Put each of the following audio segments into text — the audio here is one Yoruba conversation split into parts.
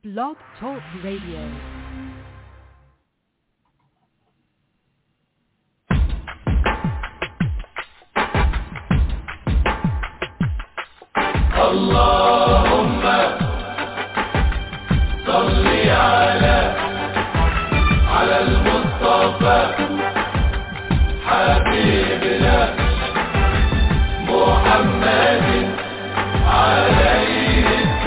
Blog Talk Radio. اللهم صل على على المصطفى حبيبنا محمد عليه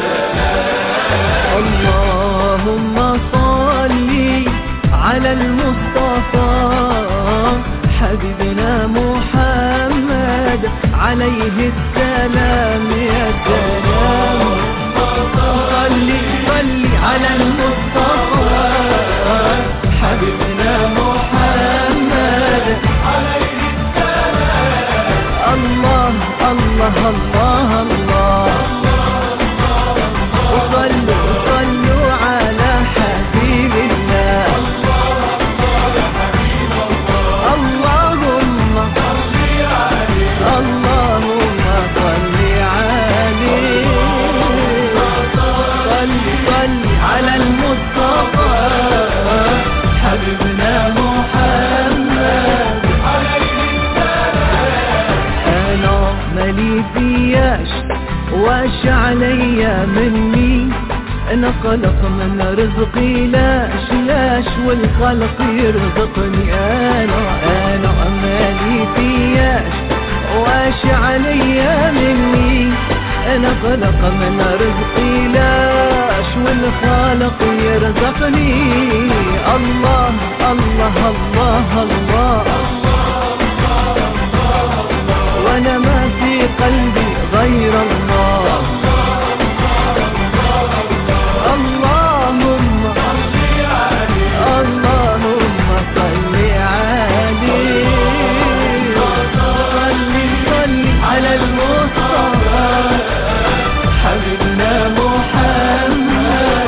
اللهم صل على المصطفى حبيبنا محمد عليه السلام يا سلام صل صل على المصطفى حبيبنا محمد عليه السلام الله الله الله الله وصلوا صلوا على حبيب الله اللهم اللهم صل عليه صل صل على المصطفى حبيبنا محمد انا مالي فياش واش عليا مني انا قلق من رزقي لاش لاش والخلق يرزقني انا انا مالي فياش واش عليا مني انا قلق من رزقي لاش والخالق يرزقني الله الله الله, الله وانا ما في قلبي غير الله اللهم اللهم صل عليه صل صل على المصطفى حبيبنا محمد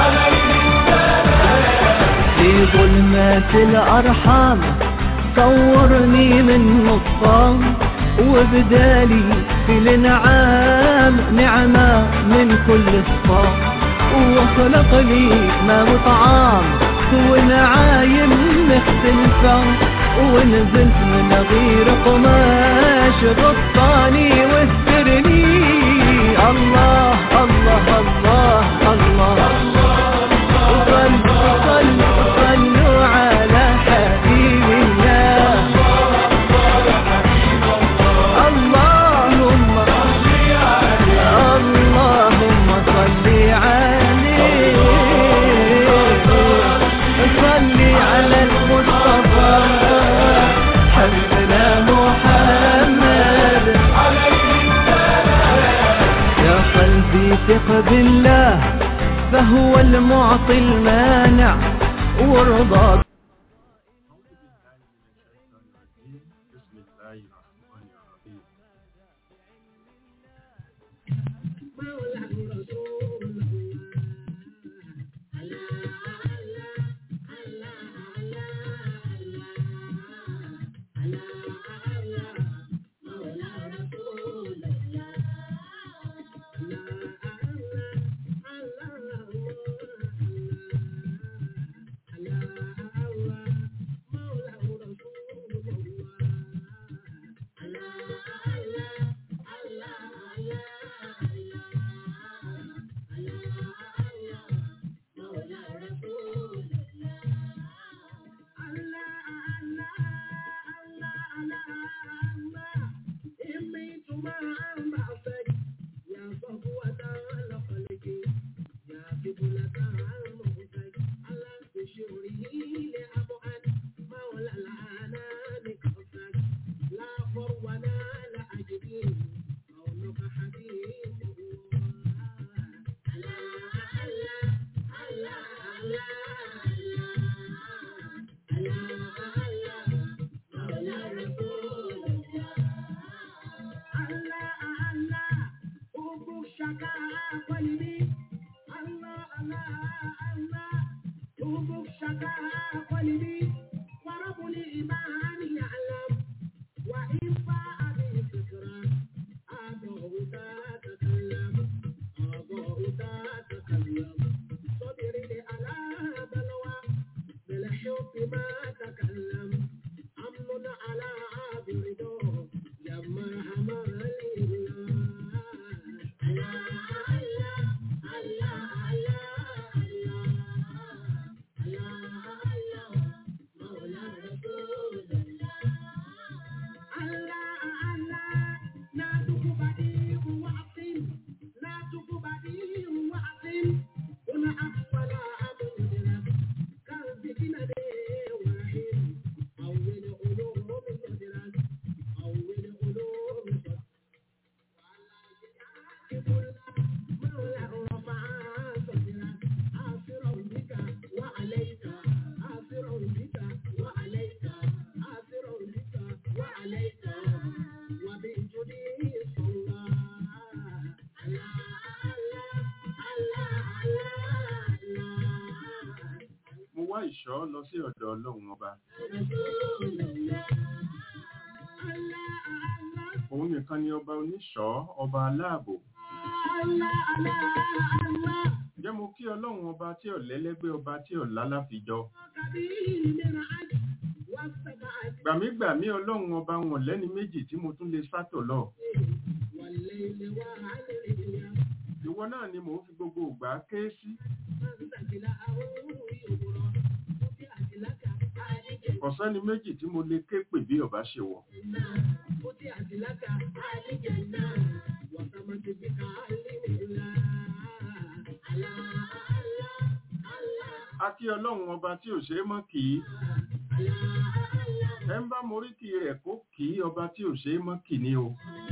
في ظلمات الأرحام صورني من نصام وبدالي في الانعام نعمة من كل صفام وخلق لي ما وطعام ونعايم مختلفة ونزلت من غير قماش غطاني واسترني الله الله الله الله, صلوا صلوا صلوا على حبيب الله اللهم اللهم صل عليه صل على المصطفى حبيبنا محمد يا قلبي ثق بالله فهو المعطي المانع وارضى بسم الله الرحمن الرحيم wá ìṣọ́ lọ sí ọ̀dọ̀ ọlọ́run ọba òun nìkan ni ọba oníṣọ́ ọba aláàbò jẹ́ mo kí ọlọ́run ọba tí ọ̀lẹ́lẹ́gbẹ́ ọba tí ọ̀lá láfijọ́ gbàmígbàmí ọlọ́run ọba wọn lẹ́ni méjì tí mo tún lè sátọ̀ lọ ìwọ náà ni mò ń fi gbogbo ìgbà ké sí ọ̀sẹ́ni méjì tí mo lè ké pè bí ọba ṣe wọ̀ a kí ọlọ́run ọba tí ò ṣe é mọ́ kì í ẹ ń bá moríkì rẹ̀ kó kì í ọba tí ò ṣe é mọ́ kì ní o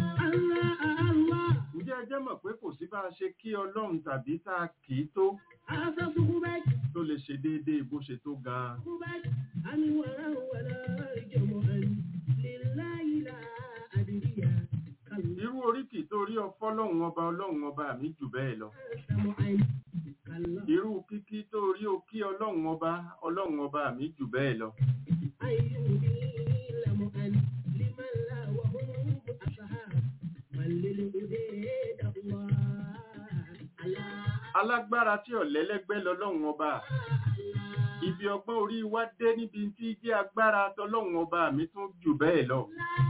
ǹjẹ́ ẹ jẹ́ mọ̀ pé kò sí bá a ṣe kí ọlọ́run tàbí tá a kì í tó tó lè ṣe déédéé bó ṣe tó gan-an irú oríkì tó rí ọfọ́ lọ́hùn ọba ọlọ́run ọba mi jù bẹ́ẹ̀ lọ irú kíkí tó rí o kí ọlọ́run ọba ọlọ́run ọba mi jù bẹ́ẹ̀ lọ alágbára tí ọ̀lẹ́lẹ́gbẹ́ lọ́lọ́run ọba ibi ọgbọ́n orí wa dé níbi tí jẹ́ agbára tọlọ́run ọba mi tún jù bẹ́ẹ̀ lọ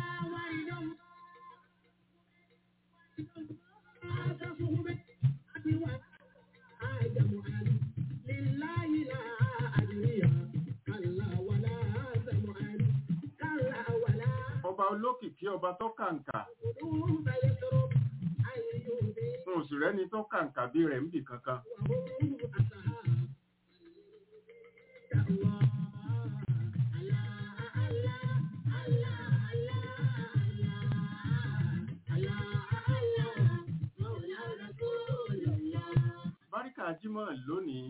ọba olókìkí ọba tó kàǹkà wọn ò sì rẹ́ni tó kàǹkà bí rẹ̀ ń bì kankan báríkà jímọ̀ lónìí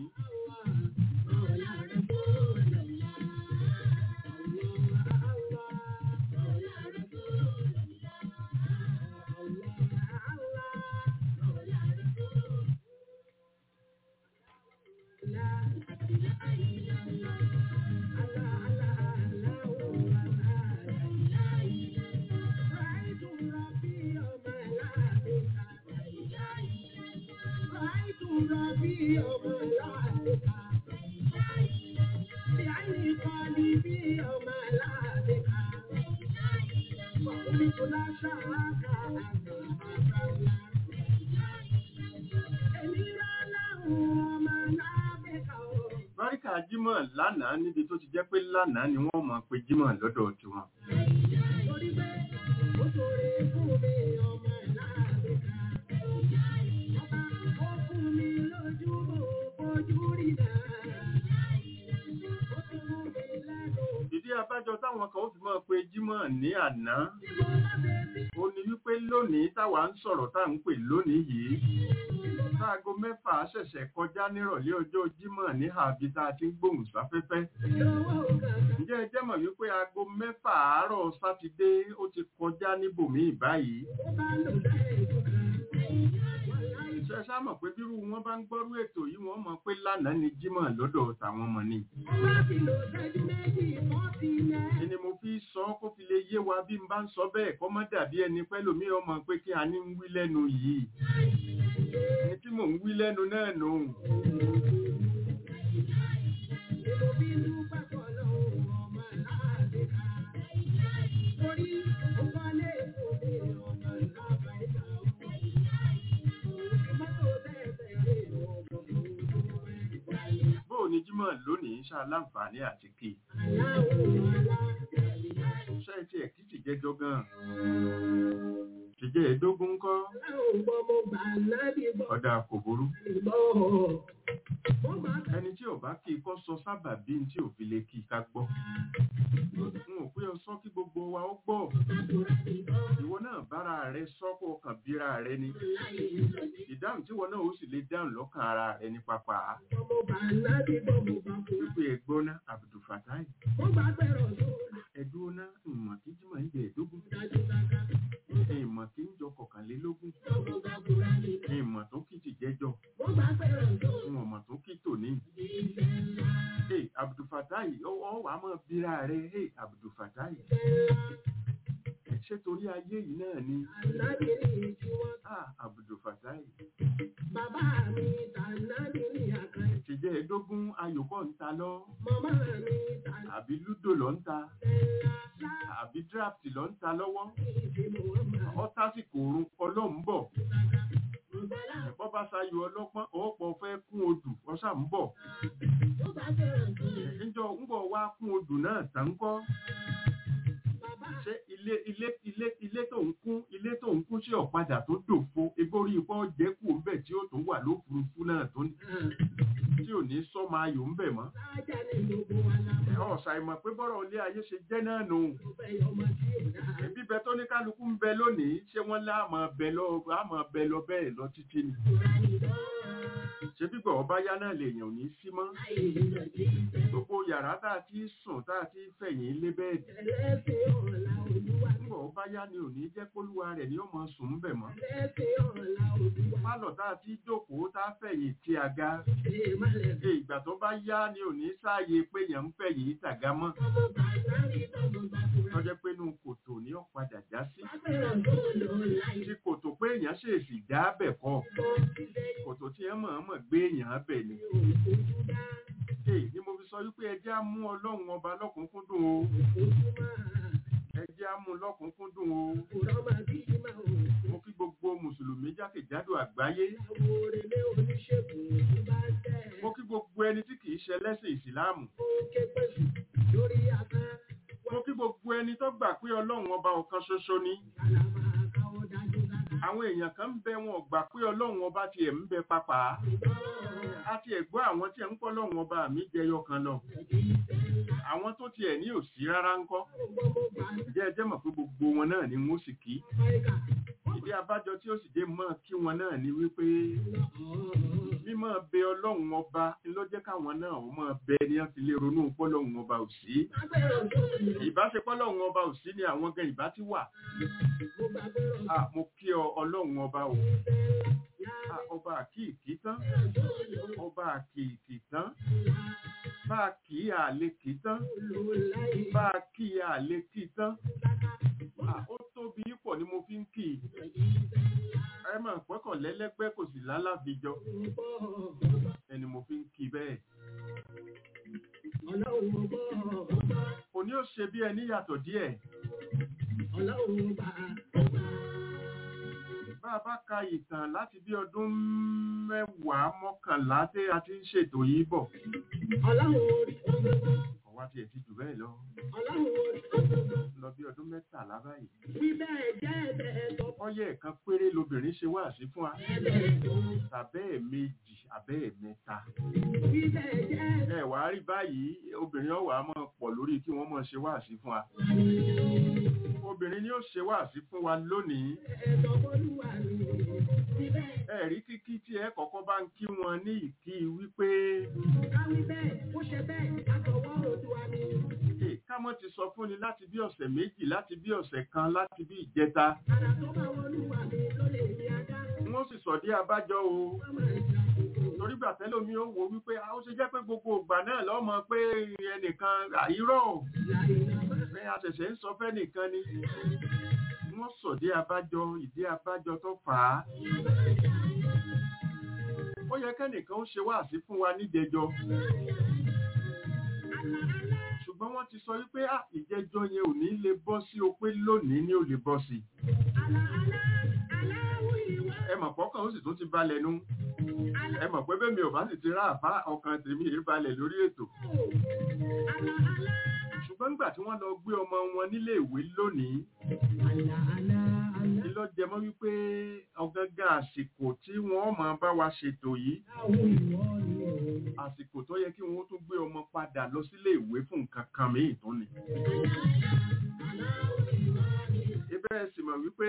báríkà jímọ̀ lánàá níbi tó ti jẹ́ pé lánàá ni wọ́n mọ̀ pé jímọ̀ lọ́dọ̀ tiwọn ìdí abájọ táwọn kan ó fi mọ́ pé jímọ̀ ní àná ó ní wípé lónìí táwa ń sọ̀rọ̀ tá à ń pè lónìí yìí táago mẹ́fà ṣẹ̀ṣẹ̀ kọjá nírọ̀lẹ́ ọjọ́ jímọ̀ ní àbí tá a ti ń gbóhùn sáfẹ́fẹ́ ǹjẹ́ ẹ jẹ́ mọ̀ wípé aago mẹ́fà àárọ̀ sátidé ó ti kọjá níbòmíì báyìí ṣe ṣá mọ̀ pé bírú wọn bá ń gbọ́rú ètò yìí wọ́n mọ̀ pé lánàá ni jímọ̀ lọ́dọ̀ tàwọn ọmọ ni ẹni mo fi sọ kó fi lè yé wa bí n bá ń sọ bẹ́ẹ̀ kọ́ mọ́ dàbí ẹni pẹ́lú mi ọmọ pé kí a ní ń wí lẹ́nu yìí ní tí mò ń wí lẹ́nu náà nù bóò ni jímọ̀ lónìí ṣá láǹfààní àti kí ṣe ti ẹ̀ kí ti jẹjọ gan ṣìjẹ́ ẹ̀dógún kọ́ ọ̀dà kò burú ẹni tí ò bá kí i kọ́ sọ sábà bí tí ò fi lè kí i ká gbọ́ n ò pé ọ sọ kí gbogbo wa ó gbọ́ ìwọ náà bára rẹ sọ kó o kàn bíra rẹ ni ìdáhùn tí wọn náà ó sì lè dáhùn lọ́kàn ara rẹ ní pápá wípé ẹgbọ́n náà Abdulfatai ẹ̀dúnná ìmọ̀ kí jímọ̀ ń jẹ ẹ̀dógún ìmọ̀ kí ń jọ kọkànlélógún ìmọ̀ tó kì ti jẹ́jọ́ ìmọ̀ tó kì tòní. Hey, Abdul abdulfatai ọ wà á mọ̀ bíra rẹ̀ hey abdulfatai ṣé torí ayé yìí náà ni Ànábì ní tiwọn. ah abdulfatai Bàbá mi tànábì ní àkànní. ṣèjẹ́ ẹ̀ẹ́dógún ayòkọ́ ń ta lọ Màmá mi tànábì àbí lúdò lọ ń ta ńlá. àbí draft lọ ń ta lọ́wọ́ Ìdí Muhammad. ọ́tásìkò orun ọlọ́run bọ̀ Ìbálá ẹ̀pọ́ bá ṣayọ ọlọ́pọ́n ọ̀pọ̀ fẹ́ kún odù ọ̀ṣà ń bọ̀ tó bá fẹ́ràn tó lè. níjọ ń bọ̀ wá kún odù náà tà ń kọ́ Bàbá ṣé ilé ilé ilé ilé tó ń kún ilé tó ń kún sí ọ̀padà tó dòfo egbórí ipò jẹ́kù ńbẹ̀ tí ó tún wà lófurufú náà tó ní- tí ò ní sọ́mọ ayò ńbẹ̀ mọ́ sáájà ní gbogbo wa la mọ̀. ọ̀sà ìmọ̀ pé bọ́rọ̀ ilé ayé ṣe jẹ́ náà nù Mo fẹ́ yọ ọmọ tí ò dáa. bíbẹ tó ní kálukú ń bẹ lónìí ṣé wọ́n láàmọ̀ bẹ lọ àmọ̀ bẹ lọ bẹ́ẹ̀ lọ títí ni Ìtura ni lọ́. ṣé bíbọ̀ ọba yá náà lèèyàn ò ní sí mọ́ Láì nílò tí ì fẹ́. gbogbo yàrá tá a ti sùn tá a ti fẹ̀yìn lé bẹ́ẹ̀dì Ẹlẹ́sìn ọ̀la olúwa. nígbà ọba yá ni ò ní jẹ́ kólúwa rẹ̀ ni ó mọ sùn ń bẹ̀ mọ́ Ẹlẹ́sìn ọ̀la olúwa. pálọ̀ tá a ti jókòó tá a fẹ̀yìn ti àga Ṣé ìmọ̀lẹ̀ ṣe ìgbà tó bá yá ni ò ní sáàyè pé yẹn ń fẹ̀yìn tàga mọ́ ọmọ bàbá rí tọmọ bàbá. tọ́jẹ́ pé inú kòtò ni ó padà já sí Fẹ́ràn tó lò láì tí kòtò pé èèyàn ṣèèṣì já bẹ̀ kọ́ bọ́ sílẹ̀ kòtò tí ẹ mọ̀ọ́mọ̀ gbé èèyàn bẹ̀ ni òkúta. Èyí ni mo fi sọ wípé ẹjẹ́ á mú ọlọ́run ọba lọ́kùnkúndùn o Òkúta. ẹjẹ́ á mú lọ́kùnkúndùn o Òrọ̀ máa bí máa ò. mo kí gbogbo mùsùlùmí jákèjádò àgbáyé Àwọn òrèlé oníṣègùn ló bá tẹ̀. mo kí gbogbo ẹni tí kìí ṣe ẹlẹ́sìn ìsìláàmù Ó ké pẹ̀sù lórí àtàn. mo kí gbogbo ẹni tó gbà pé ọlọ́run ọba ọ̀kan ṣoṣo ni Kàlàmà káwọ́ dájú dáadáa. àwọn èèyàn kan ń bẹ wọn ò gbà pé ọlọ́run ọba tiẹ̀ ń bẹ papà á tiẹ̀ gbọ́ àwọn tí ẹ̀ ń pọ́ ọlọ́run ọba mi jẹyọ kan lọ àwọn tó tiẹ̀ ní òsí rárá ń kọ́ ǹjẹ́ ẹ jẹ́ mọ̀ pé gbogbo wọn náà ni wọ́n sì kí ìdí abájọ tí ó sì dé mọ́ kí wọn náà ni wípé mímọ́ bẹ ọlọ́run ọba ló jẹ́ káwọn náà ó mọ́ bẹ ní wọ́n fi lè ronú pọ́lọ́run ọba ò sí ìbáṣepọ̀ ọlọ́run ọba ò sí ni àwọn gan ìbá ti wà Ah, mo kí ọ ọlọ́run ọba o Ah, ọba àkìkí tán ọba àkìkí tán bá a kì í àlè kì í tán bá a kì í àlè kì í tán Ah, ó tóbi pọ̀ ni mo fi ń kì í ẹ máa pọ́kàn lẹ́lẹ́gbẹ́ kò sì lálàbíjọ ẹni mo fi ń kì í bẹ́ẹ̀ òní ó ṣe bí ẹni yàtọ̀ díẹ̀ bá a bá ka ìtàn láti bí ọdún mẹ́wàá mọ́kànlá tí a ti ń ṣètò yìí bọ̀ ọ̀wá tiẹ̀ ti jù bẹ́ẹ̀ lọ lọ bí ọdún mẹ́tàlá báyìí ọyẹ ẹ̀kan péré lobìnrin ṣe wá sí fún wa tàbẹ́ẹ̀ méjì àbẹ́ẹ̀ mẹ́ta ẹ wà á rí báyìí obìnrin ọ̀wà máa pọ̀ lórí kí wọ́n máa ṣe wá sí fún wa obìnrin ni ó ṣe wá sí fún wa lónìí ẹ̀rí kíkí tí ẹ kọ́kọ́ bá ń kí wọn ní ìkí wípé "Hey, ká mọ́ ti sọ fún ni láti bí ọ̀sẹ̀ méjì láti bí ọ̀sẹ̀ kan láti bí ìjẹta wọ́n sì sọ dé abájọ o torí gbà tẹ́lẹ̀ omi ó wo wípé "Ah, ó ṣe jẹ́ pé gbogbo ìgbà náà lọ́mọ pé ẹnìkan àìrọ̀ pé a ṣẹ̀ṣẹ̀ ń sọ fẹ́ nìkan ni wọ́n sọ dé abájọ ìdí abájọ tó fà á ó yẹ kẹ́nìkan ó ṣe wáàsí fún wa níjẹjọ ṣùgbọ́n wọ́n ti sọ wípé "Ah, ìjẹjọ yẹn ò ní lè bọ́ sí o pé lónìí ni ó lè bọ́ sí ẹ mọ̀ pọ́kàn ó sì tún ti balẹ̀ nú ẹ mọ̀ pé bẹ́ẹ̀ mi ò bá sì ti rá àbá ọkàn tèmi yìí balẹ̀ lórí ètò ṣùgbọ́n nígbà tí wọ́n lọ gbé ọmọ wọn nílé ìwé lónìí ni ló jẹ mọ́ wípé ọ̀gángan àsìkò tí wọ́n máa bá wa ṣètò yìí àsìkò tó yẹ kí wọ́n tún gbé ọmọ padà lọ sílé ìwé fún nǹkan kan míì tó ni. ibẹ̀ sì mọ̀ wípé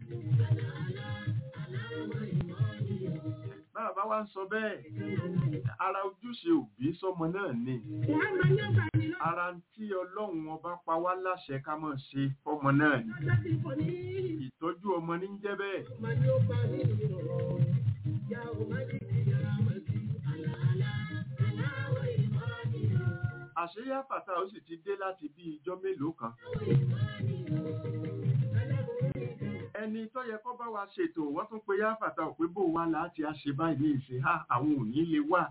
bàbá wa ń sọ bẹ́ẹ̀ ara ojúṣe òbí sọmọ náà ni ara ń tí ọlọ́run ọba pa wá láṣẹ ká mọ̀ ṣe fọmọ náà ni ìtọ́jú ọmọ ní ń jẹ́ bẹ́ẹ̀ àṣírí àfàtà ó sì ti dé láti bí ijọ́ mélòó kan ẹni tó yẹ kó bá wa ṣètò wọ́n tún pe yáfàtà ò pé bó wa láti a ṣe báyìí ní ìsìn ha àwọn ò ní lè wà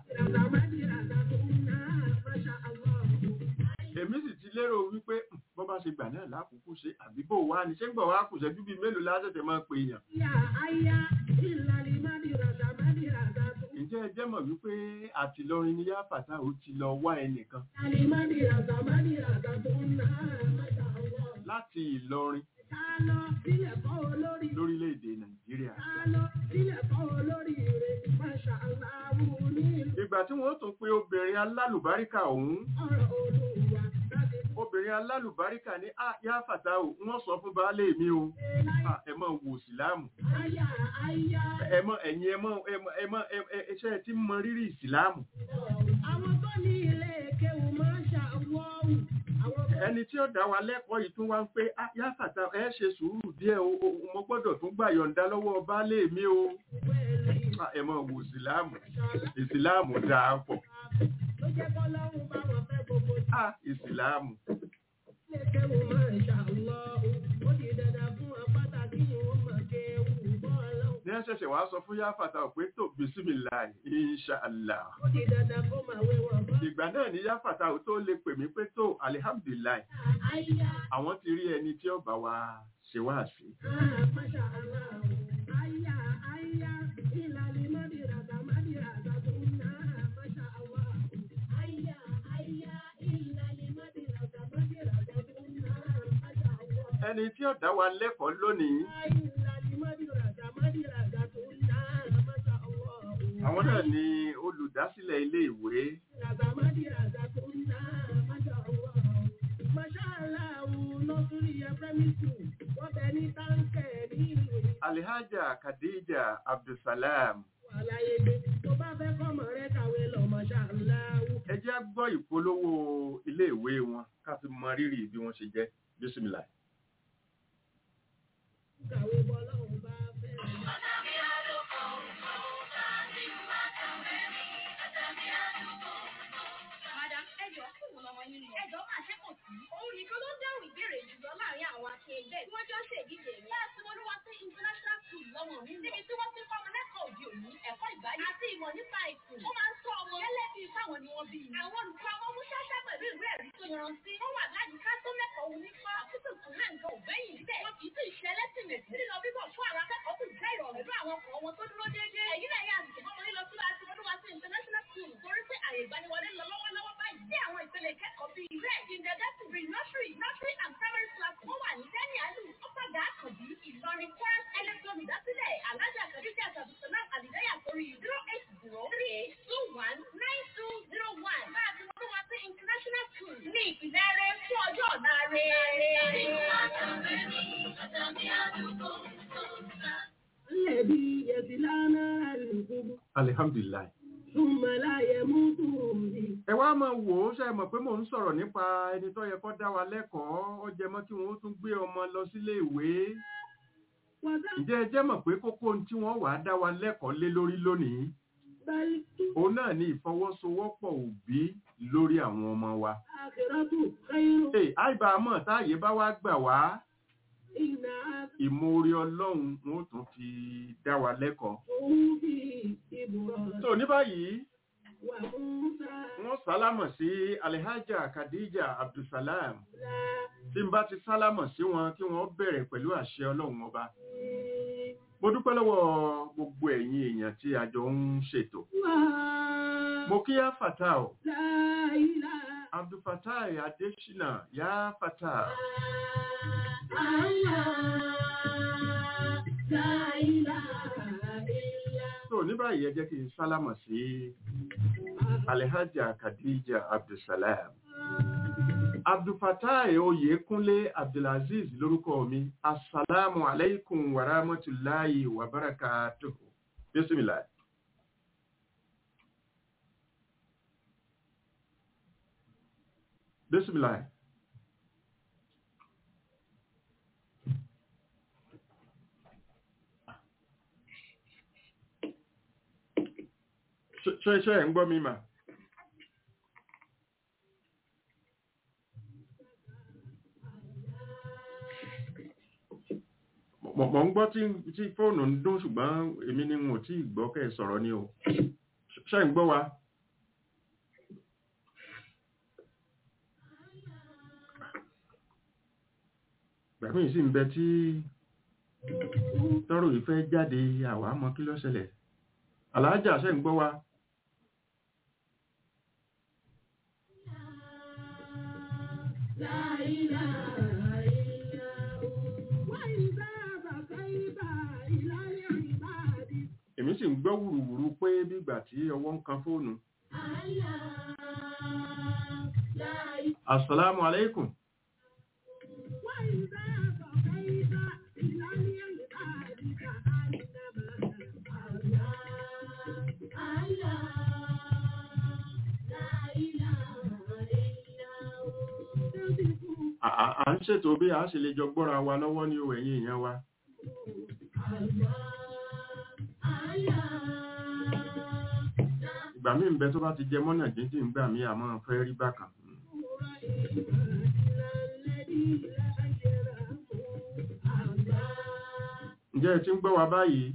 èmi sì ti lérò wípé "Hmm, bó bá ṣe gbà náà lákòókò ṣe àbí bó wa ni ṣé ń gbọ̀ wá kù ṣẹ́jú bíi mélòó lásẹ̀tẹ̀ máa pe èèyàn ǹjẹ́ ẹ jẹ́ mọ̀ wípé àtìlọrin ni yáfàtà ó ti lọ wá ẹnìkan láti ìlọrin lórílẹ̀‐èdè nàìjíríà ìgbà tí wọ́n tún pe obìnrin alálùbáríkà ọ̀hún obìnrin alálùbáríkà ní "Ah, yáfàtà o wọ́n sọ fún baálé mi o Ah, ẹ mọ̀ wò síláàmù ẹ mọ̀ ẹ̀yin ẹ mọ̀ ẹ mọ̀ ẹ mọ̀ ẹ- ẹ- ẹṣẹ́ tí ń mọ rírì ìsìláàmù Àwọn tó ní ilé kéwù máa ń ṣàwọ́wù. Àwọn tó ẹni tí ó dá wa lẹ́kọ̀ọ́ yìí tún wá ń pé "Ah, yáfàtà ẹ ṣe sùúrù díẹ̀ o o- mo gbọ́dọ̀ tún gbà yọ̀ǹda lọ́wọ́ baálé mi o pẹ̀lú Ah, ẹ mọ̀ wò síláàmù ìsìláàmù dáa pọ̀ ló jẹ́ kọ́ lọ́rùn bá wọn fẹ́ gbogbo Ah, ìsìláàmù ilé kéwù máa ń ṣàwọ́wù. Ó di dandan fún wọn pàtàkì ìwọ̀n mọ̀ kéwù bọ́ọ̀lù. ní ẹ ṣẹ̀ṣẹ̀ wá sọ fún yáfàtà pé tó bisimilahi inṣàlá Ó di dandan kó máa wé wọn bọ́. ìgbà náà ní yáfàtà ò tó lè pè mí pé tó alihamdulilayi Àyà àwọn ti rí ẹni tí ó bá wa ṣe wá sí Masha Allah. Àyà àyà ìlàlí mádìràdà mádìràdà tó ń ná. Masha Allah. Àyà àyà ìlàlí mádìràdà mádìràdà tó ń ná. Masha Allah. ẹni tí ó dá wa lẹ́kọ̀ọ́ lónìí Ìlàlí mádìràdà mádìràdà tó ń ná. Masha Allah. àwọn náà ni olùdásílẹ̀ ilé ìwé Ràdà mádìràdà tó ń ná. Masha Allah. Masha Allah. Nọ́sùrì Ẹ̀fẹ́mi School. Wọ́n bẹ ní táǹkẹ̀ ní ìlú. alihaja khadija abdulsalam àlàyé pé tó bá fẹ́ kọ́mọ rẹ kàwé lọ Masha Allah. ẹ jẹ́ á gbọ́ ìpolówó ilé ìwé wọn ká fi mọ rírì bí wọ́n ṣe jẹ́ bisimilahi. kàwé bọ́ lọ́hùn bá fẹ́. Madam, ẹjọ́ kí wọ́n lọ́mọ yín lọ. Ẹjọ́ máa ṣe kò sí. Òun nìkan ló dáhùn ìbéèrè jùlọ láàrin àwọn akẹgbẹ́ tí wọ́n jọ ń ṣèdíje rẹ̀. Láti Olúwa sí International School lọ́mọ mi. Níbi tí wọ́n ti kọ́ ọmọ lẹ́kọ̀ọ́ òde òní, ẹ̀kọ́ ìgbáyé àti ìmọ̀ nípa ìsìn. Ó máa ń sọ ọmọ gẹ́lẹ́ bíi fáwọn ni wọ́n bí. Àwọn olùkọ́ ọmọ mú ṣáṣá pẹ̀lú ìwé ẹ̀rí tó yanrantí. Wọ́n wà láyìíká tó mẹ́kọ̀ọ́ òun nípa àkókò tó náà nǹkan ò gbẹ́yìn níbẹ̀. Wọ́n kì í sì ṣe ẹlẹ́sìnmẹ̀sì. Lílọ bíbọ̀ fún àwọn akẹ́kọ̀ọ́ sì jẹ́ ìrọ̀rùn pẹ̀lú àwọn ọkọ̀ wọn tó dúró déédéé. Èyí náà yà àsìkò ọmọ lílọ sí láti Olúwa sí International School. Torí pé àyè ìgbaniwọlé lọ lọ́wọ́lọ́wọ́ báyìí. Sí àwọn ìpele ìkẹ́kọ̀ọ́ bíi rẹ̀ kindergarten nursery nursery and primary class wọ́n wà ní Dẹ́ni Àlù Ọ̀pàdà Àkànbí Ìlọrin Kwara ẹlẹ́gbọ̀n ìdásílẹ̀ Alájà Kàdíjà Sàbùsọ̀lá Àlìdáyà sórí zero eight zero three eight two one nine two zero one. Máa fi wọ́n wá sí International School ní ìpìlẹ̀ rẹ̀ fún ọjọ́ ọ̀la rẹ̀. Lẹ́bi yẹ̀sìlánà àlùkùbù. alihamdulilayi. Súnmọ́ láyé mú tùrùmí. ẹ wá máa wò ó ṣe mọ̀ pé mò ń sọ̀rọ̀ nípa ẹni tó yẹ kó dá wa lẹ́kọ̀ọ́ ó jẹ mọ́ kí wọ́n tún gbé ọmọ lọ sílé ìwé Wàdà ǹjẹ́ ẹ jẹ́ mọ̀ pé kókó ohun tí wọ́n wàá dá wa lẹ́kọ̀ọ́ lé lórí lónìí bẹ́ẹ̀ tú. òun náà ní ìfọwọ́sowọ́pọ̀ òbí lórí àwọn ọmọ wa. Àkìrọ́tù kẹ́rù. Ee, àìbá mọ̀ táàyè bá wá gbà wá Ìnà ìmoore ọlọ́run wọn ó tún fi dá wa lẹ́kọ̀ọ́. àtòun bí ìbùrọ̀. tó ní báyìí Wà fún sáà. wọ́n sálámọ̀ sí alihaja khadija abdulsalam Lá. tí n bá ti sálámọ̀ sí wọn kí wọ́n bẹ̀rẹ̀ pẹ̀lú àṣẹ ọlọ́run ọba. mo dúpẹ́ lọ́wọ́ gbogbo ẹ̀yin èèyàn tí a jọ ń ṣètò. Wà. mo kí yá fata o Láìlá. abdulfatai adesina yá fata Àyà. Láìlá. Ìlà. tó ní báyìí ẹ jẹ́ kí n sálámọ̀ sí alihaja khadija abdulsalam. abdulfatai oyèkúnlé abdulaziz lórúkọ mi asalaamu alaikum wa rahmatulahi wa barakatuhu bisimilah. bisimilah. ṣe ṣe ẹ̀ ń gbọ́ mi mà. mọ̀ mọ̀ ń gbọ́ tí tí fóònù ń dún ṣùgbọ́n èmi ni n ò tí ì gbọ́ kẹ́ ẹ sọ̀rọ̀ ni o ṣe ń gbọ́ wa. gbàgbé yìí sì ń bẹ tí tọrọ yìí fẹ́ jáde àwa mọ kí ló ṣẹlẹ̀ aláàjà ṣe ń gbọ́ wa. èmi sì ń gbọ́ wùrùwùrù pé bígbà tí ọwọ́ ń kan fóònù. asalaamu aleykum. À- à à ń ṣètò bí a ṣe lè jọ gbọ́ra wa lọ́wọ́ ní o ẹ̀yin èèyàn wa. ìgbà míì ń bẹ tó bá ti jẹ mọ́nà jíjìn ń gbà mí àmọ́ fẹ́ rí bákan. ǹjẹ́ ẹ ti ń gbọ́ wa báyìí?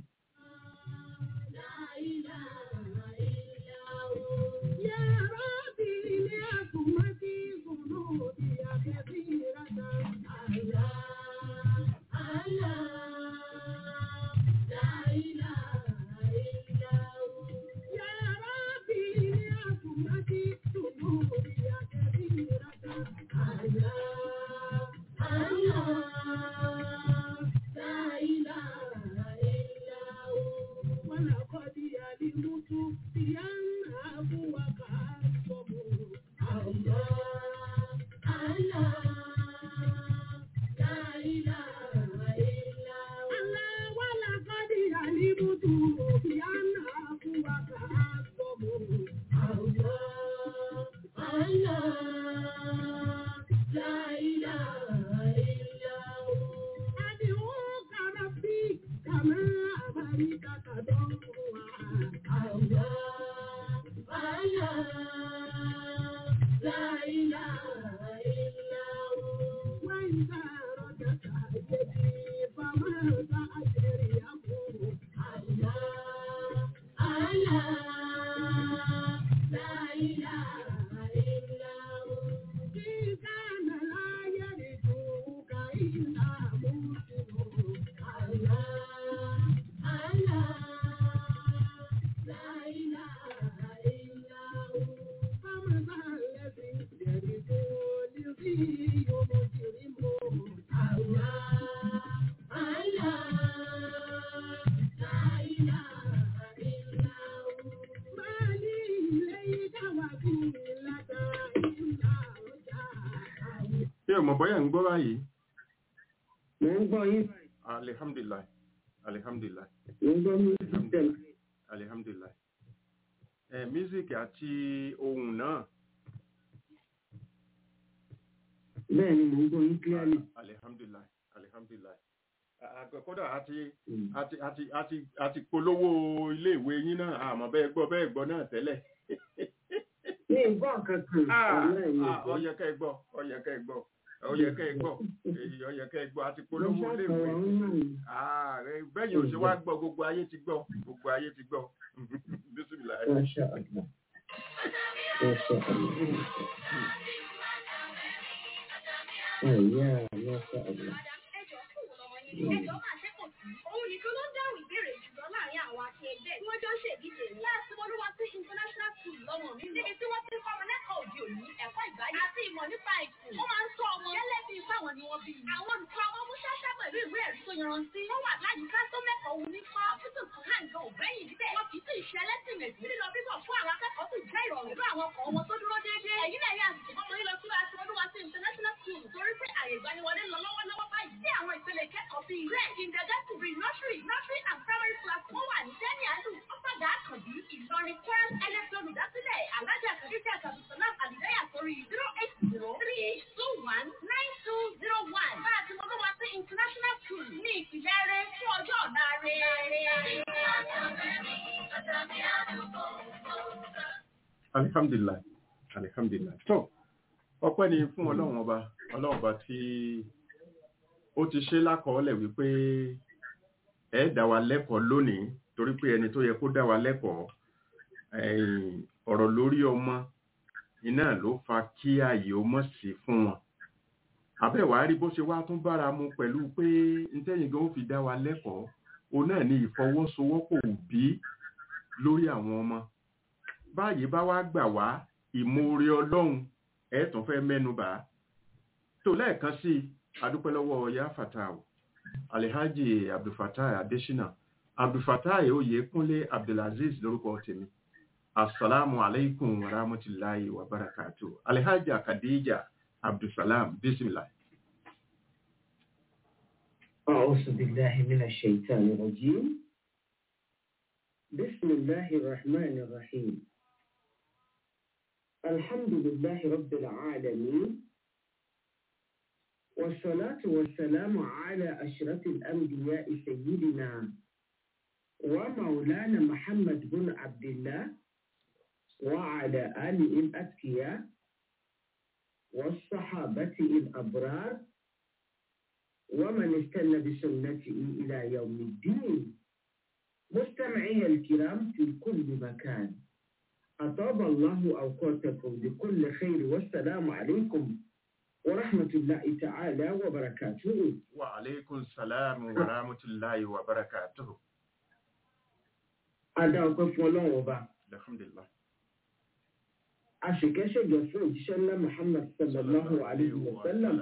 Ṣé ọmọ bọ́yà ń gbọ́ báyìí? Mo ń gbọ́ yín, Alihamdulilayi. Alihamdulilayi. mo ń gbọ́ yín tẹ̀lé. Alihamdulilayi. Ẹ mísíkì àti ohun náà. Bẹ́ẹ̀ ni mo ń gbọ́ yín clearly. Alihamdulilayi. Alihamdulilayi. Àgbẹ̀ kódà àti Mm. àti àti àti àti polówó ilé ìwé yín náà àmọ́ bẹ́ẹ̀ gbọ́ bẹ́ẹ̀ gbọ́ náà tẹ́lẹ̀. Mi ì gbọ́ kankan. Ah, Ọ̀la ẹ̀yìn ah, ìgbọ́. ó yẹ kẹ́ ẹ gbọ́ ó yẹ kẹ́ ẹ gbọ́ ó yẹ kẹ́ ẹ gbọ́ èyí ó yẹ kẹ́ ẹ gbọ́ àti Mo polówó ilé ìwé. ṣàkọwà ń náà ni. Ààrẹ bẹ́yìn ò ṣe wá gbọ́ gbogbo ayé ti gbọ́ gbogbo ayé ti gbọ́. Bísímìlà. Masha Allah. Masha Allah. Àyà, Masha Allah. Madam, ẹjọ́ fún òun lọmọ yín ni. Ẹjọ́ máa ṣe kò sí. Òun nìkan ló ń dáhùn ìbéèrè jùlọ láàrin àwọn akẹgbẹ́ tí wọ́n jọ ń ṣèdíje ní. Láti Olúwa sí International School lọ́mọ mi. Níbi tí wọ́n ti ń kọ́ ọmọ lẹ́kọ̀ọ́ òde òní, ẹ̀kọ́ ìgbáyé àti ìmọ̀ nípa ìsìn. Wọ́n máa ń tọ́ ọmọ gẹ́lẹ́ bí báwọn ni wọ́n bí. Àwọn olùkọ́ ọmọ mú ṣáṣá pẹ̀lú ìwé ẹ̀rí tó yanrantí. Wọ́n wà láyìíká tó mẹ́kọ̀ọ́ wù nípa. Àfítù kan hàn gan òbẹ́yìn níbẹ̀. Wọ́n kì í sì ṣe ẹlẹ́sìn mẹ̀sìn. Lílọ bíbọ̀ fún àwọn akẹ́kọ̀ọ́ sì jẹ́ ìrọ̀rùn. Pẹ̀lú àwọn ọkọ̀ wọn tó dúró déédéé. Ẹ̀yin náà yà àsìkò ọmọ yín lọ sí láti Olúwa sí International School torí pé àyè ìgbaniwọlé lọ lọ́wọ́lọ́wọ́ báyìí. Sí àwọn ìpele ìkẹ́kọ̀ọ́ bíi Grade, Kindergarten, Pre-Nursery, Nursery and Primary Class. Wọ́n wà ní Dẹ́ni Àlù, Ọ́pàdà Àkànbí, Ìlọrin, Kwara, Ẹlẹ́sìn olùdásílẹ̀, Alájà Kàdíjà Kàbùsọ̀lá Àdìdáyà sórí zero eight zero three eight two one nine two zero one. Bá a ti mọ lọ́wọ́ sí International School ní ìpìlẹ̀ rẹ̀ fún ọjọ́ ọ̀la rẹ̀. alihamdulilayi alihamdulilayi tó ọpẹ́ ni fún ọlọ́run ọba ọlọ́run ọba tí ó ti ṣe lákọọ́lẹ̀ wípé ẹ dá wa lẹ́kọ̀ọ́ lónìí torí pé ẹni tó yẹ kó dá wa lẹ́kọ̀ọ́ ẹ̀yìn, ọ̀rọ̀ lórí ọmọ iná ló fa kí ààyè ó mọ̀ sí fún wọn àbẹ̀wá rí bó ṣe wá tún bára mu pẹ̀lú pé ntẹ́yìn gan ó fi dá wa lẹ́kọ̀ọ́ òun náà ni ìfọwọ́sowọ́pọ̀ òbí lórí àwọn ọmọ báyìí bá wá gbà wá ìmoore ọlọ́run ẹ̀ tún fẹ́ mẹ́nu bà á tó lẹ́ẹ̀kan sí i adúpẹ́ lọ́wọ́ ya fatah alhaji abdulfatah adesina abdulfatah oyèkúnlé abdulaziz lórúkọ tèmi asalaamu alaikum wa rahmatulahi wa barakatu alhaji akadija abdulsalam bisimilah. أعوذ بالله من الشيطان الرجيم بسم الله الرحمن الرحيم الحمد لله رب العالمين والصلاة والسلام على أشرف الأنبياء سيدنا ومولانا محمد بن عبد الله وعلى آله الأتقياء والصحابة الأبرار ومن استنى بسنته إلى يوم الدين مستمعي الكرام في كل مكان أطاب الله أوقاتكم بكل خير والسلام عليكم ورحمة الله تعالى وبركاته wa aleykum salaam wa rahmatulahi wa barakatuhu. Adá ọpẹ́ fún ọlọ́run ọba. alhamdulilah. Aṣèkẹ́ṣèjọ fún òjíṣẹ́ ńlá Muhammad sallallahu alayhi wa sallam.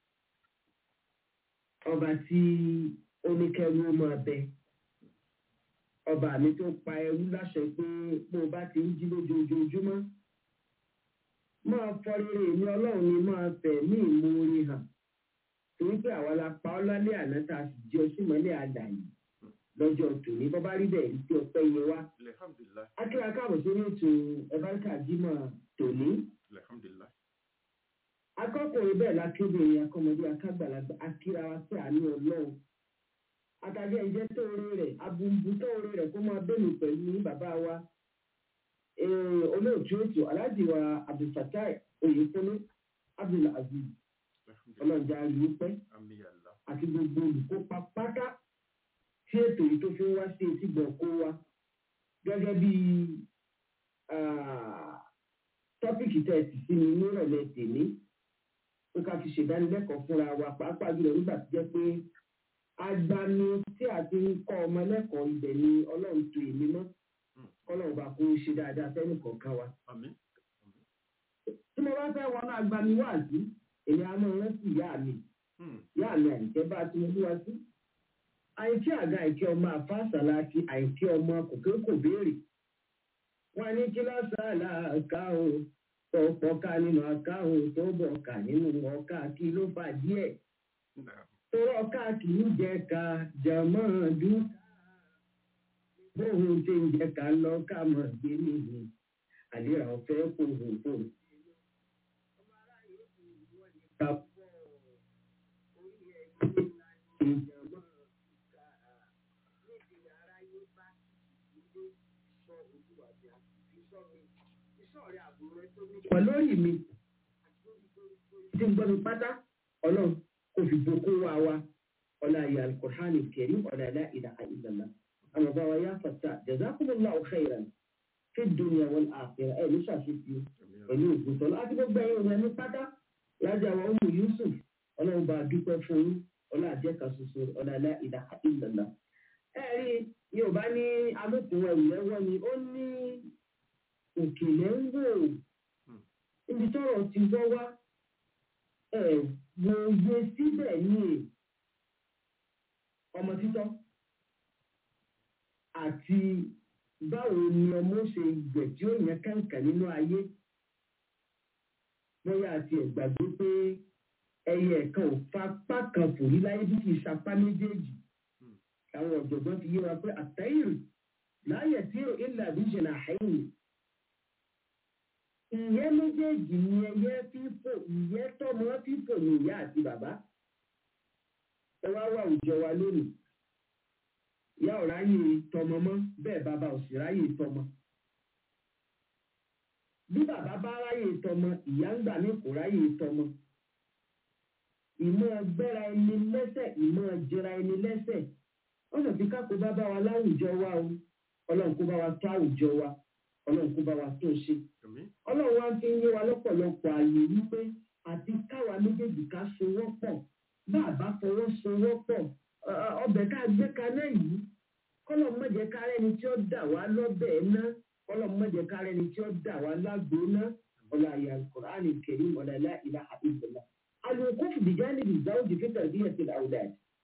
Ọba tí oníkẹ́rú máa bẹ. Ọba mi tó pa ẹrú láṣẹ pé bó o bá ti ń jí lójoojúmọ́. Máa fọ rere ní ọlọ́run ni máa fẹ̀ ní ìmoore hàn. Torí pé àwa la pa ọ́ lálẹ́ àná tá a sì jẹ́ ọsímọ́lẹ̀ àdàyè lọ́jọ́ tòní. Bọ́ bá rí bẹ́ẹ̀ rí pé ọpẹ́ yẹ wá. alhamdulilah. Akíra káàbọ̀ sórí ètò ẹ̀báríkà jímọ̀ tòní. alhamdulilah. Akọ́kùnrin bẹ́ẹ̀ lákébìnrin akọ́mọdé akágbàlagbà akíra wa sí àánú ọlọ́run. Àtàjẹ́ ìjẹ́ tó orí rẹ̀ abùnbù tó orí rẹ̀ kó máa bẹ́ẹ̀lì pẹ̀lú bàbá wa. Eh, Olóòtú ètò Aláàjì wa Abdulfatai Oyèkúnlé Abdulaziz alhamdulilah. ọlọ́jà rí pẹ́ ami allah. àti gbogbo olùkópa pátá tí ètò yìí tó fi ń wá sí etí gbọ̀n kó wa gẹ́gẹ́ bí ah, tọ́pìkì tẹ́ ẹ sì sí mi nírọ̀lẹ́ tèmi pé ká fi ṣèdánilẹ́kọ̀ọ́ fúnra wa pàápàá jùlọ nígbà tó jẹ́ pé agbami tí a ti ń kọ́ ọmọ lẹ́kọ̀ọ́ ibẹ̀ ni ọlọ́run tó èmi mọ́ kọ́lọ́run bá kó ṣe dáadáa fẹ́ni kọ̀ọ̀kan wa ami. tí mo bá fẹ́ wọnú agbami wá sí èmi á máa rántí ìyá mi Hmm. ìyá mi àìkẹ́ bá ti mú wá sí. àìkí àga àìkẹ́ ọmọ àfáàsàlà àti àìkí ọmọ kòkè kò béèrè. wọ́n ní kí lọ́sàálà ká o tó pọ̀ká nínú aká o tó bọ̀ká nínú ọ̀ká kí ló fà díẹ̀. Naam. tó ọ̀ká kì í jẹ ká jẹ̀mọ́ dún. bóun ti ń jẹ ká lọ ká mọ̀ gbé nìyí. àlera ọ̀fẹ́ kò hò fò. pọ̀ lórí mi tí ń gbọ́ mi pátá ọlọ́run kò fi boko wa wa ọlá ayé alukur'ani kẹrí ọlá ilá ìlà àìlàlá àmọ́ bá wa yá fàtà jazakumullahu khairan fi dunya wal akhirah ẹ̀ ní ṣàṣìṣe pẹ̀lú ògùntàn láti gbogbo ẹ̀yìn òun ẹni pátá lájà wa ọmọ yusuf ọlọ́run bá dúpẹ́ fún yín ọlá àjẹkà ṣoṣo ọlá ilá ìlà àìlàlá. ẹ rí yorùbá ní amókùn ẹrù lẹ́wọ́ ni ó ní òkèlè ń wò níbi tọ́rọ̀ ti wọ́ wá ẹ̀ wòye síbẹ̀ ní ọmọ títọ́ àti báwo ni ọmọ ṣe gbẹ̀ tí ó yẹn kàǹkà nínú ayé bóyá àti ẹ̀gbàgbé pé ẹyẹ ẹ̀kan ò fapá kan fò rí láyé bí kì í sapá méjèèjì àwọn ọ̀jọ̀gbọ́n ti yé wa pé àtẹ́yìrì láyẹ̀ tí ò ilà bí jìnnà àìyìn ìyẹ́ méjèèjì ni ẹyẹ fífò ìyẹ́ tọmọ fífò ní ìyá àti bàbá ẹ wá wà àwùjọ wa lónìí ìyá ò ráyè tọmọ mọ́ bẹ́ẹ̀ bàbá ò sì ráyè tọmọ bí bàbá bá ráyè tọmọ ìyá ń gbà ní kò ráyè tọmọ ìmọ̀ gbẹ́ra ẹni lẹ́sẹ̀ ìmọ̀ jẹra ẹni lẹ́sẹ̀ wọ́n sọ fi kákó bá bá wa láwùjọ wa o ọlọ́run kó bá wa tó àwùjọ wa ọlọ́run kó bá wa tó ṣe Àmín. ọlọ́run wá fi ń yé wa lọ́pọ̀lọpọ̀ ààyè wípé àti káwa méjèèjì ká sowọ́ pọ̀ bá a bá fọwọ́ sowọ́ pọ̀ ọ- ọ- ọbẹ̀ ká gbé kaná yìí kọ́lọ̀ mọ̀jẹ̀ kárẹ́ ni tí ó dà wá lọ́bẹ̀ ná kọ́lọ̀ mọ̀jẹ̀ kárẹ́ ni tí ó dà wá lágbo ná ọ̀là àyà kùránì kẹrin ọ̀là ilá ìlà àìsàn àlùkò fìdíjà níbi ìzáwójì fífẹ̀ bí ẹ̀ ti àwùdà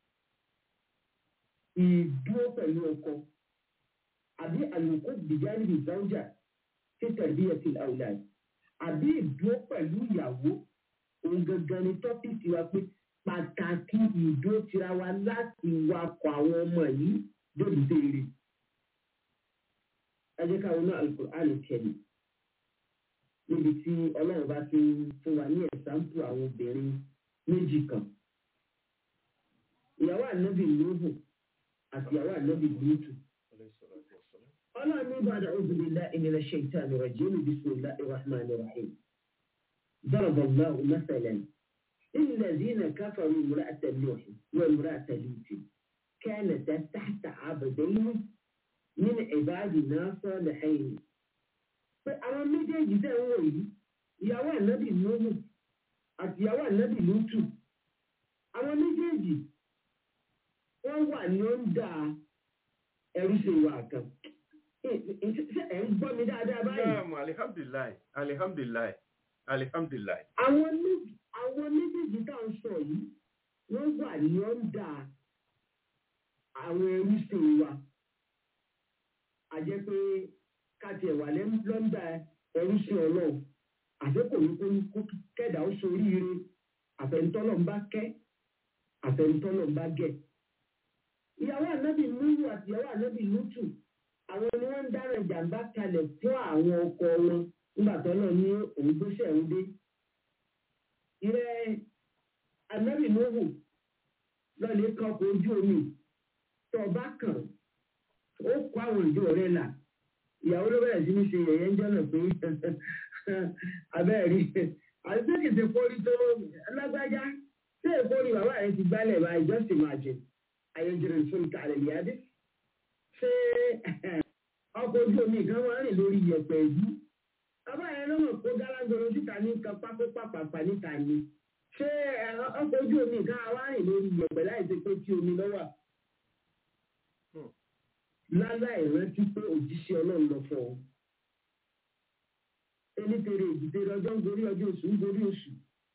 ìdúró pẹ̀lú ọkọ àbí àlùkò fìdíjà níbi ìzáwójà fífẹ̀ bí ẹ̀ ti àwùdà àbí ìdúró pẹ̀lú ìyàwó òun gangan ni tọ́pìkì wa pé pàtàkì ìdúró tira wa láti wakọ̀ àwọn ọmọ yìí débi béèrè. ẹ jẹ́ ká wọnú alukur'an kẹ́lì níbi tí ọlọ́run bá ti ń fún wa ní ẹ̀sáǹpù àwọn obìnrin méjì kan. ìyàwó ànábì lóhù àti ìyàwó ànábì lótù. ọlọ́run ní bàdà òbílẹ̀ ìnira ṣèǹtà nìrọ̀ jẹ́nu bisimilah irrahman irrahim. ضرب الله مثلا للذين كفروا امرأة نوح وامرأة لوط كانتا تحت عبدين من عبادنا صالحين pé àwọn méjèèjì tẹ̀ ń wò yìí ìyàwó ànábì lóhù àti ìyàwó ànábì lótù àwọn méjèèjì wọ́n wà ní ọ̀ǹda ẹrú ṣe wà kan ṣé ẹ̀ ń gbọ́ mi dáadáa báyìí. Naam, alihamdulilayi alihamdulilayi alihamdulilayi. àwọn méjì àwọn méjèèjì tá à ń sọ yìí wọ́n wà ní ọ̀ǹda àwọn ẹrú ṣe wa a jẹ́ pé káti ẹ̀wà lọ́ńdà ẹrú ṣe ọlọ́run àdékò ní kó kó kẹ́dà ó soríire àfẹnutọ́lọ̀ ń bá kẹ́ àfẹnutọ́lọ̀ ń bá gẹ̀. ìyàwó ànábì lúwù àti ìyàwó ànábì lútù àwọn ni wọ́n ń dára ìjàmbá kalẹ̀ fún àwọn ọkọ wọn nígbà tó lọ ní òun gbéṣẹ́ ń dé. ìrẹ́ ànábì lúwù lọ́ọ̀lẹ́ kan ọkọ̀ ojú omi tó o bá kàn ó kó àwọn ìjọ rẹ̀ là ìyàwó ló bẹ̀rẹ̀ sí ní ṣe yẹ̀yẹ́ ń jọ́nà pé abẹ́rẹ́ rí àti pé kìí ṣe kórí tó lágbájá ṣé èkórí bàbá rẹ ti gbálẹ̀ báyìí just imagine ayéjìrì fún kàlẹ̀ yáde ṣé ọkọ̀ ojú omi kan máa ń rìn lórí yẹ̀pẹ̀ yìí bàbá yẹn ló mọ̀ kó gálángolo síta ní kan pákó pàpàpà níta ni ṣé ọkọ̀ ojú omi kan á wá rìn lórí yẹ̀pẹ̀ láì ṣe pé tí omi lọ́wọ́ láláì rántí pé òjíṣẹ́ ọlọ́run lọ fọ́ ọ. ẹni tèrè ìdìde ọjọ́ ń gorí ọjọ́ oṣù ń gorí oṣù.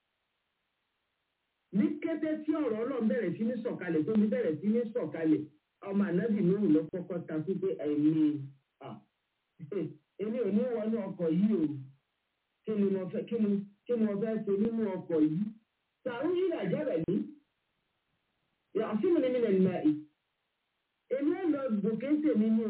ní kété tí ọ̀rọ̀ ọlọ́run bẹ̀rẹ̀ sí ní sọ̀kalẹ̀ tó ní bẹ̀rẹ̀ sí ní sọ̀kalẹ̀ ọmọ ànábì lóhùn lọ kọ́kọ́ ta sí pé ẹ̀mí èmi ò ní wọnú ọkọ̀ yìí o kí ni mo fẹ́ kí ni kí ni mo fẹ́ ṣe nínú ọkọ̀ yìí. sàrún yìí làjẹ́ rẹ̀ ní. yàtúmù ní mi nà ní máa ì èmi ò lọ gòkè tèmi ní o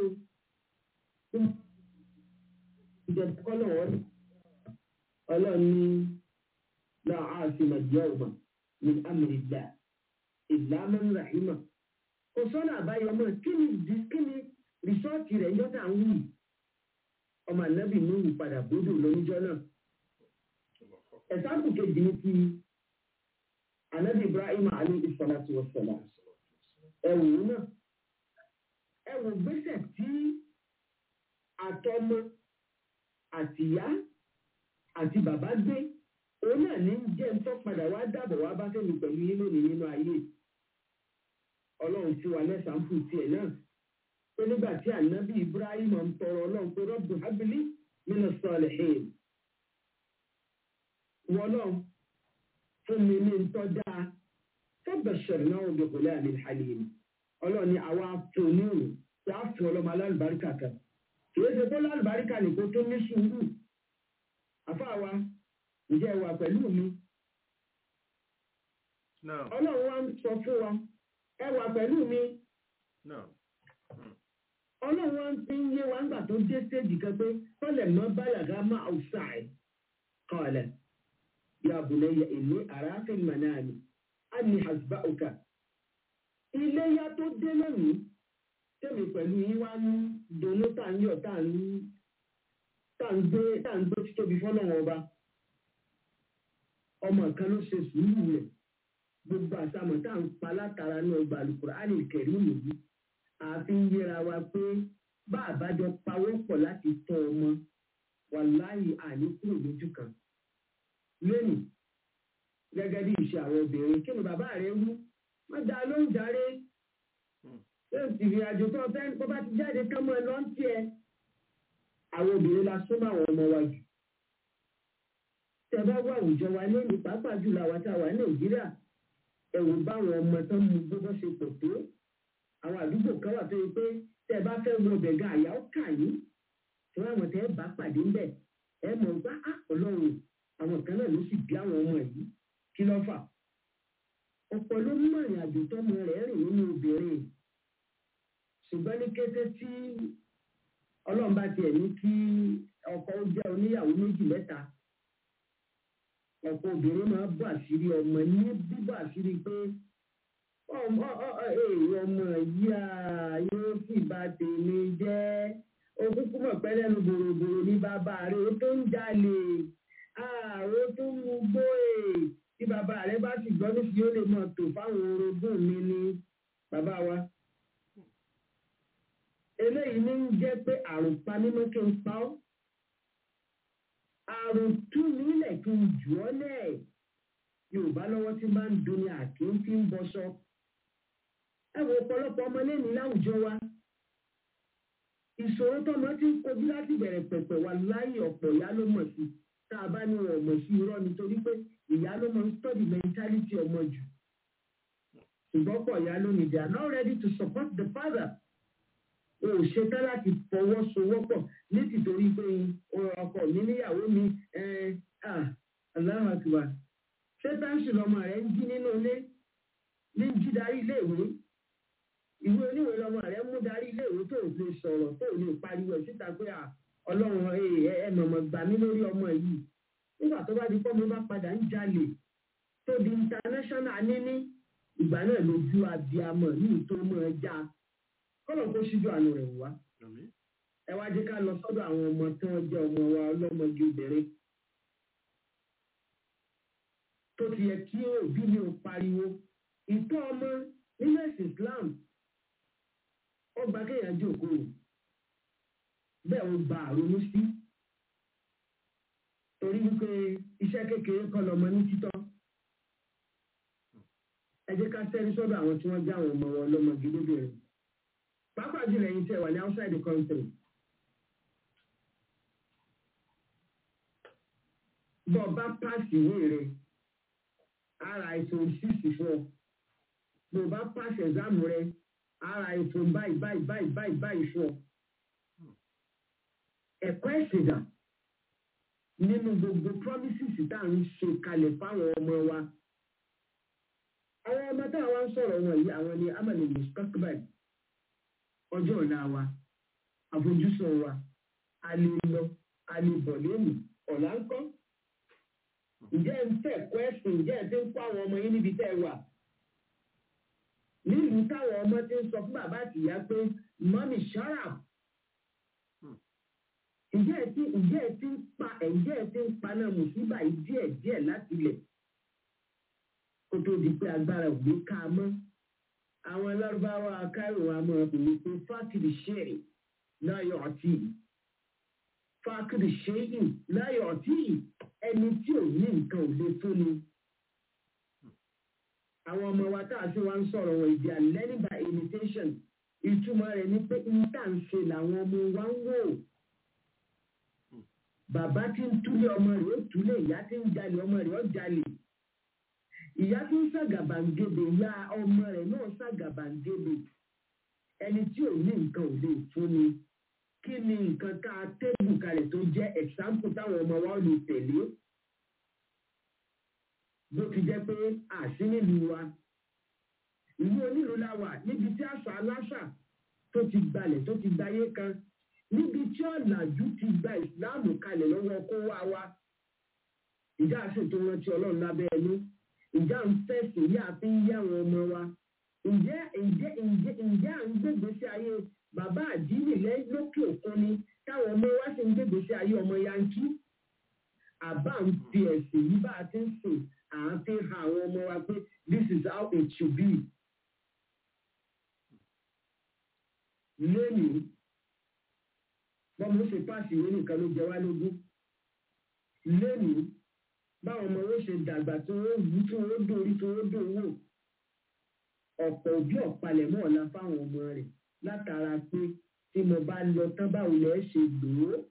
ìjọba kọ́lọ̀ wọ́n ọlọ́ni náà á fi mà jẹ́ ọ̀gbọ̀n ní amìrìlá ìlànà rahima kò sọ́nà àbáyọ mọ́ kí ni kí ni rìsọ́ọ̀tì rẹ̀ yọ́tà ń wù ọmọ ànábì ní ìwù padà bódò lóníjọ́ náà ẹ̀sáàpù kejì ní ti ànábì ibrahim alayhi salatu wa salam ẹ̀wù náà ẹ wò gbèsè tí àtọmọ àtìyá àti bàbá gbé òun náà ní jẹ́ ń tọ́ padà wá dàbọ̀ wá bá fẹ́mi pẹ̀lú yín lónìí nínú ayé ọlọ́run tí wà lẹ́sàn-án fún tiẹ̀ náà pé nígbà tí ànábì ibrahim ń tọrọ ọlọ́run pé rọ́bù hábílì nínú sọ̀lẹ̀ hìn wọlọ́n fún mi ní ntọ́ dáa fọ́bẹ̀ṣẹ̀rẹ̀ náà bí kò lẹ́yìn àmì halim ọlọ́run ni àwa fòníhùn tí a fún ọlọ́mọ alálùbáríkà kan kìí ṣe tó lálùbáríkà nìkan tó ní sùúrù àfáàwa ǹjẹ́ ẹ wà pẹ̀lú mi Naam, ọlọ́run wa ń sọ fún wa ẹ wà pẹ̀lú mi naam. ọlọ́run wa ń fi ń yé wa ńgbà tó dé stéèjì kan pé tọ́lẹ̀ mọ́ báyàgá má outside kọ́ọ̀lẹ̀ ya bunayya inni araka manami anni hasba'uka iléyà tó dé lónìí tẹ̀mí pẹ̀lú yín wá ní dùnú tá à ń yọ̀ tá à ń tá à ń gbé tá à ń gbé títóbi fọ́lọ́wọ́n ọba ọmọ kan ló ṣe sùúrù rẹ̀ gbogbo àtàmọ̀ tá à ń pa látara náà gba Al-Qur'ani Karim yìí àfi ń yẹra wa pé bá àbájọ pawọ́ pọ̀ láti tọ́ ọmọ wàláyé àní kúrò lójú kan lónìí gẹ́gẹ́ bí ìṣe àwọn obìnrin kí ni bàbá rẹ wú wọ́n dá ló ń darí yóò sì rí àjò tó fẹ́ kó bá ti jáde kán mọ́ ẹ lọ́n tiẹ̀ àwọn obìnrin la súnmọ́ àwọn ọmọ wa jù tẹ bá wá àwùjọ wa lónìí pàápàá jùlọ àwọn tá a wà ní nàìjíríà ẹ̀rù báwọn ọmọ tán mú gbogbo ṣe pọ̀ tó àwọn àdúgbò kan wà tó yẹ pé tẹ bá fẹ́ wọ ọbẹ̀ gan àyà ó kà yín tí wọ́n àwọn tẹ bá pàdé ńbẹ̀ ẹ mọ̀ gbá ọlọ́run àwọn kan náà ló sì bí àwọn ọmọ yìí kí ló fà ọ̀pọ̀ ló mú ìrìn àjò tọ́mọ rẹ̀ rìn nínú obìnrin ṣùgbọ́n ní kété tí ọlọ́run bá tiẹ̀ ní kí ọkọ ó jẹ́ oníyàwó méjì mẹ́ta ọ̀pọ̀ obìnrin máa bọ́ àṣírí ọmọ ní bíbọ́ àṣírí pé ọmọ èrò ọmọ yìí à yóò sì bá tèmi jẹ́ òkúkú mọ̀ pẹ́ lẹ́nu bòròbòrò ní bàbá rẹ̀ ó tó ń jalè ààrẹ tó ń mú gbóè tí bàbá rẹ̀ bá sì gbọ́ nísìnyí ó lè mọ̀ tó fáwọn orogún mi ní bàbá wa eléyìí ní ń jẹ́ pé àrùn pa mímọ́ kí n pa ọ́ àrùn tú nílẹ̀ kí n jù ọ́ lẹ̀ yorùbá lọ́wọ́ tí máa ń dunni àkí ń fi ń bọṣọ ẹ wo ọ̀pọ̀lọpọ̀ ọmọ lẹ́nu láwùjọ wa ìṣòro tọmọ tí ń kojú láti bẹ̀rẹ̀ pẹ̀pẹ̀ wà láyé ọ̀pọ̀ ìyá ló mọ̀ sí tá a bá ní wọn mọ̀ sí irọ́ nítorí pé ìyá ló mọ̀ ń study mentality ọmọ jù ṣùgbọ́n pọ̀ ìyá ló ní they are not ready to support the father o ò ṣetán láti fọwọ́sowọ́pọ̀ ní tìtorí pé ọkọ mi níyàwó mi aláwọ̀ àtiwá ṣétáǹsì lọmọ rẹ̀ ń jí nínú ilé ní jí darí iléèwé ìwé oníwèé lọmọ rẹ̀ mú darí iléèwé tó lè sọ̀rọ̀ tó lè pariwo ẹ̀ síta pé ọlọ́run ẹ mọ̀mọ́ gbà mí lórí ọmọ yìí nígbà tó bá di pọ́ mo bá padà ń jalè tó di international níní ìgbà náà lójú abiyamọ ní ìtòmọ̀ ẹja kọ́lọ̀ kó ṣíjú àánú rẹ̀ wá. ẹ wá jẹ́ ká lọ sọ́dọ̀ àwọn ọmọ tí wọ́n jẹ́ ọmọ wa ọlọ́mọge obìnrin. tó ti yẹ kí òbí mi ò pariwo ìtọ́ ọmọ nínú ẹ̀sìn Islam ó gba kéèyàn jókòó bẹ́ẹ̀ ó gba àrònú sí torí wípé iṣẹ́ kékeré kọ́ lọmọ ní títọ́ ẹ jẹ́ ká sẹ́rí sọ́dọ̀ àwọn tí wọ́n jẹ́ àwọn ọmọ wọn ọlọ́mọge lóbìnrin pàápàá jùlọ ẹ̀yin tí ẹ wà ní outside the country. bọ́ ọ bá pàṣẹ ìwé rẹ ara iphone six fún ọ bọ́ ọ bá pàṣẹ exam rẹ ara iphone báyìí báyìí báyìí báyìí báyìí fún ọ. ẹ̀kọ́ ẹ̀sìn dà nínú gbogbo promises tá à ń ṣe kalẹ̀ fáwọn ọmọ wa. àwọn ọmọ táwọn wá ń sọ̀rọ̀ wọn yìí àwọn ni amani mustaqbal ọjọ́ ọ̀la wa àfojúsùn wa a lè lọ a lè bọ̀ lónìí ọ̀la ń kọ́. ǹjẹ́ ń tẹ̀ kọ́ ẹ̀sìn ǹjẹ́ ẹ̀ ti ń kọ́ àwọn ọmọ yín níbi tẹ́ ẹ wà. nílùú táwọn ọmọ ti ń sọ fún bàbá àtìyá pé mọ́mí ṣọ́ra. ǹjẹ́ ẹ̀ ti ǹjẹ́ ẹ̀ ti ń pa ǹjẹ́ ẹ̀ ti ń paná mùsíbà yìí díẹ̀ díẹ̀ láti ilẹ̀ kó tó di pé agbára òwe ká a mọ́ àwọn lárúbáwá akáyọ̀ wa máa bò ó pé fákìrì ṣẹ́ẹ̀rì láyọ̀ ọtí fákìrì ṣẹ́ẹ̀rì láyọ̀ ọtí ẹni tí ò ní nǹkan ò lè fún ni. àwọn ọmọ wa tá a ṣe wá ń sọ̀rọ̀ wọn ìdí learning by imitation ìtumọ̀ rẹ̀ ni pé níta ń ṣe làwọn ọmọ wa ń wò. bàbá tí ń túlé ọmọ rẹ̀ ó túlé ìyá tí ń jalè ọmọ rẹ̀ ó jalè ìyá tó ń ṣàgàbàǹgebè ya ọmọ rẹ̀ náà ṣàgàbàǹgebè ẹni tí ò ní nǹkan ò lè fún ni kí ni nǹkan ká tébù kalẹ̀ tó jẹ́ ẹ̀sáǹpù táwọn ọmọ wa lè tẹ̀lé bó ti jẹ́ pé àṣì nílùú wa ìlú onílùú la wà níbi tí àṣà aláṣà tó ti gbalẹ̀ tó ti gbayé kan níbi tí ọ̀làjú ti gba ìsìláàmù kalẹ̀ lọ́wọ́ kó wá wa ìjà àṣetò rántí ọlọ́run lábẹ́ ẹnu ìjà ń fẹ̀sìn yá fi ń yá àwọn ọmọ wa ǹjẹ́ ǹjẹ́ ǹjẹ́ ǹjẹ́ à ń gbègbè sí ayé bàbá àdínì lókè òkun ni táwọn ọmọ wa sì ń gbègbè sí ayé ọmọ yankí àbá ń fi ẹ̀sìn yìí bá a ti ń sìn à ń fi hàn àwọn ọmọ wa pé this is how it should be. lónìí bọ́mọ ó ṣe páàsì ìwé nìkan ló jẹ wá lógún lónìí báwọn ọmọ owó ṣe dàgbà tí wọ́n wú tí wọ́n dórí tí wọ́n dòwò ọ̀pọ̀ òbí ọ̀palẹ̀ mọ́ ọ̀la fáwọn ọmọ rẹ̀ látara pé tí mo bá lọ tán báwo lẹ́ ṣe lò ó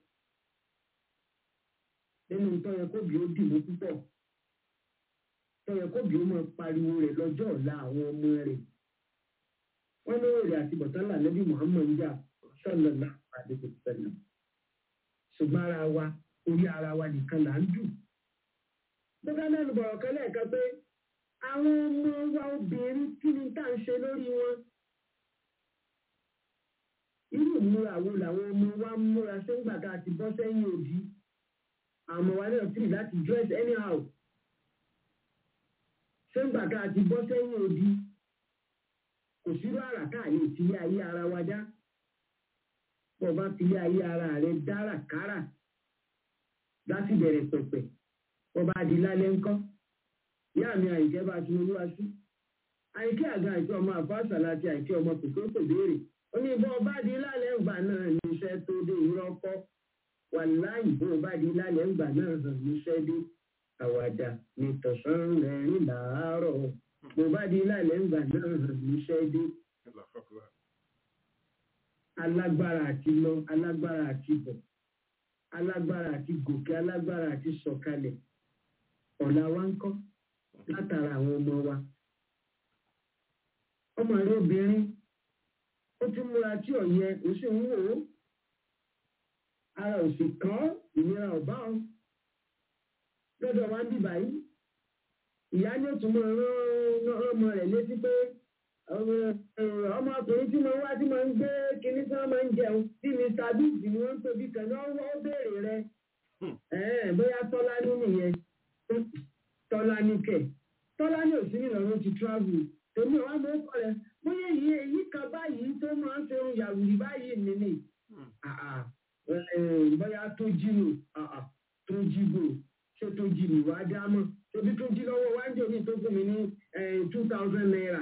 nínú tó yẹ kóbi ó dì mú púpọ̀ tó yẹ kóbi ó máa pariwo rẹ̀ lọ́jọ́ ọ̀la àwọn ọmọ rẹ̀ wọ́n ní èrè àti bọ̀tánlá lẹ́bí muhammed jà sọ́nà àdéhùn sẹ́nà ṣùgbọ́n ara wa orí ara wa nìkan là ń dùn bóká lẹ́nu bọ̀rọ̀ kan lẹ́ẹ̀kan pé àwọn ọmọ wa obìnrin kí ni tá à ń ṣe lórí wọn irú ìmúra wo làwọn ọmọ wa ń múra sẹ́ńgbà tá a ti bọ́ sẹ́yìn òbí àmọ́ wa náà tìrì láti dress anyhow sẹ́ńgbà tá a ti bọ́ sẹ́yìn òbí kò sírú àrà tá a lè fi ilé ayé ara wa dá bọ́ bá fi ilé ayé ara rẹ dára kára láti bẹ̀rẹ̀ pẹ̀pẹ̀ bọ́ bá di lálẹ́ ńkọ́ ìyá mi àìkẹ́ bá ti olúwa sí àìkẹ́ àga àìkẹ́ ọmọ àfáàsà láti àìkẹ́ ọmọ kòkó kò béèrè ó ní bọ́ bá di lálẹ́ ńgbà náà níṣẹ́ tó dé ìrọ́kọ́ wà láyìí bó bá di lálẹ́ ńgbà náà hàn níṣẹ́ dé àwàdà ní tọ̀sán rẹ̀rín làárọ̀ bó bá di lálẹ́ ńgbà náà hàn níṣẹ́ dé alágbára àti lọ alágbára àti bọ̀ alágbára àti gòkè alágbára àti sọ̀kalẹ̀ ọ̀la wa ń kọ́ látara àwọn ọmọ wa ọmọ rẹ obìnrin ó ti múra tí ọ̀yẹ ó sì ń wò ó ara ò sì kàn ìnira ọ̀bá ọ lọ́dọ̀ wa ń bì báyìí ìyá ní òtún mọ́ rán ọmọ rẹ̀ létí pé ọmọkùnrin tí mo wá tí mo ń gbé kinní tí wọ́n máa ń jẹun tí mr biggs ni wọ́n ń tóbi kan náà wọ́n béèrè rẹ̀ bóyá tọ́lá ní nìyẹn tọ́lá ní kẹ̀ tọ́lá ní òsín ìlọrin ti travel tèmi wà mọ́ kọ́ rẹ̀ bóyá èyí èyí kan báyìí tó máa ń fẹ́ràn yàwùrì báyìí nìní bóyá tó jí nù tó jí bò ṣé tó jí nù wá dá mọ́ tóbi tó jí lọ́wọ́ wá ń jẹ́ òní tó fún mi ní two thousand naira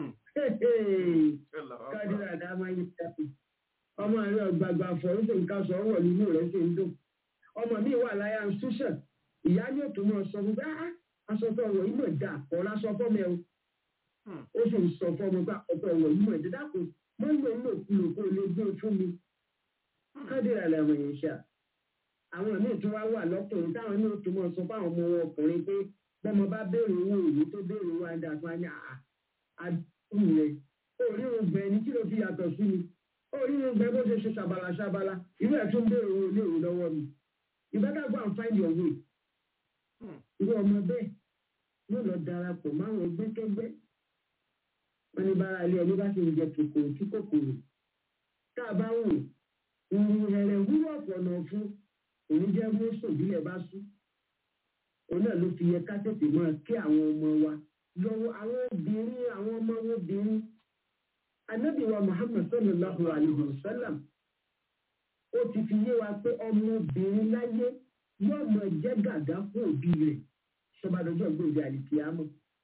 kádìrà dá máa ń yẹ ọmọ rẹ ọgbàgbà fọ ó sì ń ká sọ ọwọ́ nínú rẹ̀ sì ń dùn ọmọ mi wà láyà institution ìyá ní òtún mọ sọ fún bá aṣọ tó ọwọ́ yìí mọ̀ dà ọ̀rọ̀ aṣọ fọ́mọ ẹ̀ ó sì ń sọ fọ́mọ bá ọ̀tọ̀ ọwọ́ yìí mọ̀ dà dákun mọ́ lò ń lò kúlò kó lè gbé fún mi kádìrà làwọn èèyàn ṣá àwọn míì tó wá wà lọ́kùnrin táwọn ní òtún mọ sọ fáwọn ọmọ wọn ọkùnrin pé bọ́mọ bá béèrè owó òní tó béèrè owó àdá fún àyà àdúgbò rẹ̀ orí oúnjẹ ní kí ló fi yàtọ̀ sí mi orí oúnjẹ bó ṣe ṣe ṣàbàlà ṣàbàlà ìwé ẹ̀ tún béèrè owó ilé ìwé lọ́wọ́ mi you better go and find your way. irú ọmọ bẹ́ẹ̀ yóò lọ darapọ̀ máwọn ẹgbẹ́kẹ́gbẹ́ wọn ní bára ilé ẹni bá sì ń jẹ kòkòrò tí kòkòrò tá a bá wò ìrù rẹ̀rẹ̀ wúwọ̀ pọ̀nà fún òun jẹ́ mọ́sùn bílẹ̀ bá sú òun náà ló fi yẹ ká tètè máa kí àwọn ọmọ wa lọ́wọ́ àwọn obìnrin àwọn ọmọ obìnrin anábìwa muhammad sallallahu alayhi wa sallam ó ti fi yé wa pé ọmọbìnrin láyé yóò mọ jẹ́ gàgá fún òbí rẹ̀ sọ́bàdọ́jọ́ gbòòdì àlìkíyàmọ́.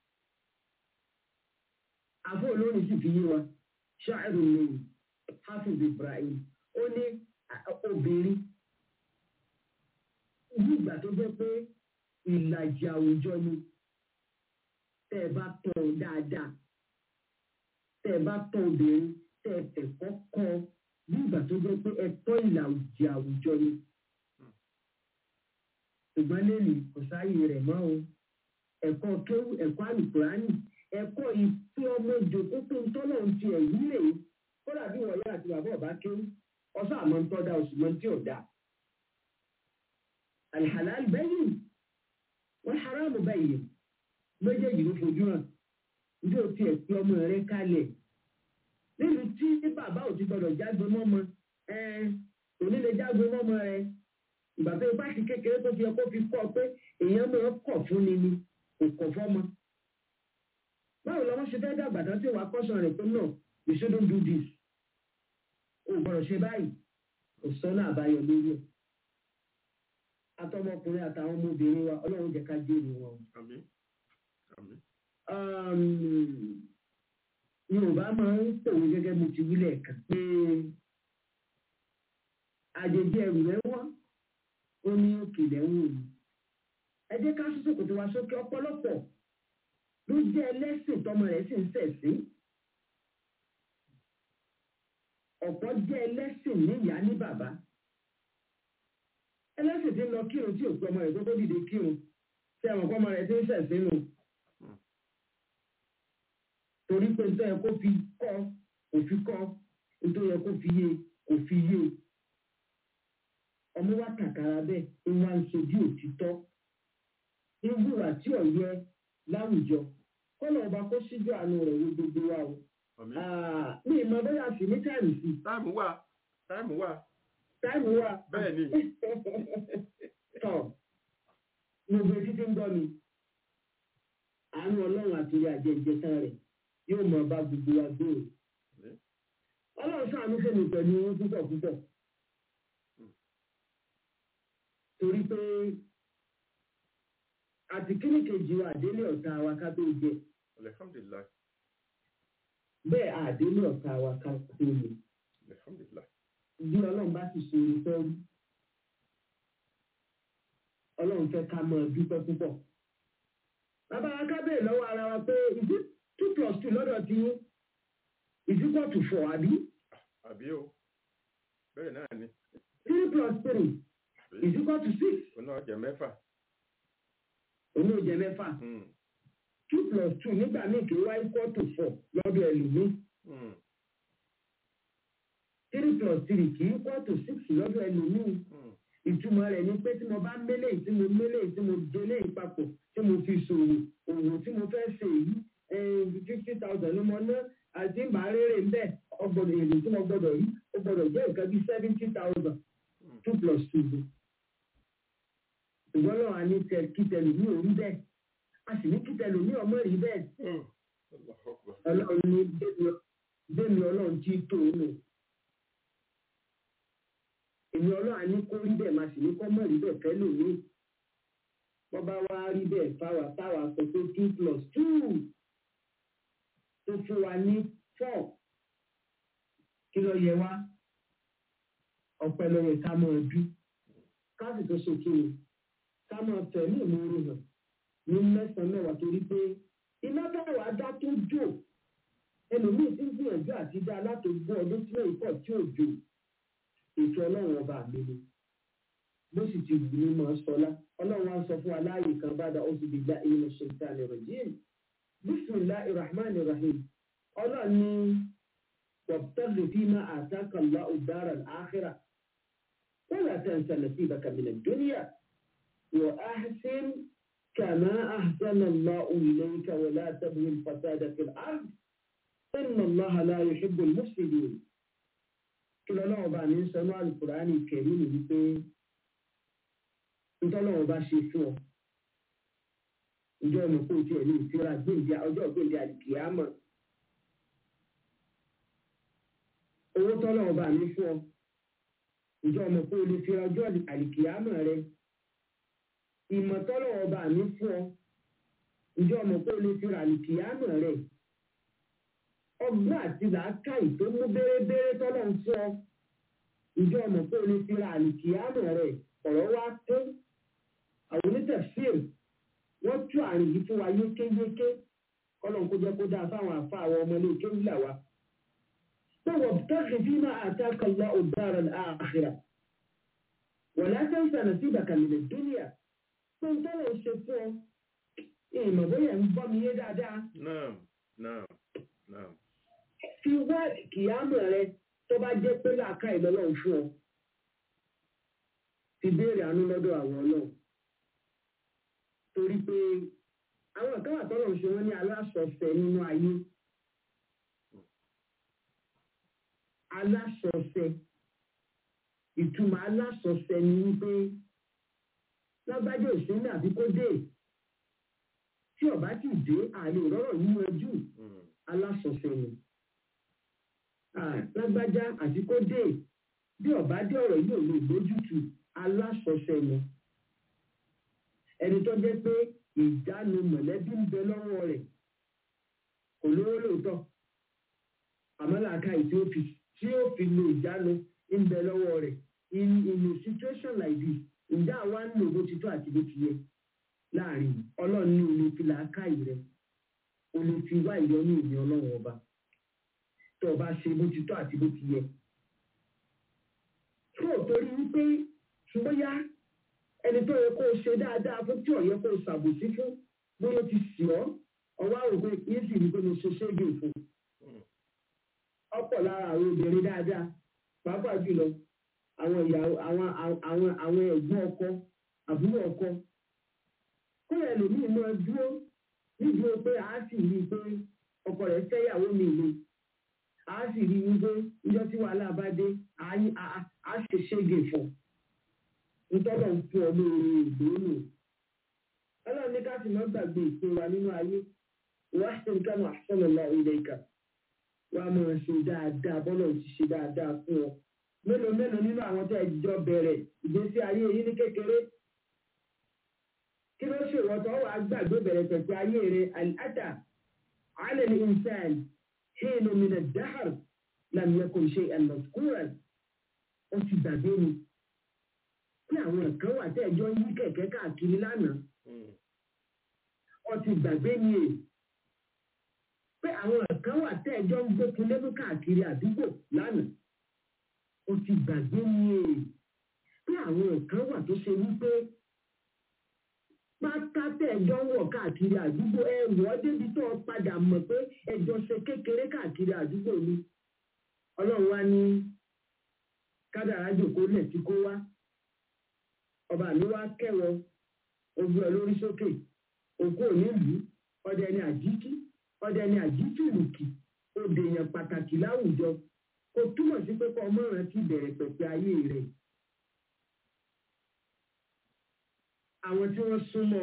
àfọ olórin sì fi yé wa ṣáàrù lẹ́yìn hafiz ibrahim ó ní obìnrin ní ìgbà tó jẹ́ pé ìlàjì àwùjọ ni tẹ́ ẹ bá tọ́ ọ dáadáa tẹ́ ẹ bá tọ́ obìnrin tẹ́ ẹ tẹ̀kọ́ kọ́ ọ bí ìgbà tó jẹ́ pé ẹ̀tọ́ ìlàjì àwùjọ ni. ṣùgbọ́n lẹ́nu kò sáàyè rẹ̀ mọ́ o ẹ̀kọ́ kéwù ẹ̀kọ́ àlùkùránì ẹ̀kọ́ ìpè ọmọ ìjòkó tó ń tọ́lọ̀ ń ti ẹ̀yí rè é kódà bí wọ̀nyí àti bàbá ọ̀bá kéwù ọ̀sán àmọ́ ń tọ́da oṣù mọ́ tí ò dáa. alhalal bẹ́yìn wọ́n haramu bẹ́yìn méjèèjì ló fojú hàn ní o tiẹ̀ pé ọmọ rẹ kalẹ̀ nínú tí bàbá ò ti gbọdọ̀ jágbe mọ́mọ òní lè jágbe mọ́mọ rẹ ìgbà tó ipá sí kékeré tó fi ẹ kó fi kọ́ pé èèyàn máa kọ̀ fún ni ni kò kọ̀ fọ́mọ. báwo lọ́wọ́ ṣe fẹ́ dàgbà tán tí wàá kọ́sàn rẹ̀ pé náà you shouldn't do this o gbọ́dọ̀ ṣe báyìí kò sọ́nà àbáyọ lórí ẹ̀. atọmọkùnrin àtàwọn ọmọbìnrin wa ọlọ́run jẹ́ ká jèrè wọn. yorùbá máa ń pòwe gẹ́gẹ́ bí ti wílẹ̀ kan pé àjèjì ẹrù rẹ wọ́n ó ní òkèlè ń wò ní. ẹ jẹ́ ká sọ́sọ́ kò tó wá sókè ọ̀pọ̀lọpọ̀ ló jẹ́ ẹlẹ́sìn tọmọ rẹ̀ sì ń ṣẹ̀sìn. ọ̀pọ̀ jẹ́ ẹlẹ́sìn ní ìyá ní bàbá. ẹlẹ́sìn tí ń lọ kírun tí òkú ọmọ rẹ̀ tó tó dìde kírun tí àwọn ọmọ rẹ̀ ti ń ṣẹ̀sìn nù. torí pé nítorí yẹ kó fi kọ́ kò fi kọ́ nítorí yẹ kó fi yé kò fi yé ọmọ wa kàkàrà bẹ́ẹ̀ ń wá ń sojú òtítọ́ ń hùwà tí ò yẹ láwùjọ kọ́nà ọba kó síjú àánú rẹ̀ wo gbogbo wa o. àmì Ah, mi ìmọ̀ bóyá sì ní táìmù sí táìmù wà táìmù wà táìmù wà. bẹ́ẹ̀ ni tọ̀ gbogbo etí tí ń gbọ́ mi àánú ọlọ́run àti ilé àjẹ ìjẹta rẹ̀ yóò mọ ọba gbogbo wa gbòòrò. Àmín. ọlọ́run sàánú fèmí pẹ̀lú owó púpọ̀ púpọ̀. torí pé àti kíní kejì wa àdélé ọ̀tá wa ká tó jẹ alihamdulilayi bẹ́ẹ̀ àdélé ọ̀tá wa ká tó lè alihamdulilayi bí ọlọ́run bá sì ṣe orí fẹ́ rí ọlọ́run fẹ́ ká mọ dúpẹ́ púpọ̀. bàbá wa ká bèèrè lọ́wọ́ ara wa pé is it two plus two lọ́dọ̀ tí yín is equal to four àbí àbí o bẹ́ẹ̀ náà ni three plus three is equal to six òun náà jẹ mẹ́fà òun ò jẹ mẹ́fà Hmm, two plus two nígbà míì kì í wá equal to four lọ́dọ̀ ẹlòmíì hmm, three plus three kì í equal to six lọ́dọ̀ ẹlòmíì hmm. ìtumọ̀ rẹ̀ ni pé tí mo bá mélé tí mo mélé tí mo délé papọ̀ tí mo fi ṣòwò òwò tí mo fẹ́ ṣe yìí fifty thousand ló mọ ná àti ń bá rere ń bẹ̀ ọgbọ̀dọ̀ èrè tí mo gbọ́dọ̀ rí ó gbọ́dọ̀ jẹ́ nǹkan bíi seventy thousand two plus two ni. ìwọ́n náà a ní tẹ kítẹ̀lù ní orí bẹ́ẹ̀ a sì ní kítẹ̀lù ní ọmọ rí bẹ́ẹ̀ Hmm. Allahu Akbar. ọlọ́run ní bẹ́ẹ̀ni ọlọ́run tí tó o nù. èmi ọlọ́run á ní kó rí bẹ́ẹ̀ máa sì ní kọ́ mọ̀ rí bẹ́ẹ̀ fẹ́ lòmíì. wọ́n bá wá rí bẹ́ẹ̀ fáwa táwa sọ pé two plus two tó fún wa ní four kí ló yẹ wá ọ̀pẹ ló yẹ ká mọ̀ ọ́ bí ká sì tó ṣe kí ni ká mọ̀ tẹ̀lé ìmúre hàn ní mẹ́sàn-án mẹ́wàá torí pé iná táwa dá tó jò ẹlòmíì tí ń gbìyànjú àti dá látògbó ọdún tí lóyún pọ̀ tí ò jò ètò ọlọ́run ọba mi ni bó sì ti wù ní mọ́ sọlá ọlọ́run á sọ fún wa láàyè kan bá dá oṣù bíbá ìyẹn ṣèǹtà ní rajim bisimilahi rahman rahim ọlọ́run ní wàbtàgì fi máa àtàkà lọ ọ̀dára àkírà wọ́n là tẹ̀ ń sàlẹ̀ sí ìbàkà mi nàìjíríà wọ́n á sẹ́n kàmá àhsánà lọ́ọ̀ ìlẹ́yìnká wọ́n látàbí fasádà fi àrùn. إن الله لا يحب المفسدين kí lọ́lọ́wọ́ bá ní sọ náà alukùránì kẹ̀rí ni wípé ntọ́lọ́wọ́ bá ṣe fún ọ ìjọ ọmọ kó tiẹ̀ ní ìtura gbèǹdé ọjọ́ gbèǹdé àdìkìyàmọ̀ owó tọ́lọ́wọ́ bá ní fún ọ ìjọ ọmọ kó lè fi ọjọ́ àdìkìyàmọ̀ rẹ ìmọ̀ tọ́lọ́wọ́ bá ní fún ọ ìjọ ọmọ kó lè fi àdìkìyàmọ̀ rẹ ọgbọ́n àti làákàyè tó mú bérebére tọ́lọ̀ ń fọ́ ìjọ ọmọ pé o lè fi ra àlìkìyàmọ̀ rẹ̀ ọ̀rọ̀ wá tó àwọn onítẹ̀fíìr wọ́n tú àrùn yìí fún wa yékéyéké kọ́lọ́n kó jẹ́ kó dáa fáwọn àfa àwọn ọmọ ilé ìké ńlá wa. pé wọ́n tẹ́sí bí máa àtàkà lọ ọ̀dára àkìrà wọ́n láti ń sànà sí ìbàkàlẹ̀ dúnìyà pé ń tọ́lọ̀ ń ṣe fún ọ ìmọ̀ bóyá ń gbọ́ mi yé dáadáa Naam, naam, naam. fi wá kìámù rẹ tó bá jẹ́ pé làákà ìlọ́lọ́run fún ọ ti béèrè àánú lọ́dọ̀ àwọn náà torí pé àwọn kan wà tọ́lọ̀ ń ṣe wọ́n ní aláṣọṣẹ nínú ayé aláṣọṣẹ ìtumọ̀ aláṣọṣẹ ni wípé lágbájá òṣèlú àbí kó dé tí ọba ti dé àlè ìrọ́rọ̀ yín yanjú Hmm, aláṣọṣẹ ni lágbájá àti kó dé bí ọba dé ọ̀rọ̀ yìí ò lè lójútu aláṣọṣẹ ni ẹni tó jẹ́ pé ìjánu mọ̀lẹ́bí ń bẹ lọ́wọ́ rẹ̀ kò lówó lóòótọ́ àmọ́ làákàyè tí ó fi tí ó fi lo ìjánu ń bẹ lọ́wọ́ rẹ̀ in in a situation like this ǹjẹ́ àwa ń lò bó ti tó àti bó ti yẹ láàrin ọlọ́run ní olè fi làákàyè rẹ̀ olè fi wá ìyọnú ìní ọlọ́run ọba tó o bá ṣe bó ti tó àti bó ti yẹ. tó o torí wípé bóyá ẹni tó yẹ kó o ṣe dáadáa fún tí ò yẹ kó o ṣàbòsí fún bóyá o ti sì ọ́ ọwọ́ àròpé yín sì rí pé mo ṣe ṣége fún ọ̀pọ̀ lára àwọn obìnrin dáadáa pàápàá jùlọ àwọn ìyàwó àwọn àwọn àwọn ẹ̀gbọ́n ọkọ àbúrò ọkọ kó ẹlòmíì máa dúró nídúró pé a sì rí i pé ọkọ rẹ̀ fẹ́yàwó mi ni a sì rí i pé níjọ́ tí wàhálà bá dé a ṣe ṣége fún ntọ́lọ̀ ń fún ọ lóore ìgbóhùn ọlọ́run ní ká sì má gbàgbé ìpín wa nínú ayé wàá ṣe nǹkan àṣọlọ lọ ilé ìkà wàá máa ṣe dáadáa bọ́lọ̀ ti ṣe dáadáa fún ọ mélòó mélòó nínú àwọn tẹ́ ẹ jọ bẹ̀rẹ̀ ìgbésí ayé yìí ní kékeré kí ló ṣe ìwọ́tọ̀ wàá gbàgbé bẹ̀rẹ̀ pẹ̀pẹ̀ ayé rẹ̀ àlàtà alẹ́ ní ìsàn hìnnú mi nà dáhàr làmìyẹ kò ṣe àlọ́kùnrà ó ti gbàgbé mi pé àwọn kan wà tẹ́ ẹ jọ yí kẹ̀kẹ́ káàkiri lánàá ó ti gbàgbé mi è pé àwọn kan wà tẹ́ ẹ jọ ń gbókun lébú káàkiri àdúgbò lánàá ó ti gbàgbé mi è pé àwọn kan wà tó ṣe wípé pátá tẹ́ ẹ jọ ń wọ̀ káàkiri àdúgbò ẹ wọ́ débi tó o padà mọ̀ pé ẹ jọ ṣe kékeré káàkiri àdúgbò ni ọlọ́run wá ní kádàrá jòkó lẹ̀ tí kó wá ọba mi wá kẹwọ ogun ẹ lórí sókè òkú onílùú ọdẹ ní àjíkí ọdẹ ní àjíkìrùkì òde èèyàn pàtàkì láwùjọ kò túmọ̀ sí pé kọ́ ọmọ rẹ ti bẹ̀rẹ̀ pẹ̀pẹ̀ ayé rẹ̀ àwọn tí wọ́n súnmọ́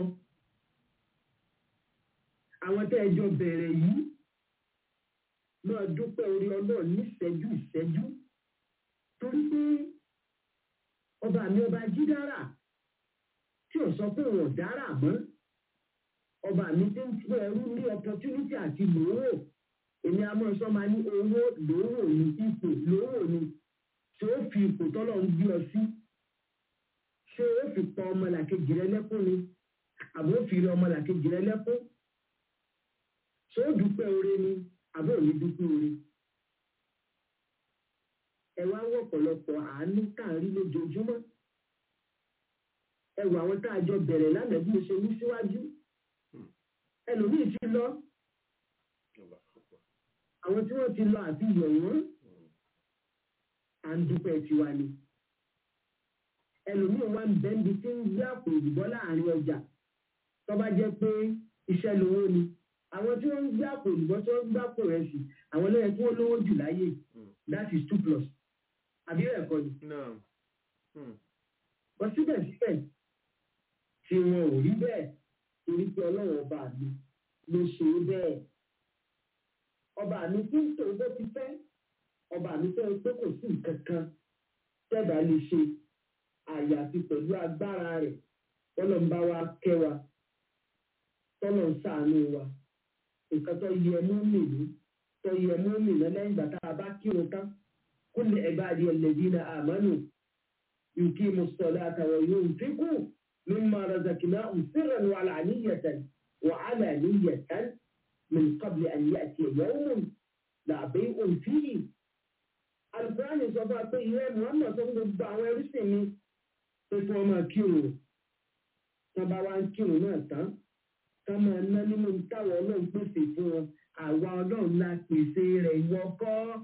àwọn tẹ́ ẹ jọ bẹ̀rẹ̀ yìí máa dúpẹ́ orí ọlọ́ọ̀ níṣẹ́jú ìṣẹ́jú torí pé ọba mi ọba jídára tí ò sọ pé wọn dára mọ́ ọba mi ti ń fún ẹrú ní opportunity àti lòówò èmi a máa sọ máa ní owó lòówò ní ipò lòówò ní tí ó fi ipò tọ́lọ̀ ń gbé ọ sí ṣé ó fi pa ọmọlàkejì rẹ lẹ́kún ni àbó fi rí ọmọlàkejì rẹ lẹ́kún ṣé ó dúpẹ́ oore ni àbó ò ní dúpẹ́ oore ẹ wá wọ ọ̀pọ̀lọpọ̀ àánú tá à ń rí lójoojúmọ́ ẹ wọ àwọn tá a jọ bẹ̀rẹ̀ lánàá bí mo ṣe wí síwájú ẹlòmíì ti lọ àwọn tí wọ́n ti lọ àti yọ̀ wọ́n à ń dúpẹ́ tiwa ni ẹlòmíì wá ń bẹ́ńbi tí ń gbé àpò ìdìbọ́ láàrin ọjà tó bá jẹ́ pé iṣẹ́ lówó ni àwọn tí wọ́n ń gbé àpò ìdìbọ́ tí wọ́n ń gbé àpò rẹ̀ sí àwọn lóye tí wọ́n lówó jù láyé that is two plus àbí rẹ̀ kọ́ ni. Wọ́n síbẹ̀síbẹ̀ tí wọn ò rí bẹ́ẹ̀ torí pé ọlọ́run ọba mi ló ṣe é bẹ́ẹ̀. Ọba mi tí ń tò bó ti fẹ́, ọba mi fẹ́ pé kò sí nǹkan kan tẹ́ẹ̀dá lè ṣe àyàfi pẹ̀lú agbára rẹ̀ tọ́lọ̀ ń bá wa kẹ́ wa tọ́lọ̀ ń ṣàánú wa. Nǹkan tó yẹ mú mi ní tó yẹ mú mi lẹ́yìn ìgbà tá a bá kírun tán. كل عبادي الذين آمنوا يقيموا الصلاة وينفقوا مما رزقناهم سرا وعلانية وعلانية من قبل أن يأتي يوم لا بيع فيه القرآن sọfà pé ìwé muhammed sọ fún gbogbo àwọn ẹrúsìn mi pé kí wọ́n máa kírun tán bá wá ń kírun náà tán ká máa ná nínú táwọn ọlọ́run pèsè fún wọn àwa ọlọ́run la pèsè rẹ̀ ìwọ kọ́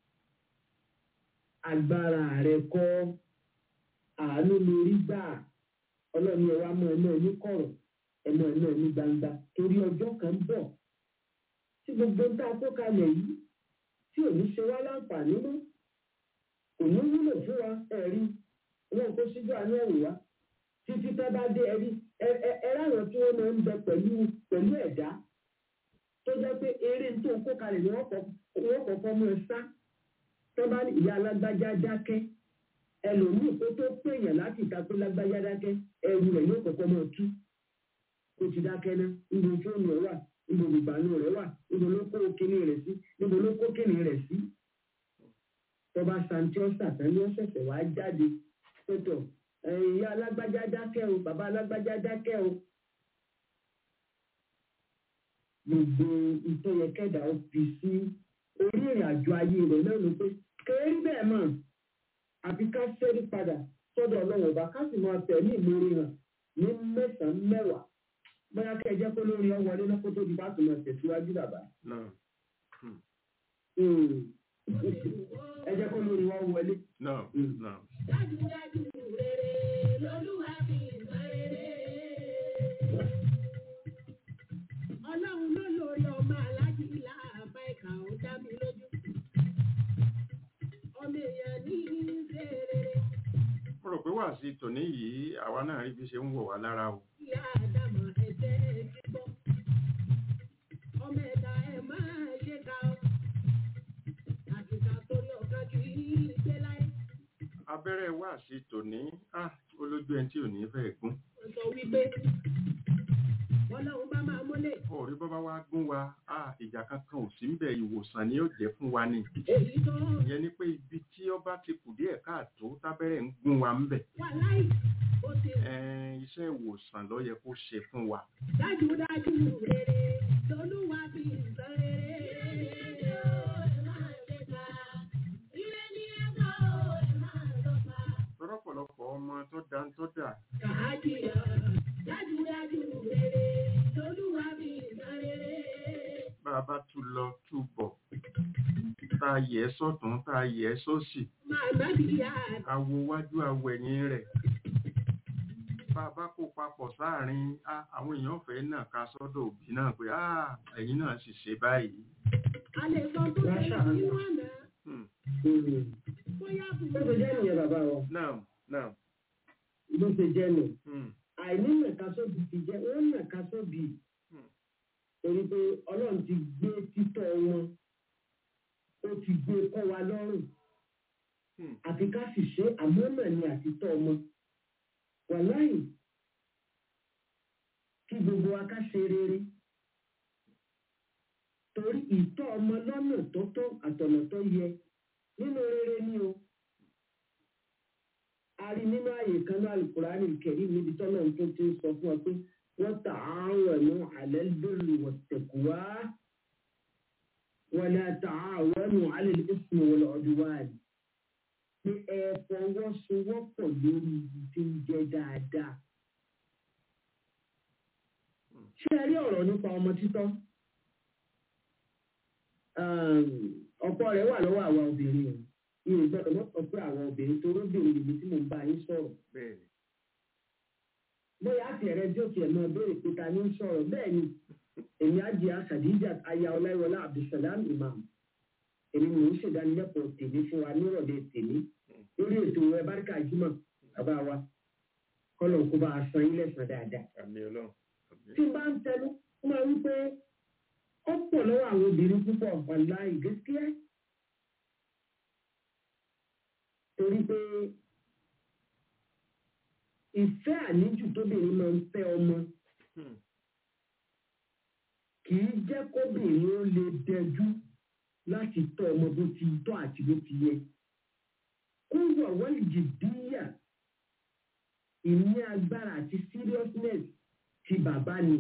agbára rẹ kọ́ àánú lórí gbà ọlọ́run ẹ̀ wá mọ ẹ̀ náà ní kọ̀rọ̀ ẹ̀ mọ ẹ̀ náà ní gbangba torí ọjọ́ kan bọ̀ tí gbogbo ń tá a kó kalẹ̀ yìí tí ò ní ṣe wá láǹfààní mọ́ kò ní wúlò fún wa ẹ̀rí wọn kó síjú àánú ẹ̀rù wa títí tá bá dé ẹ̀rí ẹ ráwọn tí wọ́n máa ń bẹ pẹ̀lú pẹ̀lú ẹ̀dá tó jẹ́ pé eré tó ń kó kalẹ̀ ni wọ́n kọ́kọ́ mú ẹ sá tó bá ní ìyá alágbájá dákẹ́ ẹlòmíì kó tó pèèyàn láti ìta pé lágbájá dákẹ́ ẹrù rẹ̀ yóò kọ́kọ́ máa tú kó ti dákẹ́ ná níbi fóònù ẹ̀ wà níbo ìgbàanú rẹ̀ wà níbo ló kó kíní rẹ̀ sí níbo ló kó kíní rẹ̀ sí tọba santi ọsàtàn ní ọ̀sẹ̀sẹ̀ wá jáde pẹtọ ìyá alágbájá dákẹ́ o bàbá alágbájá dákẹ́ o gbogbo ìtọ́yẹkẹ́dà ó fi sí orí ìrìn àjò ayé rẹ̀ náà ló pé kéèrí bẹ́ẹ̀ mọ̀ àfi ká ṣẹ́rí padà sọ́dọ̀ ọlọ́run ọba ká sì máa tẹ̀ ní ìmúrí hàn ní mẹ́sàn-án mẹ́wàá bóyá kẹ́ ẹ jẹ́ kó lórí ọ wọlé náà kó tó di bá tó máa tẹ̀síwájú bàbá. náà ẹ jẹ́ kó lórí wọn wọlé. náà náà Dájúdájú rere lolúwa fi ìtàn rere. Ọlọ́run ló lórí ọmọ alájí láàbá ìkà ó dá mi lójú. Ọmọ èèyàn ní í ṣe rere. mo rò pé wà sí tòní yìí àwa náà rí bí ṣe ń wọ̀ wá lára o Ìyá Àdàmọ̀ ẹ̀jẹ̀ kíkọ́. Ọmọ ẹ̀dá ẹ̀ máa ṣe ká ọ. Àtìkà torí ọ̀kan kì í gbé láyé. abẹ́rẹ́ wà sí tòní ah olójú ẹni tí ò ní fẹ́ gún Wọ́n sọ wípé Ọlọ́run bá máa mọ́lẹ̀. ọ̀rí bọ́bá wá gún wa ah ìjà kankan ò sí ń bẹ̀ ìwòsàn ni ó jẹ́ fún wa ni Èyí tó ìyẹn ni pé ibi tí ọba ti kù díẹ̀ káàtó tábẹ́rẹ́ ń gún wa ń bẹ̀ wà láì. Ó ti ẹ̀ẹ́n iṣẹ́ ìwòsàn ló yẹ kó ṣe fún wa dájúdájú rere lolúwa fi ìtàn rere. Ire ni ẹ̀kọ́ ẹ̀ máa lọ́pa. tọ́rọ̀pọ̀lọpọ̀ ọmọ tó dá ń tọ́ dà Kàájìyà dájúdájú rere lolúwa fi ìtàn rere. bá a bá tú lọ tú bọ̀ tá a yẹ ẹ́ sọ́tún tá a yẹ ẹ́ sósì Màmá bìyà awo wájú awo ẹ̀yìn rẹ̀ bá a bá kó papọ̀ sáàrin ah, àwọn èèyàn fẹ́ náà ká sọ́dọ̀ òbí náà pé ah, ẹ̀yin náà sì ṣe báyìí a lè sọ tó ṣẹlẹ̀ nínú àná. Hmm. Bóyá bó ṣe jẹ́ nìyẹn bàbá wa náà náà bó ṣe jẹ́ nù hmm, àìní nàka sóbì ti jẹ́ wọ́n nàka sóbì Hmm. torí pé ọlọ́run ti gbé títọ́ wọn ó ti gbé kọ́ wa lọ́rùn hmm, àfi ká sì ṣe àmọ́nà ni àtitọ́ ọmọ wàláì kí gbogbo wa ká ṣe rere torí ìtọ́ ọmọ lọ́nà tó tọ́ àtọ̀nà tó yẹ nínú rere ni o a rí nínú ààyè kan ní alukurani kẹrí níbi tọ́lọ̀ tó ti ń sọ fún ọ pé wọ́n ta àwọn ẹ̀nu alẹ́ lórí wọ̀tẹ̀kùwá wọ́n lè ta àwọn ẹ̀nu alẹ́ ìsìn wọlé ọdún wáyé pé ẹ fọwọ́sowọ́pọ̀ lórí ibi tí ń jẹ́ dáadáa. ṣé ẹ rí ọ̀rọ̀ nípa ọmọ títọ́? Um, ọ̀pọ̀ rẹ̀ wà lọ́wọ́ àwa obìnrin o. Mi ò gbọ́dọ̀ mọ́tò pé àwọn obìnrin tó róbìnrin níbi tí mo ń bá yín sọ̀rọ̀. bẹ́ẹ̀ ni Bóyá àti ẹ̀rẹ́ tí ó tiẹ̀ náà béèrè pé ta ni ń sọ̀rọ̀ bẹ́ẹ̀ ni èmi Àjíà Khadija aya Ọláìwọlá Abdulsalam Imam. Èmi mò ń ṣèdánilẹ́kọ̀ọ́ tèmi fún wa nírọ̀lẹ́ tèmi lórí ètò ẹ báríkà jímọ̀ bàbá wa kọ́lọ̀ kó bá a san ilé san dáadáa. àmì ọlọ́run àmì tí n bá ń tẹnu ó máa ń pé ó pọ̀ lọ́wọ́ àwọn obìnrin púpọ̀ wàlá ìgẹ́síẹ́. torí pé ìfẹ́ àníjù tóbìnrin máa ń fẹ́ ọmọ Hmm. kì í jẹ́ kóbìnrin ó lè dẹjú láti tọ́ ọmọ bó ti tọ́ àti bó ti yẹ. kúrò wọ́n jìdíyà ìní agbára àti seriousness ti bàbá ni.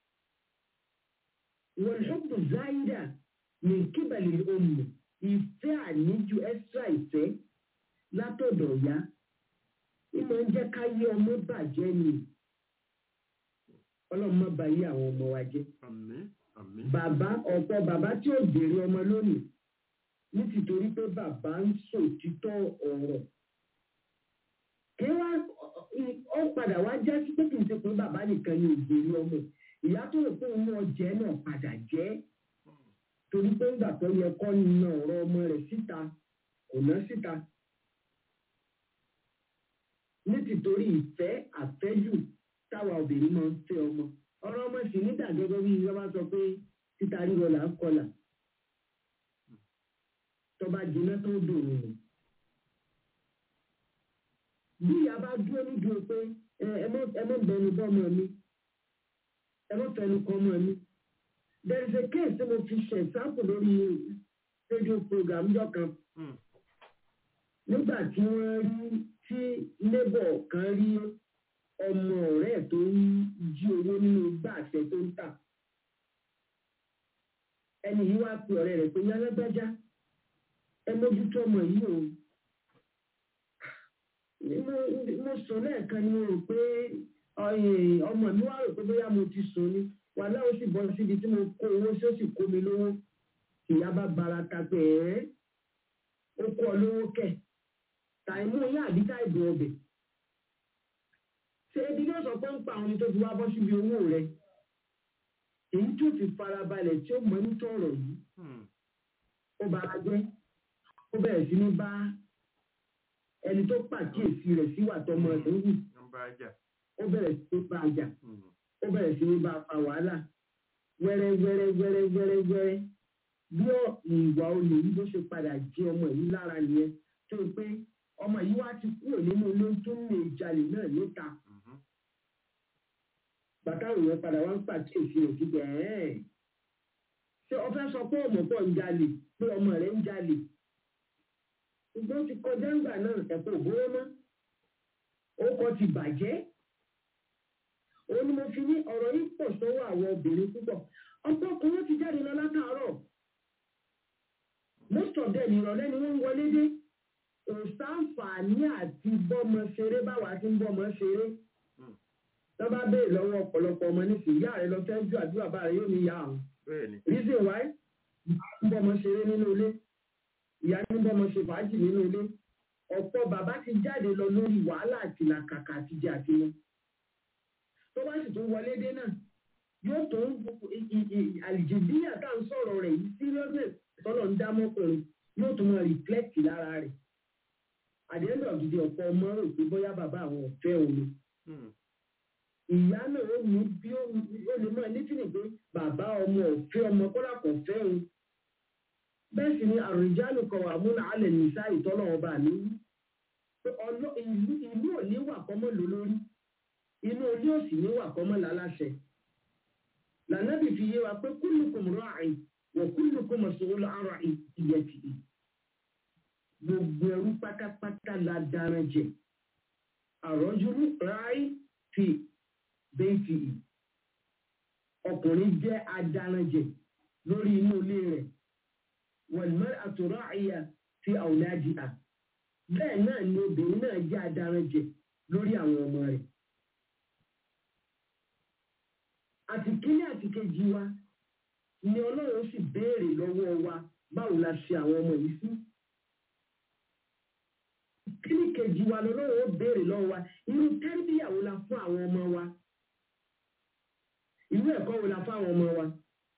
wọ́n ṣọ́pù záírà ní kíbalì ọmọ ìfẹ́ àníjù extra ìfẹ́ látọ̀dọ̀ ya ìmọ̀ ń jẹ́ ká yé ọmọ bàjẹ́ ni ọlọ́run má ba yé àwọn ọmọ wa jẹ́ àmì àmì bàbá ọ̀pọ̀ bàbá tí ò béèrè ọmọ lónìí ní tìtorí pé bàbá ń sòtítọ́ ọ̀rọ̀ kí wá ó padà wá já sí pé kì í ṣe pé bàbá nìkan ni ò béèrè ọmọ ìyá tó rò pé òun ọjẹ́ náà padà jẹ́ torí pé ńgbà tó yẹ kọ́ na ọ̀rọ̀ ọmọ rẹ̀ síta kò ná síta ní tìtorí ìfẹ́ àfẹ́jù táwa obìnrin máa ń fẹ́ ọmọ ọ̀rọ̀ ọmọ sì nígbà gẹ́gẹ́ bí ìjọba sọ pé títa ríro là ń kọlà tọba jiná tó dòrò nù. bí ìyá bá dúró nídùú pé ẹ ẹ mọ ẹ mọ bẹnu bọ ọmọ mi ẹ mọ fẹnu kọ ọmọ mi there is a case tí mo fi ṣe example lórí radio program jọ kan Mm. nígbà tí wọ́n rí tí labour kan rí ọmọ ọ̀rẹ́ ẹ̀ tó ń jí owó nínú igbá àṣẹ tó ń tà ẹni yìí wá pe ọ̀rẹ́ rẹ̀ pé ní alágbájá ẹ mójútó ọmọ yìí o mo mo sùn lẹ́ẹ̀kan ni mo rò pé ọyẹ, ọmọ mi wá rò pé bóyá mo ti sùn ni wàhálà ó sì bọ́ síbi tí mo kó owó sí ó sì kó mi lówó ìyá bá bara ta pé ẹ́ ó kó ọ lówó kẹ̀ tàìmú yín àbí táìbù ọbẹ̀ ṣé ebi yóò sọ pé ń pa àwọn ẹni tó fi wá bọ́ síbi owó rẹ̀ èyí tó fi farabalẹ̀ tí ó mọ̀ ní tọ̀rọ̀ yìí Mm. ó bara jẹ́ ó bẹ̀rẹ̀ sí ní bá ẹni tó pàkíyèsí rẹ̀ síwà tọmọ rẹ̀ ń wù Nọ́mbà ajá. ó bẹ̀rẹ̀ sí ní bá a jà Mm. ó bẹ̀rẹ̀ sí ní bá a fa wàhálà wẹ́rẹ́ wẹ́rẹ́ wẹ́rẹ́ wẹ́rẹ́ wẹ́rẹ́ bí ọ- ìwà olè yìí ló ṣe padà jẹ ọmọ yìí lára nìyẹn tó o pé ọmọ yìí wá ti kúrò nínú ilé tó ń lè jalè náà níta Mhm. bàtà òun padà wá ń pàkíyèsí rẹ̀ síbẹ̀ ẹ́ẹ̀ ṣé o fẹ́ sọ pé ọmọ pọ̀ ń jalè pé ọmọ rẹ̀ ń jalè ṣùgbọ́n ó ti kọjá ńgbà náà ẹ̀kọ́ òbóró mọ́ orúkọ ti bàjẹ́ òun ni mo fi ní ọ̀rọ̀ yìí pọ̀ sọ́wọ́ àwọn obìnrin púpọ̀ ọ̀pọ̀ ọkùnrin ti jáde lọ látàárọ̀ most of them ìrọ̀lẹ́ ni wọ́n ń wọlé dé òsánfààní àti bọ́mọ ṣeré báwa ti ń bọ́mọ ṣeré wọ́n bá béèrè lọ́wọ́ ọ̀pọ̀lọpọ̀ ọmọ nísìnyí ìyá rẹ lọ fẹ́ ju àdúrà bá rẹ yóò ní ìyá àwọn Bẹ́ẹ̀ni. reason why ń bọ́mọ ṣeré nínú ilé ìyá ní bọ́mọ ṣe fàájì nínú ilé ọ̀pọ̀ bàbá ti jáde lọ lórí wàhálà àti làkàkà àti jẹ àti mu tó bá sì tún wọlé dé náà yóò tó ń àlìjìbíyà tá à ń sọ̀rọ̀ rẹ̀ yìí seriousness tọ́lọ̀ ń dá mọ́kùnrin yóò tún máa reflect lára rẹ̀ àdéhùn ọ̀gidi ọ̀pọ̀ ọmọ rò pé bóyá bàbá àwọn ọ̀fẹ́ òun ni Mm. ìyá náà ó ní bí ó ó lè máa ní fílì pé bàbá ọmọ ọ̀fẹ́ ọmọ kọ́lá kò fẹ́ òun bẹ́ẹ̀ sì ni àrùjálù kan wà múnà alẹ̀ nìṣá ìtọ́lọ̀ ọba mi wí pé ọlọ́ ìlú ìlú ò ní wà kọ́mọ́ ló lórí inú ilé òsì ní wà kọ́mọ́ láláṣẹ lànàbì fi yé wa pé kúlùkùm ra'in wa kúlùkùm mas'ulun 'an ra'iyyatihi gbogbo ẹrú pátápátá la dára jẹ àrọ́júlú ráì fi bẹ́ẹ̀tì yìí ọkùnrin jẹ́ adaranjẹ lórí inú ilé rẹ̀ wọ̀lmọ́ àtúrọ̀ àyà fi àwòlájì à bẹ́ẹ̀ náà ni obìnrin náà jẹ́ adaranjẹ lórí àwọn ọmọ rẹ̀ àti kíní àti kejì wa ni ọlọ́run sì béèrè lọ́wọ́ wa báwo la ṣe àwọn ọmọ yìí sí kíní kejì wa lọ́lọ́run ó béèrè lọ́wọ́ wa irú tẹ́rìbíyàwó la fún àwọn ọmọ wa irú ẹ̀kọ́ wo la fún àwọn ọmọ wa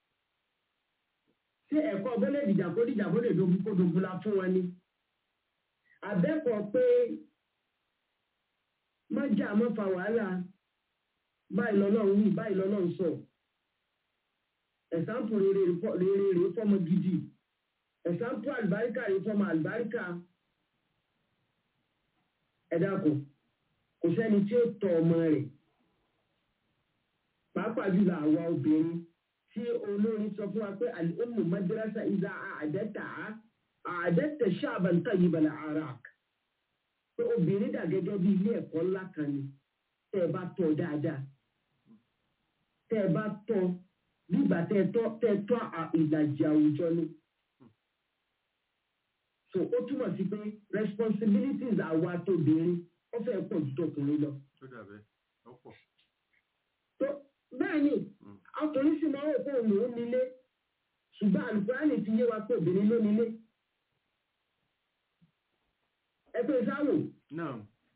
ṣé ẹ̀kọ́ bọ́lẹ̀ dìjà kó dìjà kó lè dogun kó dogun la fún wa ni àbẹ́kọ̀ pé má jà má fa wàhálà báyìí lọ́lọ́run wí báyìí lọ́lọ́run sọ ẹ̀sánpù rere rere rere fọmọ gidi ẹ̀sánpù àlùbáríkà rere fọmọ àlùbáríkà ẹ dákun kò sẹ́ni tí ó tọ́ ọmọ rẹ̀ pàápàá jùlọ àwa obìnrin tí olórin sọ fún wa pé àlùmù madrasa ìdá àdẹ́tà àdẹ́tà ṣáàbàǹtà yìí bàlẹ̀ arak pé obìnrin dà gẹ́gẹ́ bí ilé ẹ̀kọ́ ńlá kan ni tẹ́ ẹ bá tọ́ dáadáa tẹ́ ẹ bá tọ́ nígbà tẹ́ ẹ tọ́ tẹ́ ẹ tọ́ ìlàjì àwùjọ ni so ó túmọ̀ sí pé responsibilities àwa tóbìnrin ó fẹ́ pọ̀ ju tọkùnrin lọ. Tó dàbẹ́. Ọ̀pọ̀. tó bẹ́ẹ̀ ni ọkùnrin sì máa ń wò pé òun lòún nílé ṣùgbọ́n àlùkùránì ti yé wa pé obìnrin ló nílé. ẹ pé sáwò Náà.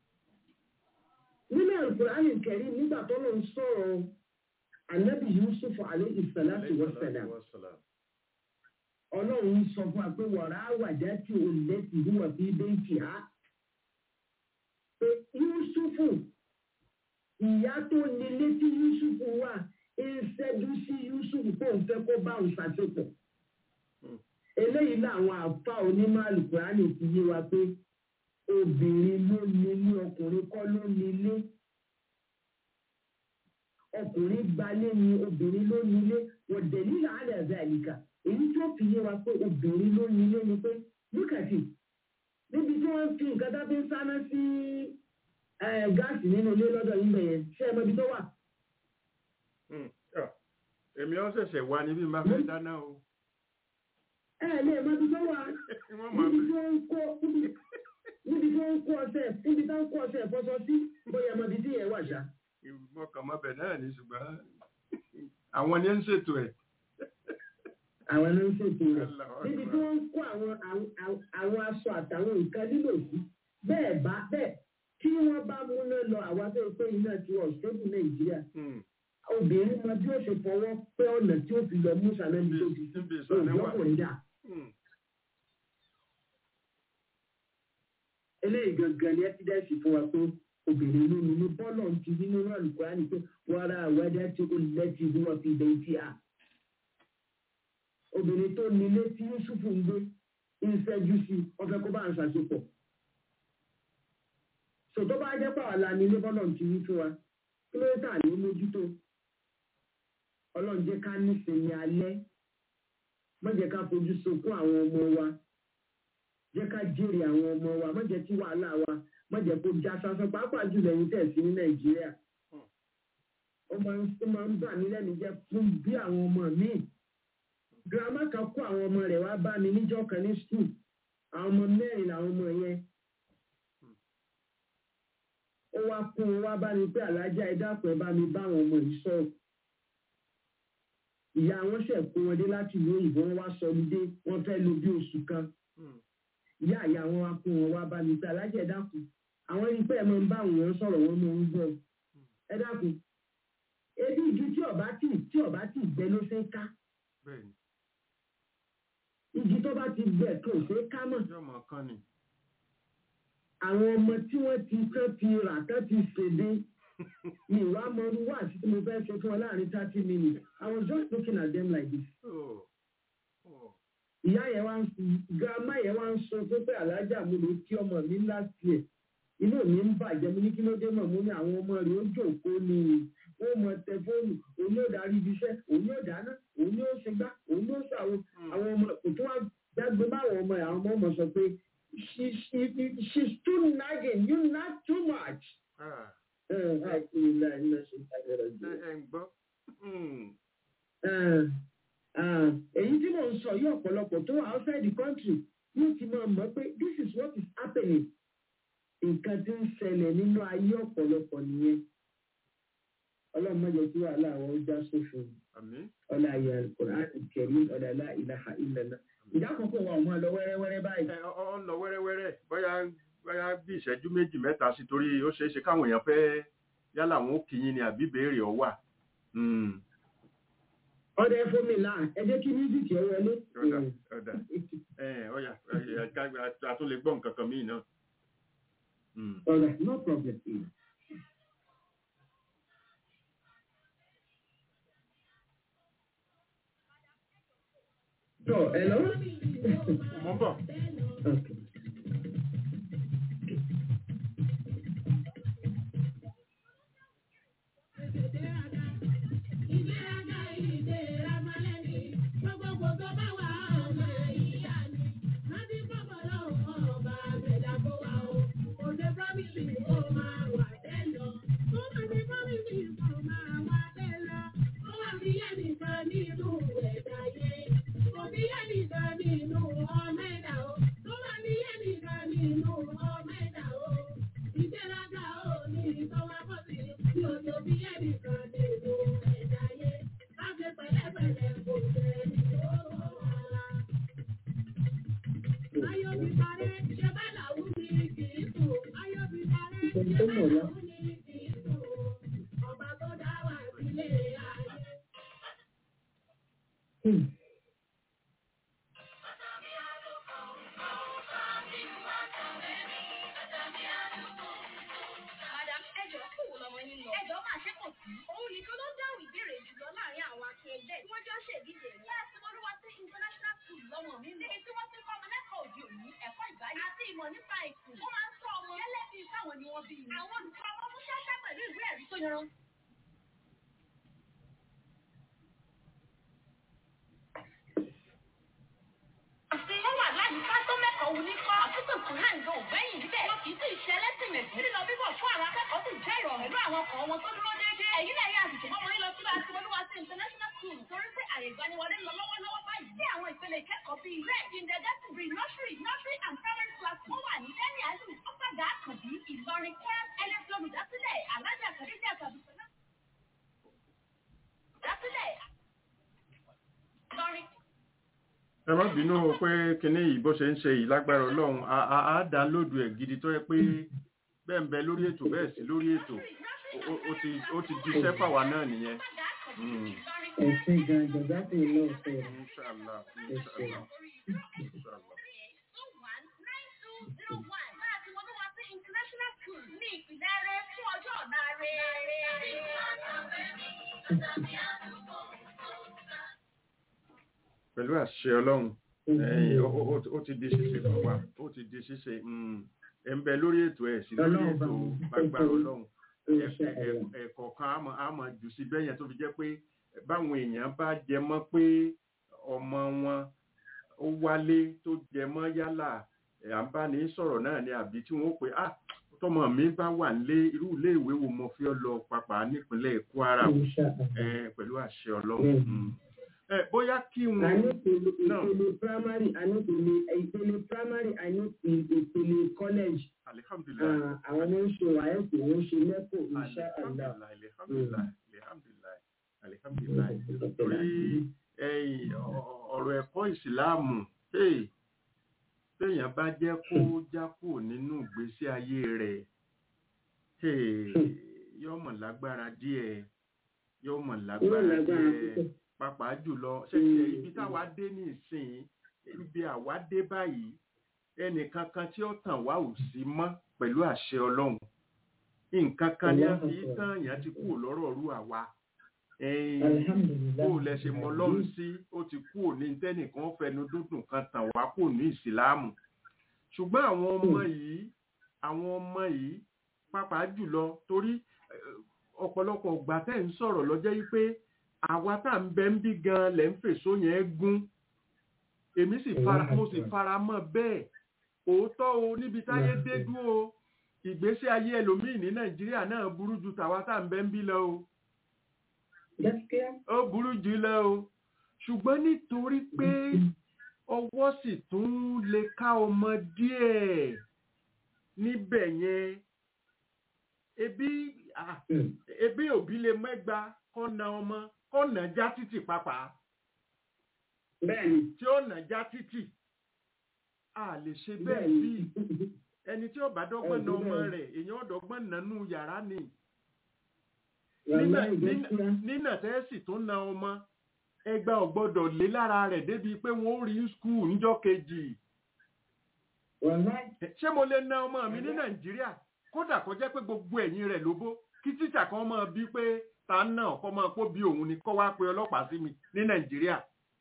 nínú àlùkùránì kẹrin nígbà tó lọ ń sọ̀rọ̀ ànábì yusuf alayhi salatu wa salam Wassalam. ọlọ́run sọ fún wa pé wàrà àwàjá tí o lè ti hùwà bí bẹ́ẹ̀kì á. pé yusufu ìyá tó nílé tí yusufu wà ń ṣẹ́jú sí yusufu kó n fẹ́ kó bá òun ṣàṣepọ̀. eléyìí làwọn àfa onímọ̀ àlùkùránì ti yé wa pé obìnrin ló nílé ọkùnrin kọ́ ló nílé. ọkùnrin gbalé ni obìnrin ló nílé wọ́n dẹ̀lí làálẹ̀ ẹ̀dá ìlíkà èyí tó fi yé wa pé obìnrin ló nílé ni pé lúkàtì níbi tí wọ́n fi nǹkan dábí ń sáná sí eh, gáàsì nínú ilé lọ́dọ̀ yín bẹ̀yẹn ṣé ẹ mọ ibi tó wà. Hmm. Ah, èmi ọ́ ṣẹ̀ṣẹ̀ wá níbí máa fẹ́ dáná o ẹ ẹ lè mọ ibi tó wà wọ́n máa níbi tí wọ́n ń kó níbi níbi tí wọ́n ń kó ọṣẹ níbi tí wọ́n ń kó ọṣẹ ìfọṣọ sí bóyá ẹ mọ ibi tí yẹn wà ṣá. mọ̀kànmọ́bẹ̀ náà ní ṣùgbọ́n àwọn ni ń ṣètò ẹ̀ àwọn ló ń ṣètò rẹ̀ Allahu níbi Akbar. tí wọ́n ń kó àwọn àwọn àwọn aṣọ àtàwọn nǹkan lílò sí bẹ́ẹ̀ bá bẹ́ẹ̀ tí wọ́n bá múná lọ àwa tó pé iná ti wọ̀ ṣẹ́gun nàìjíríà Hmm. obìnrin mọ bí ó ṣe fọwọ́ pẹ́ ọ̀nà tí ó fi lọ mú sàlẹ́ni tó ti níbi ìsọ̀lẹ̀ wà òjọ́kùnrin dà. Hmm. eléyìí gangan ni ẹ́fídẹ́sì fún wa pé obìnrin ló ní ní bọ́ọ̀lù ti rí nínú àlùkùránì pé wàrà àwẹ́dẹ́ tí ó lẹ́tì bí wọ́n fi bẹ̀ tí a. obìnrin tó nílé tí yusufu ń gbé ń ṣẹ́jú sí wọ́n fẹ́ kó bá ń ṣàṣepọ̀. sòtọ́ bá jẹ́ pàwọ́ la nílé bọ́ọ̀lù ti rí fún wa kí ló tà ní mójútó ọlọ́run jẹ́ ká nísinmi alẹ́ má jẹ́ ká fojú sunkún àwọn ọmọ wa jẹ́ ká jèrè àwọn ọmọ wa má jẹ́ kí wàhálà wa má jẹ́ kó já sásán pàápàá jùlọ ẹ̀yin tẹ̀ sí ní nàìjíríà ó máa ń ó máa ń bà mí lẹ́nu jẹ́ fún bí àwọn ọmọ míì girama kan kó àwọn ọmọ rẹ̀ wá bá mi níjọ́ kan ní skul àwọn ọmọ mẹ́rin làwọn ọmọ yẹn ó wá kún un wá bá mi pé alájà ẹ dákun ẹ bá mi bá àwọn ọmọ yìí sọ̀rọ̀ ìyá wọn ṣẹ̀ kó wọn dé láti ìlú òyìnbó wọn wá sọ ní dé wọn fẹ́ lo bí oṣù kan Hmm. ìyá ìyá wọn wá kó wọn wá bá mi pé alájà ẹ dákun àwọn ẹni pé ẹ máa ń bá àwọn èèyàn sọ̀rọ̀ wọn máa ń gbọ́ ẹ dákun ebi igi tí ọba tí tí ọba tí gbẹ ló ṣe ń ká bẹ́ẹ̀ ni igi tó bá ti gbẹ tó ṣe é ká mọ̀ yóò mọ̀ kán ni àwọn ọmọ tí wọ́n ti kán ti rà kán ti ṣèdè mi ìwà mọ́rú wà sí tí mo fẹ́ ṣe fún wọn láàrin thirty minutes I was just looking at them like this. Oh. Oh. ìyá yẹn wá ń girama yẹn wá ń sọ pé pé alájà mo lè kí ọmọ mi last year inú mi ń bàjẹ́ mo ní kí ló dé mọ̀ mo ní àwọn ọmọ rẹ̀ ó jòkóó ni ó mọ tẹ fóònù òun yóò darí ibi iṣẹ́ òun yóò dáná òun yóò ṣe gbá òun yóò ṣàwọn àwọn ọmọ kò tó wá dágbé báwọn ọmọ yẹn àwọn ọmọ ọmọ sọ pé she she she's too nagging you nag too much. Ah. ẹ ẹ àìsí ilé ẹ̀ ń lọ ṣe ìtajà ṣé ẹ ń gbọ́ Hmm. Ah, èyí tí mò ń sọ yí ọ̀pọ̀lọpọ̀ tó wà outside the country yóò ti máa mọ̀ pé this is what is happening nǹkan tí ń ṣẹlẹ̀ nínú ayé ọ̀pọ̀lọpọ̀ nìyẹn ọlọ́run má jẹ́ kí wàhálà àwọn ó já sófo àmín ọlá ayé alukur'an kẹrí ọlá ilá ilaha illallah ìjà àkọ́kọ́ wa ọmọ lọ wẹ́rẹ́wẹ́rẹ́ báyìí ẹ ọ ọ ń lọ wẹ́rẹ́wẹ́rẹ́ bóyá bóyá bí ìṣẹ́jú méjì mẹ́ta sí torí ó ṣeé ṣe káwọn èèyàn fẹ́ yálà wọn ó kì í yín ni àbí béèrè ọ wà Hmm. ọdẹ fún mi là ẹ jẹ́ kí mísíkì ẹ wọlé. ọ̀dà ọ̀dà ẹ ọ̀yà ẹ, ká- a tún lè gbọ́ nǹkan kan míì náà. Hmm. ọ̀rẹ́ no problem. So, hello? mo ń bọ̀. okay. Ìṣẹ́jú tó mọ̀ ya. Hmm. Madam, ẹjọ́ kí wo lọmọ yín lọ? Ẹjọ́ máa ṣe kò sí. Òun nìkan ló dáhùn ìbéèrè jùlọ láàrin àwọn akẹgbẹ́ tí wọ́n jọ ń ṣèdíje rẹ̀. Láti Olúwa sí International School lọ́mọ mi. Níbi tí wọ́n ti kọ́ ọmọ lẹ́kọ̀ọ́ òde òní, ẹ̀kọ́ ìgbáyé àti ìmọ̀ nípa ìkù. Wọ́n máa ń sọ ọmọ gẹ́lẹ́ bíi táwọn ni wọ́n bí. Àwọn olùkọ́ ọmọ mú ṣáṣá pẹ̀lú ìwé ẹ̀rí tó yanran. sí. bẹ́ẹ̀ kindergarten pre nursery nursery and primary class wọ́n wà ní lẹ́ni àlù ọ̀pàdà àkànbí ìlọrin kwara ẹlẹ́sì olùdásílẹ̀ alájà kàdéjà kàdúsọ́lá. dásílẹ̀ ìlọrin ẹ má bínú o pé kinní yìí bó ṣe ń ṣe yìí lágbára ọlọ́run á- á á dánlóòdù ẹ̀ gidi tó yẹ pé bẹ́ẹ̀ ń bẹ lórí ètò bẹ́ẹ̀ sí lórí ètò Ó- ó- ó ti ó ti jíṣẹ́ fáwa náà nìyẹn. Mm. ẹ̀sìn gan jọ̀dá sí iná ọ̀sẹ̀ rẹ̀. Inshallah, inshallah, inshallah. pẹ̀lú àṣẹ ọlọ́run ẹ̀yìn ó- ó- ó- ó ti di ṣíṣe fún wa ó ti di ṣíṣe mm, ẹ̀ ń bẹ lórí ètò ẹ̀ sí lórí Ọlọ́run bá ètò wọn gbàgbára ṣètò ọlọ́run Insha Allah. ẹ̀kọ̀ọ̀kan á mọ̀- á mọ̀ jù sí bẹ́ẹ̀ yẹn tó fi jẹ́ pé báwọn èèyàn bá jẹ mọ́ pé ọmọ wọn ó wálé tó jẹ mọ́ yálà ẹ̀, à ń bá ní sọ̀rọ̀ náà ni àbí tí wọ́n ó pè á tọmọ mi bá wà nílé irú ilé ìwé wo mo fi ọ lọ pàpà nípínlẹ̀ Kwara Insha Allah. ẹ, pẹ̀lú àṣẹ ọlọ́run Mm. Mm. ẹ, bóyá kí a wọn ní ìpele náà ìpele primary a ní ìpele ìpele primary a ní ìpele college alihamdulilayi Ah, àwọn ọmọ ń ṣe wáyẹ̀kì wọ́n ń ṣe lẹ́kọ̀ọ́ insha Allah. alihamdulilayi alihamdulilayi alihamdulilayi torí ẹ̀yin ọ- ọ̀rọ̀ ẹ̀kọ́ ìsìláàmù hey, téèyàn bá jẹ́ kó já kúrò nínú ìgbésí ayé rẹ̀ hey, yóò mọ̀ lágbára díẹ̀ yóò mọ̀ Wọ́n lágbára lágbára díẹ̀ púpọ̀. pàápàá jùlọ ṣẹ̀ṣẹ̀ ibi táwa dé ní ìsìn ibi àwa dé báyìí ẹnìkan kan tí ó tàn wá ò sí mọ́ pẹ̀lú àṣẹ ọlọ́run nǹkan kan ní a fi tán yẹn ti kúrò lọ́rọ̀ rú àwa ẹ̀yin Alhamdulillah. bó lẹ ṣe mọ lọ́run sí ó ti kúrò ní tẹ́nìkan fẹnu dúdùn kan tàn wá kò ní ìsìláàmù ṣùgbọ́n àwọn ọmọ yìí àwọn ọmọ yìí pàápàá jùlọ torí eh, ọ̀pọ̀lọpọ̀ ọgbà tẹ́ ń sọ̀rọ̀ lọ́jọ́ yìí pé àwa tá à ń bẹ ń bí gan lẹ̀ ń fèsò yẹn gún èmi sì fara mo sì fara mọ́ bẹ́ẹ̀ òótọ́ o níbi táyé dé dúró o ìgbésí ayé ẹlòmíì ní nàìjíríà náà burú ju tàwa tá à ń bẹ ń bí lọ o Gaskiya. ó burú jù lọ o ṣùgbọ́n nítorí pé ọwọ́ sì tún lè ká ọmọ díẹ̀ níbẹ̀ yẹn ebi ah, Mm. ebi òbí lè mẹ́gba kọ́ na ọmọ kọ́ nà já títì pàápàá Bẹ́ẹ̀ni. tí ó nà já títì a lè ṣe bẹ́ẹ̀ sí Bẹ́ẹ̀ni. ẹni tí ó bá dọ́gbọ́n na Ẹ̀dùn ọmọ bẹ́ẹ̀. rẹ̀ èèyàn ó dọ́gbọ́n nánú yàrá ni Wàláhì nínà gaskiya. nínà tẹ́sì tó na ọmọ ẹgbà ọ̀gbọ́dọ̀ lé lára rẹ̀ débi pé wọ́n ó rí skul níjọ́ kejì Wàláhì. ṣé mo lè na ọmọ mi ní nàìjíríà kódà kó jẹ́ pé gbogbo ẹ̀yìn rẹ̀ lóbó kí tíṣà kan máa bí pé ta náà kọ́ máa pọ́ bí òun ni kọ́ wá pe ọlọ́pàá sí mi ní nàìjíríà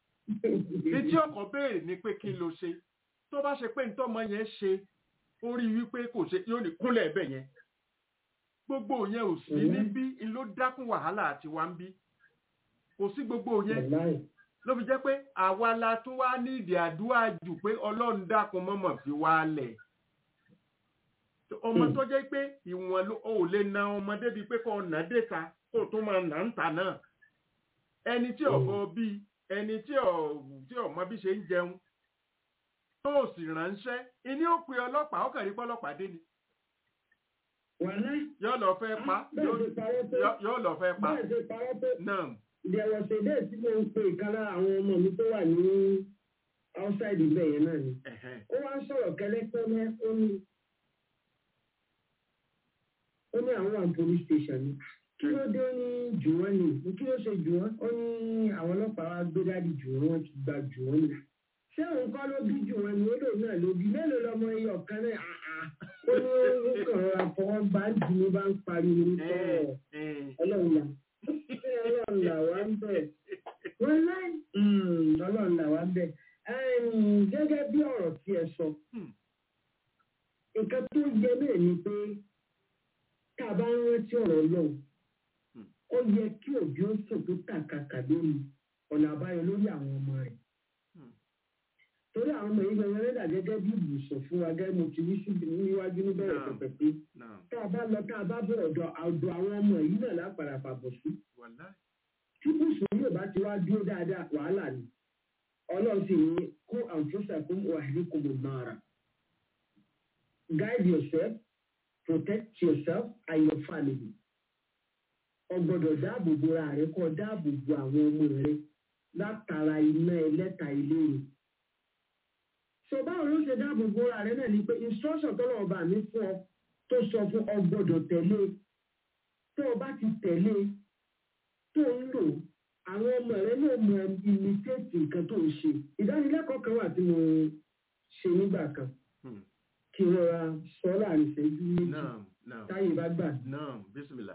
etí ọkọ̀ béèrè ni pé kí n lo ṣe tó bá ṣe pé ntọ́mọ yẹn ṣe ó rí wípé kò ṣe yóò ní kúnlẹ̀ ẹ̀bẹ̀ yẹn gbogbo yẹn ò sí Mhm. níbí n ló dákún wàhálà àti wá ń bí kò sí gbogbo yẹn Wàláhì. ló fi jẹ́ pé àwa la tún wá ní ìdí àdúrà jù pé ọlọ́run dákun mọ́mọ́ fi wá lẹ̀ ọmọ Hmm. tó jẹ́ pé ìwọ̀n ló ò lè na ọmọ débi pé kò nà déta kó tún máa nà ń tà náà ẹni tí ọ̀bọ bí ẹni tí ọ̀ tí ọmọ bí ṣe ń jẹun tó sì ránṣẹ́ ìní ó pe ọlọ́pàá ó kàn rí pọ́lọ́pàá dé ni Wàláhì. yóò lọ fẹ́ pa Bẹ́ẹ̀ yóò ṣe parọ́ tó. yóò- yóò lọ fẹ́ pa Bẹ́ẹ̀ ṣe parọ́ tó. náà There was a day tí mo ń pe ìkan lára àwọn ọmọ mi tó wà ní outside ibẹ̀ yẹn náà ni. ẹ̀hẹ́n. Ó wá ń sọ̀rọ̀ kẹ́lẹ́kẹ́ mẹ́ ó ní ó ní àwọn wà ní police station ni. Kí ló dé ó ní jù wọ́n ni? Kí ló ṣe jù wọ́n? Ó ní àwọn ọlọ́pàá wa gbé dáàdì jù wọ́n, wọ́n ti gba jù wọ́n ni. Ṣé òun kọ́ ló bí jù wọ́n ni? Ó lòun náà ló bí. Mélòó lọmọ iye ọ̀kan náà? Àà. Ó ní ó kàn rọra fọwọ́ bá ń dì ní bá ń pariwo ní Ẹ̀, sọ̀rọ̀. ẹ̀. Ọlọ́run là. Ọlọ́run là wá ń bẹ̀. Wọ́n láì ọlọ́run là wá ń bẹ̀. Ẹ̀m, Gẹ́gẹ́ bí ọ̀rọ̀ tí ẹ sọ, Hmm. nǹkan tó yẹ náà ni pé tá a bá ń rántí ọ̀rọ̀ ọlọ́run, Hmm. ó yẹ kí òbí ó sùn tó kàkàkà lórí ọ̀nà àbáyọ lórí àwọn ọmọ rẹ̀. Hmm. Torí àwọn ọmọ yìí gbẹ̀rẹ̀ rẹ̀ dà gẹ́gẹ́ bí ibùsùn fún wa gẹ́gẹ́ mo ti rí síbi níwájú níbẹ̀rẹ̀ Náà. pẹ̀pẹ̀ pé náà tá a bá lọ tá a bá bọ̀ ọ̀dọ̀ ọ̀dọ̀ àwọn ọmọ yìí náà lápàdà pàbọ̀ sí wàláì tí bùsùn yóò bá ti wá dúró dáadáa wàhálà ni ọlọ́run sì ní kó àǹfọ̀sàkùn wàhálìkùn mọ̀nàrà guide yourself protect yourself and your family ọgbọ́dọ̀ dáàbò bo ara rẹ kó dáàbò bo àwọn ọmọ rẹ látara iná ẹlẹ́ta ìlérò so báwo ló ṣe dáàbò bo ara rẹ náà ni pé instruction tọ́lọ̀ ọba mi fún ọ tó sọ fún ọ gbọ́dọ̀ tẹ̀lé tó o bá ti tẹ̀lé tó ń lò àwọn ọmọ rẹ náà mọ imitate nǹkan tó ń ṣe ìdánilẹ́kọ̀ọ́ kan wà tí mo ṣe nígbà kan Hmm. kí n rọra sọ láàrin ìṣẹ́jú méjì Naam, naam, táyé bá gbà. naam, bismillah.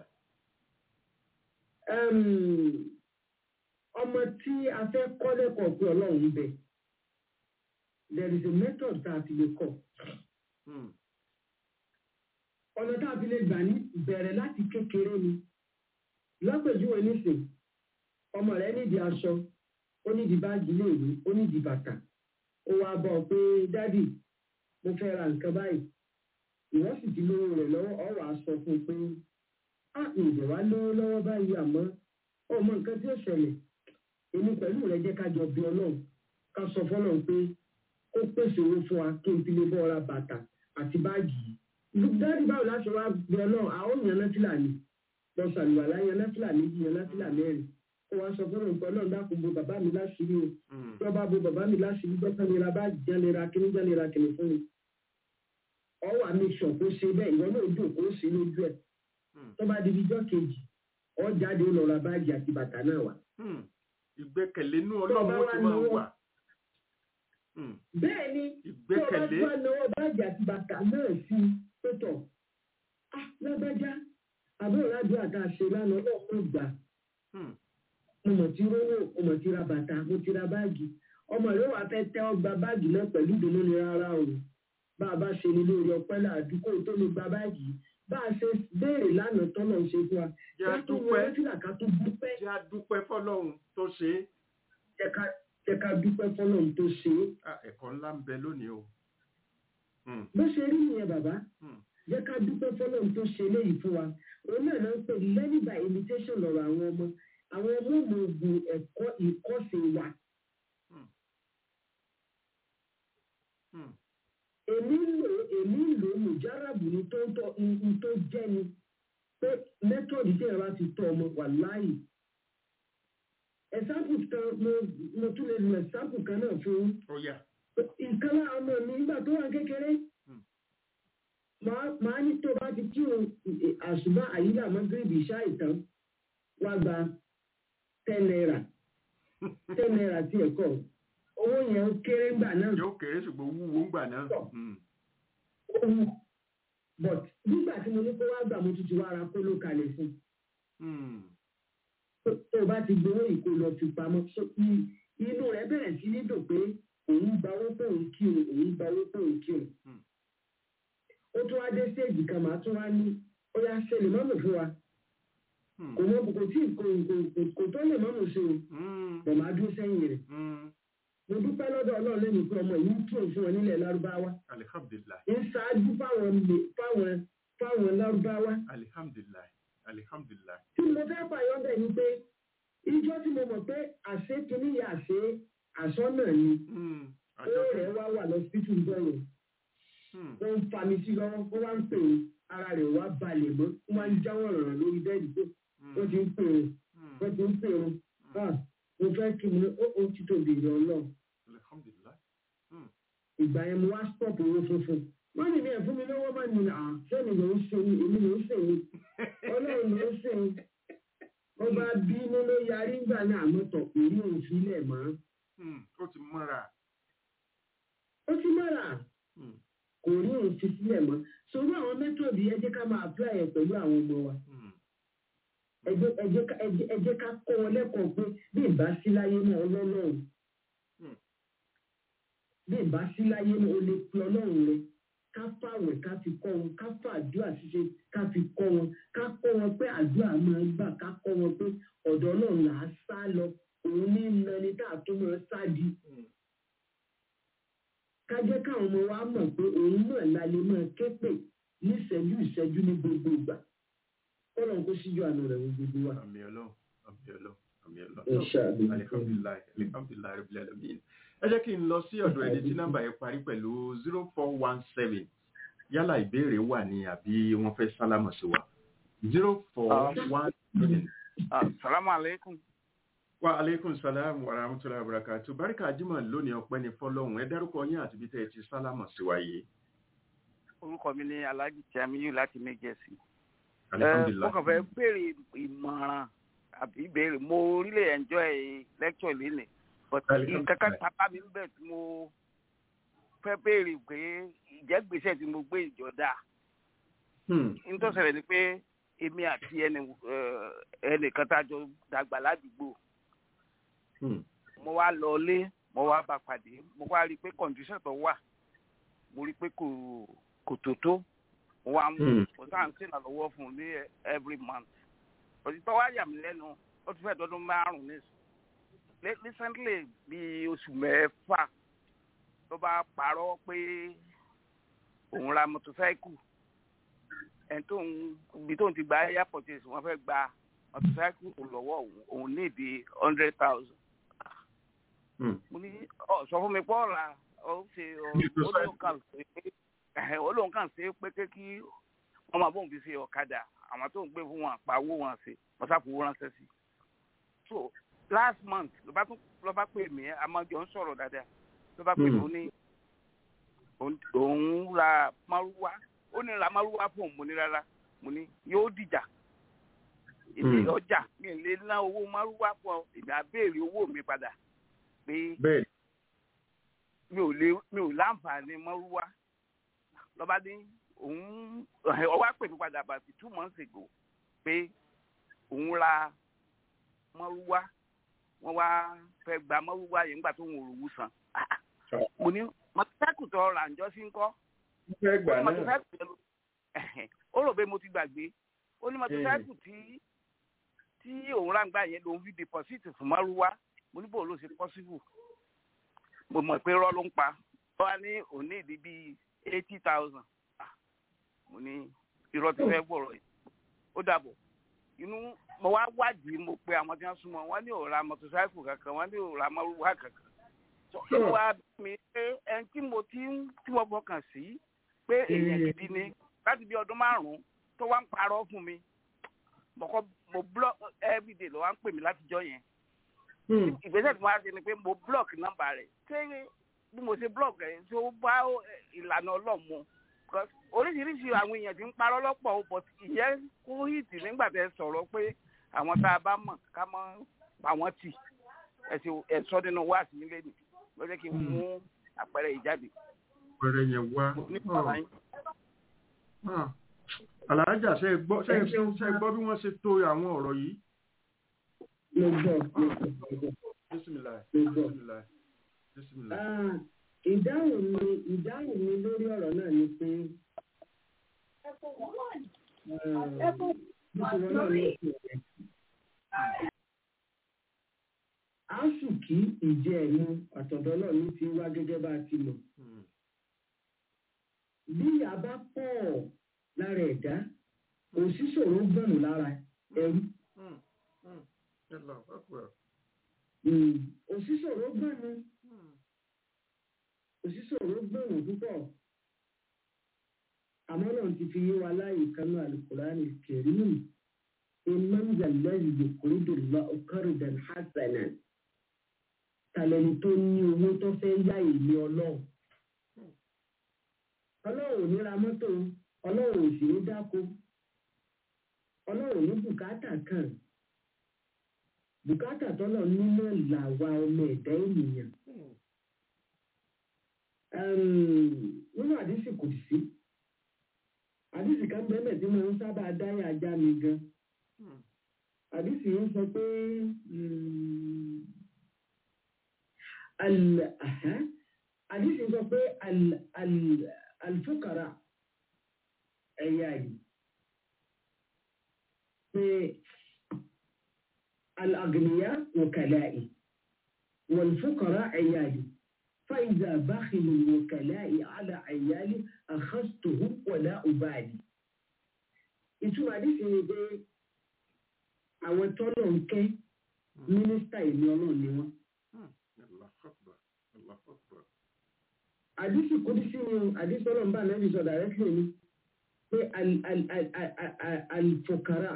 Ẹm, ọmọ tí a fẹ́ kọ́ lẹ́kọ̀ọ́ pé ọlọ́run ń bẹ there is a method tá a fi lè kọ́ Hmm. ọ̀nà tá a fi lè gbà ní bẹ̀rẹ̀ láti kékeré ni lápèjúwe nísìn ọmọ rẹ nídìí aṣọ ó nídìí báàgì iléèwé ó nídìí bàtà ó wá bọ̀ ọ́ pé dádì mo fẹ́ ra nǹkan báyìí ìwọ́n sì ti lówó rẹ̀ lọ́wọ́ ọ̀ wàá sọ fún un pé á ǹjẹ́ wá lówó lọ́wọ́ báyìí àmọ́ ọmọ nǹkan tí ó ṣẹlẹ̀ èmi pẹ̀lú rẹ̀ jẹ́ ká jọ bí ọlọ́run ká sọ fọlọ́run pé kó pèsè owó fún wa kí n fi lè bọ́ ra bàtà àti báàgì yìí dáàdì báwo láti wá bí ọlọ́run àwọn èèyàn náfìlà ni lọ sàlùwàlá yan náfìlà méjì yan náfìlà mẹ́rin kó wá sọ fọlọ́run pé ọlọ́run dákun bo bàbá mi láṣìírí o Hmm. tí wọ́n bá bo bàbá mi láṣìírí dọ́kítà lè ra báàgì jẹ́ lè ra kíní jẹ́ lè ra kíní fún mi ọwọ́ àmì sọ̀ kó ṣe bẹ́ẹ̀ ìwọ náà dùn kó ṣe lójú ẹ̀ Hmm. tó bá di ijọ́ kejì ọ jáde ó lọ ra báàgì àti bàtà náà wá. Hmm. Ìgbẹ́kẹ̀lé inú Tó o ọlọ́run bá ó wá ti máa náwó- wà. Hmm. bẹ́ẹ̀ ni tó o bá Ìgbẹ́kẹ̀lé. tún wá náwó báàgì àti bàtà náà sí pẹ̀tọ̀ ah lágbájá àbúrò ládùúgbò àti àṣẹ lánàá ọlọ́run gbà Hmm. mo mọ̀ tí rówó mo mọ̀ tí ra bàtà mo ti ra báàgì ọmọ rẹ wà fẹ́ tẹ́ ọ gba báàgì náà pẹ̀lú ìdùnnú ni rárá o bá a bá ṣe ní lórí ọpẹ́ làdúgbò tó lè gba báàgì bá a ṣe béèrè lánàá tọ́nà ṣe fún wa Jẹ́ a ká tó dúpẹ́. wọlé fìlà ká tó dúpẹ́ Jẹ́ a dúpẹ́ fọlọ́run tó ṣe é. jẹ́ ká jẹ́ ká dúpẹ́ fọlọ́run tó ṣe é Ah, Ẹ̀kọ́ ńlá ń bẹ lónìí o. Hmm. bó ṣe rí nìyẹn bàbá Hmm. jẹ́ ká dúpẹ́ fọlọ́run tó ṣe eléyìí fún wa òun náà náà ń pè ní learning by imitation lọ́rọ̀ àwọn ọmọ àwọn ọmọ ọmọ ogun ẹ̀kọ́ ìkọ́sìn wa Hmm. èmi ń lò èmi ń lò mùjáràbù ni tó ń tọ́ n tó jẹ́ ni pé mẹ́tọ̀dì tí ẹ̀rọ ti tọ́ ọmọ wà láàyè ẹ̀sáàpù kan mo mo tún lè lo ẹ̀sáàpù kan náà fún yín. Ó yá. nǹkan lára ọmọ mi nígbà tó wà kékeré Hmm. màá màá ní tó bá ti kí o àṣùbà àyílà mọ́gírìbì ṣá ìtàn wá gba ten naira ten naira tí ẹ̀kọ́ owó yẹn ó kéré ńgbà náà Yóò kéré ṣùgbọ́n wúwo ń gbà náà. Hmm. owó but nígbà tí mo ní kó wá gbà mo tún ti wá ra kóló kalẹ̀ fún Hmm. tó tó o bá ti gbowó ìkó lọ fi pamọ́ so i- inú rẹ̀ bẹ̀rẹ̀ sí ní dùn pé òun gba owó pé òun kí o òun gba owó pé òun kí o Hmm. ó tún wá dé stéèjì kan màá tún wá ní ó yá ṣe lè mọ́mù fún wa Hmm. kò mọ kò tí kò kò kò- kò tó lè mọ́mù ṣe o Hmm. bọ̀ máa dúró sẹ́yìn rẹ̀ Hmm. mo dúpẹ́ lọ́dọ̀ ọlọ́run lẹ́nu pé ọmọ yìí ń tún fún wọn nílẹ̀ lárúbáwá Alihamdulilayi. ń ṣáájú fáwọn lè fáwọn fáwọn lárúbáwá Alihamdulilayi. Alihamdulilayi. tí mo fẹ́ fàyọ́ bẹ̀ ni pé ìjọ tí mo mọ̀ pé àṣé kìíní yà àṣé àṣọ́nà ni Hmm. ó Àjọ rẹ̀ wá wà lọ sí tùbọ̀ yẹn Hmm. ó ń fa mi sí lọ́wọ́ ó wá ń pè é ara rẹ̀ wá balẹ̀ mọ́ ó máa ń jáwọ́ rọ̀rọ̀ lórí bẹ́ẹ̀dì pé wọ́n ti ń pè é Hmm. wọ́n ti ń pè é ah mo fẹ́ kí mo ó ó ti tóbi ìrọ̀ náà Alihamdulilayi. ìgbà yẹn mo wá stop owó funfun wọ́n ní mi ẹ̀ fún mi lọ́wọ́ máa ní à sẹ́ni ló ń ṣe ni èmi ló ń ṣe ni ọlọ́run ló ń ṣe ni wọ́n bá bínú ló yarí ńgbà ní àmọ́tọ̀ kò rí òun sílẹ̀ mọ́ Hmm. Ó ti mọ́ra. ó ti mọ́ra Hmm. kò rí òun fi sílẹ̀ mọ́ sọ̀rọ̀ àwọn mẹ́tọ̀dì ẹ jẹ́ ká máa apply ẹ̀ pẹ̀lú àwọn ọmọ wa Hmm. ẹ jẹ́ ẹ jẹ́ ká- ẹ jẹ́- ẹ jẹ́ ká kọ́ wọn lẹ́kọ̀ọ́ pé bí ìbá sí láyé náà ọlọ́run Hmm. bí ìbá sí láyé náà ó lè pe ọlọ́run rẹ ká fàwẹ̀ ká fi kọ́ wọn ká fà àdúrà ṣíṣe ká fi kọ́ wọn ká kọ́ wọn pé àdúrà máa ń gbà ká kọ́ wọn pé ọ̀dọ̀ ọlọ́run là á sá lọ òun ní nani tá a tó máa sá di Hmm. ká jẹ́ káwọn ọmọ wa mọ̀ pé òun náà la lè máa ké pè ní ìṣẹ́jú ìṣẹ́jú ní gbogbo ìgbà kọ́lọ̀ kó síjú àná rẹ̀ wọ gbogbo wa. Àmì ọlọ́run. Àmì ọlọ́run. Àmì ọlọ́run. Inshallah. alihamdulilayi alihamdulilayi rabbil alamin ẹ jẹ́ kí n lọ sí ọ̀dọ̀ ẹni tí nọ́mbà yẹn parí pẹ̀lú zero four one seven yálà ìbéèrè wà ní àbí wọ́n fẹ́ sálámọ̀ sí wa zero four one seven. Salamu alaikum. wa aleykum salam wa rahmatulahi wa barakatu barika jimoh lónìí ọpẹ́ ní fọ́lọ́run ẹ dárúkọ yín àti bí tẹ́ ẹ ti sálámọ̀ sí wa yìí. Orúkọ mi ni Alhaji Tiamiyu láti Méjèsì. Mo alihamdulilayi kàn fẹ́ béèrè ìmọ̀ràn àbí ìbéèrè. Mo really enjoy lecture lénìí. But Alhamdulillah. nǹkan kan sábà mi ń bẹ̀ tí mo fẹ́ béèrè pé ìjẹ́gbèsè tí mo gbé ìjọ dáa. Hmm, Nítòsẹ̀rẹ̀ ni pé èmi àti ẹnì eh, ẹnìkan tá a jọ dàgbà ládùúgbò. hmm, mo wá lọ ilé mo wá bá pàdé mo wá rí i pé condition tó wà mo rí i pé kò kò tó tó mo wá mú Hmm. mo sáà ń sèǹdà lọ́wọ́ fún un ní every month òtí tó wá yà mí lẹ́nu ó ti fẹ́ dọ́dún márùn-ún ní Le- recently bí oṣù mẹ́fà ló bá parọ́ pé òun ra motorcycle ẹni tó ń ibi tó ń ti gba airport wọ́n fẹ́ gba motorcycle lọ́wọ́ òun òun ní ìdí hundred thousand hmm. mo ní ọ sọ fún mi pé ọ̀la ó ṣe ọ- ó lóun kàn ṣe pé ẹ̀hẹ̀, ó lóun kàn ṣe pé ké kí wọ́n máa bóun fi ṣe ọ̀kadà àwọn tó ń gbé fún wọn àpá owó wọn ṣe mọ́sáfowó ránṣẹ́ sí. so last month ló bá tún ló bá pè mí amájọ ń sọ̀rọ̀ dáadáa ló bá pè mí Mm. ó ní òun- òun ra márúwá ó ní ra márúwá fún òun mo ní rárá mo ní yóò dìjà èmi Mm. ọjà mi ò lè ná owó márúwá fún ọ èmi á béèrè owó mi padà pé bẹ́ẹ̀ mi ò lè mi ò láǹfààní mọ́rúwá lọ́ba ní òun ọwọ́ pè mí padà bàtí two months ago pé òun ra mọ́rúwá wọ́n wá fẹ́ gba mọ́rúwá yẹn nígbà tó ń òrùwú san mo ní mọ́tòsáìkù tó ra ǹjọ́ sí ń kọ́ mo fẹ́ gbà ó ní náà mọ́tòsáìkù yẹn ló ó rò pé mo ti gbàgbé ó ní mọ́tòsáìkù tí tí òun rà ń gbà yẹn lòun fi deposit fún mọ́rúwá mo ní bò ló ṣe possible mo mọ̀ pé rọ́ ló ń pa ó wá ní òní ìdí bíi eighty thousand mo ní irọ́ ti fẹ́ bọ̀rọ̀ yìí ó dàbọ̀ inú mo wá wádìí mo pe àwọn tí wọ́n súnmọ́ wọ́n ní òòrà mọ́tòsáìkù kankan wọ́n ní òòrà mọ́rúwá kankan So, inú wa bí mi pé ẹni tí mo ti ń tí mo fọkàn sí pé èèyàn gidi ni láti bí ọdún márùn-ún tó wá ń parọ́ fún mi mo kọ́ mo block everyday ló wá ń pè mí látijọ́ yẹn Hmm, ìgbésẹ̀ tí mo wá ṣe ni pé mo block nọ́mbà rẹ̀ ṣé bí mo ṣe block rẹ̀ ṣé ó bá ìlànà ọlọ́mọ Because oríṣiríṣi àwọn èèyàn ti ń parọ́ lọ́pọ̀ o but ìyẹn kó hìtì nígbà tẹ́ sọ̀rọ̀ pé àwọn tá a bá mọ̀ ká mọ́ pa wọ́n tì ẹ̀sìn ẹ̀sọ́ nínú wáàsí nílé nì ló jẹ́ kí n mú àpẹẹrẹ ìjáde pẹrẹ yẹn wá ní bàbá yín. Ah, aláàjà ṣe é gbọ́ ṣe é ṣe é gbọ́ bí wọ́n ṣe to àwọn ọ̀rọ̀ yìí mo gbọ́ mo gbọ́ mo gbọ́. bisimilayi Mo gbọ́. bisimilayi bisimilayi. Ah, ìdáhùn mi ìdáhùn mi lórí ọ̀rọ̀ náà ni pé ah, bó ṣe wọ́n náà ní ìsìn rẹ̀. Áṣùkí ìjẹ́ ẹ̀nu àtọ̀dọ́ náà ní ti wá gẹ́gẹ́ bá a ti mọ̀. Hmm, Bí ìyá bá pọ̀ lára ẹ̀dá, òṣìṣòro gbọ̀nù lára ẹrú. hmm, hmm. Allahu Akbar. Hmm, Òṣìṣòro gbọ̀nù Hmm, òṣìṣòro gbọ̀nù púpọ̀. Àmọ́ náà ti fi yé wa láàyè kanú àlùkùránì kẹ̀rínù. Imam Zalẹ́yìn Yòkúrúdù lọ ọkọ̀rìdàn Hassanan. Tàlẹ́ni tó ní owó tó fẹ́ yá ìlú ọlọ́run. Ọlọ́run ò ní ra mọ́tò, ọlọ́run ò sì ní dáko. Ọlọ́run ò ní bùkátà kan. Bùkátà tọ́lọ̀ nínú làwa ọmọ ẹ̀dá ènìyàn. hmm, Ẹm, Nínú àdísì kò sí. Àdísì kan bẹ́ẹ̀ tí mo ń sábà dáyà ajá mi gan. hmm. àdìsí ń sọ pé mm, al- aha, àdìsí ń sọ pé al- al- alfukara ẹ̀yà yìí pé alagniya wọ̀kàláì wọ̀lfukara ẹ̀yà yìí فإذا بخل الوكلاء على عيالي أخذته ولا أبالي. ìtumọ̀ àdìsí ni pé àwọn tọ́lọ̀ ń kẹ́ mínísítà ìní ọlọ́run ni wọ́n. Allahu Akbar. Allahu Akbar. àdìsí kùdísí ni àdìsí ọlọ́run bá nàbì sọ dàrẹ́tìlì ni pé alfokara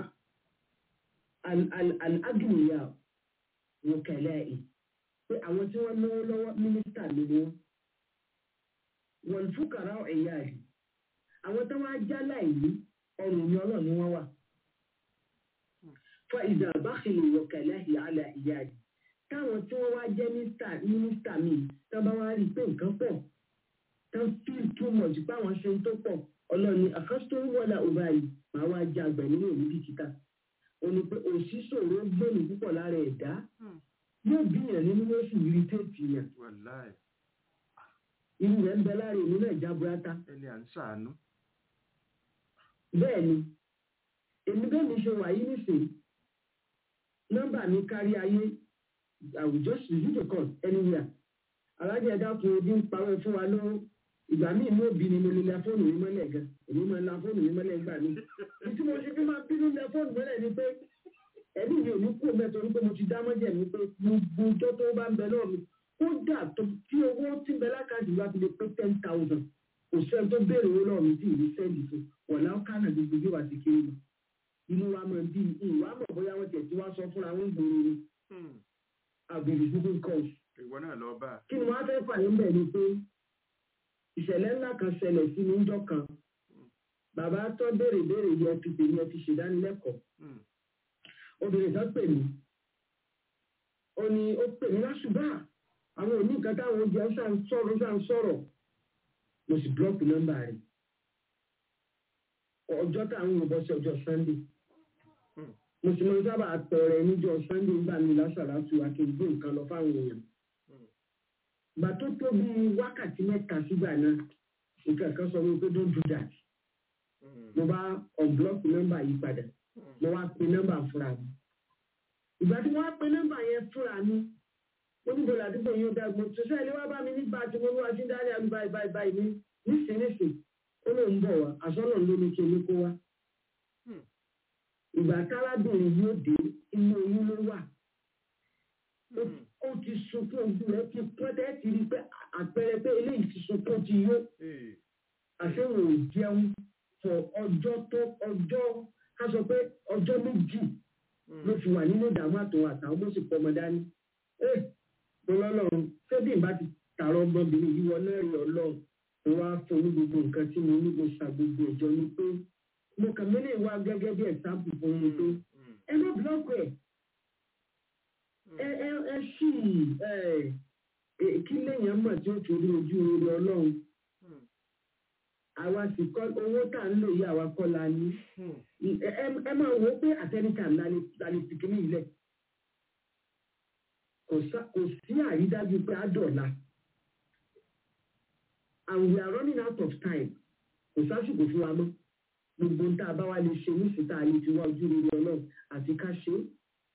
alagniya wòkẹlẹ́ẹ̀ pé àwọn tí wọ́n náwó lọ́wọ́ mínísítà ni wọ́n wọ́n fúkàrà ẹ̀yà rẹ̀ àwọn tó wá já láìní ọrùn ni ọlọ́run ni wọ́n wà fún ìdá bákìlì wòkẹlẹ́ẹ̀ àlà ìyá rẹ̀ táwọn tí wọ́n wá jẹ́ mínísítà mi tó bá wá rí i pé nǹkan pọ̀ tó feel too much báwọn ṣe ń tó pọ̀ ọlọ́ni àkọ́sítọ́ wọlé ọba yìí máa wá jẹ àgbẹ̀ nínú òní bìkítà ó ní pé òṣìṣòro gbẹ̀mí púpọ̀ lára ẹ̀dá yóò bíyàn nínú yóò sì rí téèpì yàn Wàláì. irú rẹ̀ ń bẹ lára èmi náà já burata Ẹni à ń ṣàánú. bẹ́ẹ̀ ni èmi bẹ́ẹ̀ mi ṣe wà yí nísìnyí nọ́mbà mi kárí ayé àwùjọ ṣùgbọ́n kan anywhere alájẹ ẹ̀dá fún ojú ń parọ́ fún wa lọ́wọ́ ìgbà míì ní òbí ni mo lè la fóònù mi mọ́lẹ̀ gan èmi máa la fóònù mi mọ́lẹ̀ gbà mí ìtí mo ṣe fi máa bínú la fóònù mọ́lẹ̀ ni pé ẹbí mi ò ní kú mẹ́tọ́ torí pé mo ti dá mọ́jẹ̀ mi pé gbogbo ọjọ́ tó bá ń bẹ náà mi kódà tó tí owó tí ń bẹ lákàtúntì wá ti lè pé ten thousand kò sẹ́ni tó béèrè owó náà mi tí ì ní sẹ́ẹ̀lì fún wọ̀lá kánà gbogbo bí wàá ti kéré lọ inú wa máa bí ìwà mọ̀ bóyá wọ́n tẹ̀ tí wá sọ fúnra wọn gbòòrò ni àbèrè google calls Ìwọ náà lọ bá. kí ni wọ́n á fẹ́ fàyè ń bẹ̀ ni pé ìṣẹ̀lẹ̀ ńlá kan ṣẹlẹ̀ sí mi ńjọ́ kan bàbá tó béèrè béèrè yẹ fi pè ní ẹ fi ṣèdánilẹ́kọ̀ọ́ obìnrin kan pè mí ó ní ó pè mí lásùbà àwọn òní nǹkan táwọn oúnjẹ ó ṣàn sọ̀rọ̀ ṣàn sọ̀rọ̀ mo sì búlọ́ọ̀kì nọ́mbà rẹ̀ ọjọ́ táwọn ò bọ́ sí ọjọ́ sunday mo sì máa ń sábà tọrẹ níjọ́ sunday nígbà mi lásàlátù akéwìgbé nǹkan lọ fáwọn èèyàn gbà tó tó bí wákàtí mẹ́ta sígbà náà nǹkan kan sọ wípé don't do that mo bá unblock nọ́mbà yìí padà mo wá pe nọ́mbà fúnra mi ìgbà tí wọ́n á pe nọ́mbà yẹn fúnra mi ó ní bọ̀lá àdúgbò yóò dá gbọ́ tó sẹ́yìn wá bá mi nígbà tí mo wá sí dárí àbí báyìí báyìí báyìí ní nísinsìnyí ó lóun bọ̀ wá àsọ́nà ló ní kí omi kó wá ìgbà tálábìnrin yóò dé inú oyún ló wà ó ti sunkún ojú rẹ̀ ti pọ́tẹ́ ti rí pé àpẹẹrẹ pé eléyìí ti sunkún ti yó àṣehùn ò jẹun fọ ọjọ́ tó ọjọ́ ká sọ pé ọjọ́ méjì ló fi wà nínú ìdààmú àtòun àtàwọn bó sì pọmọ dání ẹ mo lọ́lọ́run ṣébí ìbá ti tààrọ ọmọbìnrin yìí wọnà ẹ̀rí ọlọ́run mo wá fún ní gbogbo nǹkan tí mo ní mo ṣàgbogbo ìjọ ni pé mo kàn mí lè wá gẹ́gẹ́ bí ẹ̀sáàpù fún mi pé ẹ má búlọ́ọ̀kù ẹ̀ ẹ ẹ ẹ ṣì ẹ kí lèèyàn mọ̀ tí ó torí ojú orí ọlọ́run àwa sì kọ́ owó tá à ń lò yí àwa kọ́ la ní ẹ máa wò ó pé àtẹnìkà la lè fi kíní ilẹ̀ kò sí àrídájú pé á dọ̀la and we are running out of time kò sásìkò fún wa mọ́ gbogbo ń tá a bá wá lè ṣe nísìsiyìí tá a lè fi wá ojú rere ọlọ́run àti ká ṣe é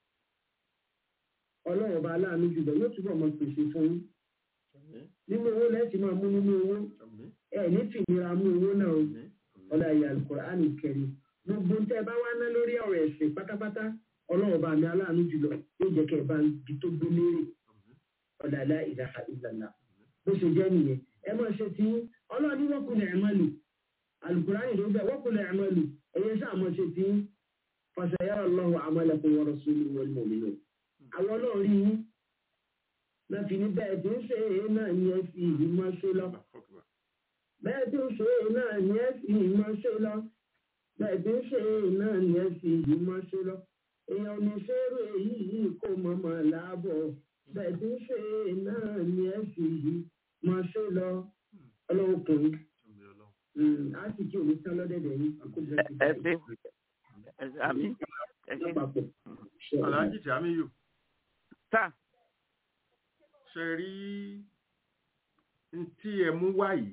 ọlọ́run ọba aláàánú jùlọ yóò túbọ̀ mọ pèsè fún yín nínú owó lẹ́sìn máa mú nínú owó ẹ ní fìnira mú owó náà o ọlá ìyá alukur'an kẹrin gbogbo tẹ bá wá ná lórí ọ̀rọ̀ ẹ̀sìn pátápátá ọlọ́run ọba mi aláàánú jùlọ yóò jẹ́ kẹ́ ẹ bá ibi tó gbé lérè ọlá ilá ìdáha ìlànà bó ṣe jẹ́ nìyẹn ẹ máa ṣe tí ọlọ́run ní wọ́kùnrin ẹ̀ máa lò alukur'an ló bẹ̀ wọ́kùnrin ẹ̀ máa lò ẹ̀yẹ sáà máa ṣe tí fàṣẹyàrá ọlọ́run àmàlẹ́kùn wọ́n rọ̀ sórí wọlé mọ̀mí àwọn náà rí yín náà fi ní bẹ́ẹ̀ tí ń ṣe é náà ní ẹ fi ìlú máa ṣe lọ bẹ́ẹ̀ tí ń ṣe é náà ní ẹ fi ìlú máa ṣe lọ bẹ́ẹ̀ tí ń ṣe é náà ní ẹ fi ìlú máa ṣe lọ èèyàn ò ní ṣeré èyí yìí kó mọ̀mọ́ láàbọ̀ bẹ́ẹ̀ tí ń ṣe é náà ní ẹ fi ìlú máa ṣe lọ ọlọ́run kò ní á sì kí òní tán lọ́dẹ̀dẹ̀ yìí àkójọ ti ẹ ṣe ẹ ṣe àmì ẹ ṣe. Aláàjì Tìámíyù. tá ṣe rí tí ẹ mú wá yìí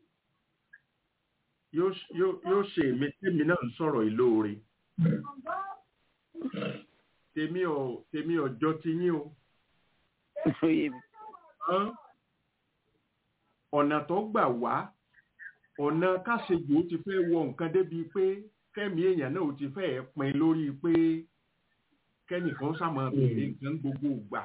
yóò ṣe èmi tèmi náà ń sọ̀rọ̀ ìlóore tèmi ò tèmi ọjọ́ ti yín o ọ̀nà tó gbà wá ọ̀nà káṣejù ó ti fẹ́ wọ nǹkan débi pé kẹ́mi èèyàn náà ó ti fẹ́ pin lórí pé kẹ́nìkan sàmọ́ béèrè nǹkan gbogbo ìgbà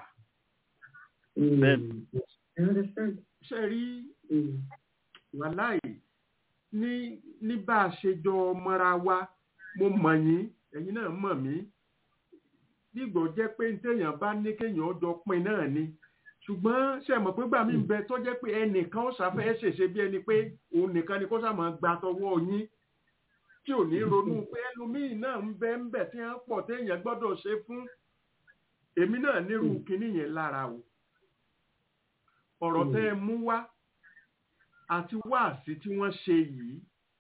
Mm. I understand. ṣe rí Mm. wàláì ní ní bá a ṣe jọ mọ́ra wa mo mọ̀ yín ẹ̀yin náà mọ̀ mí dígbò jẹ́ pé téèyàn bá ní kéèyàn jọ pin náà ni ṣùgbọ́n ṣe mọ̀ pé gbà mí ń bẹ tó jẹ́ pé ẹnìkan ó ṣàfẹ́ ṣèṣe bí ẹni pé òun nìkan ni kó sàmọ́ gba tọwọ́ yín tí ò ní ronú pé ẹlòmíì náà ń bẹ ń bẹ tí wọ́n pọ̀ téèyàn gbọ́dọ̀ ṣe fún èmi náà nírú kinní yẹn lára o ọ̀rọ̀ tẹ́ ẹ mú wá àti wáàsí tí wọ́n ṣe yìí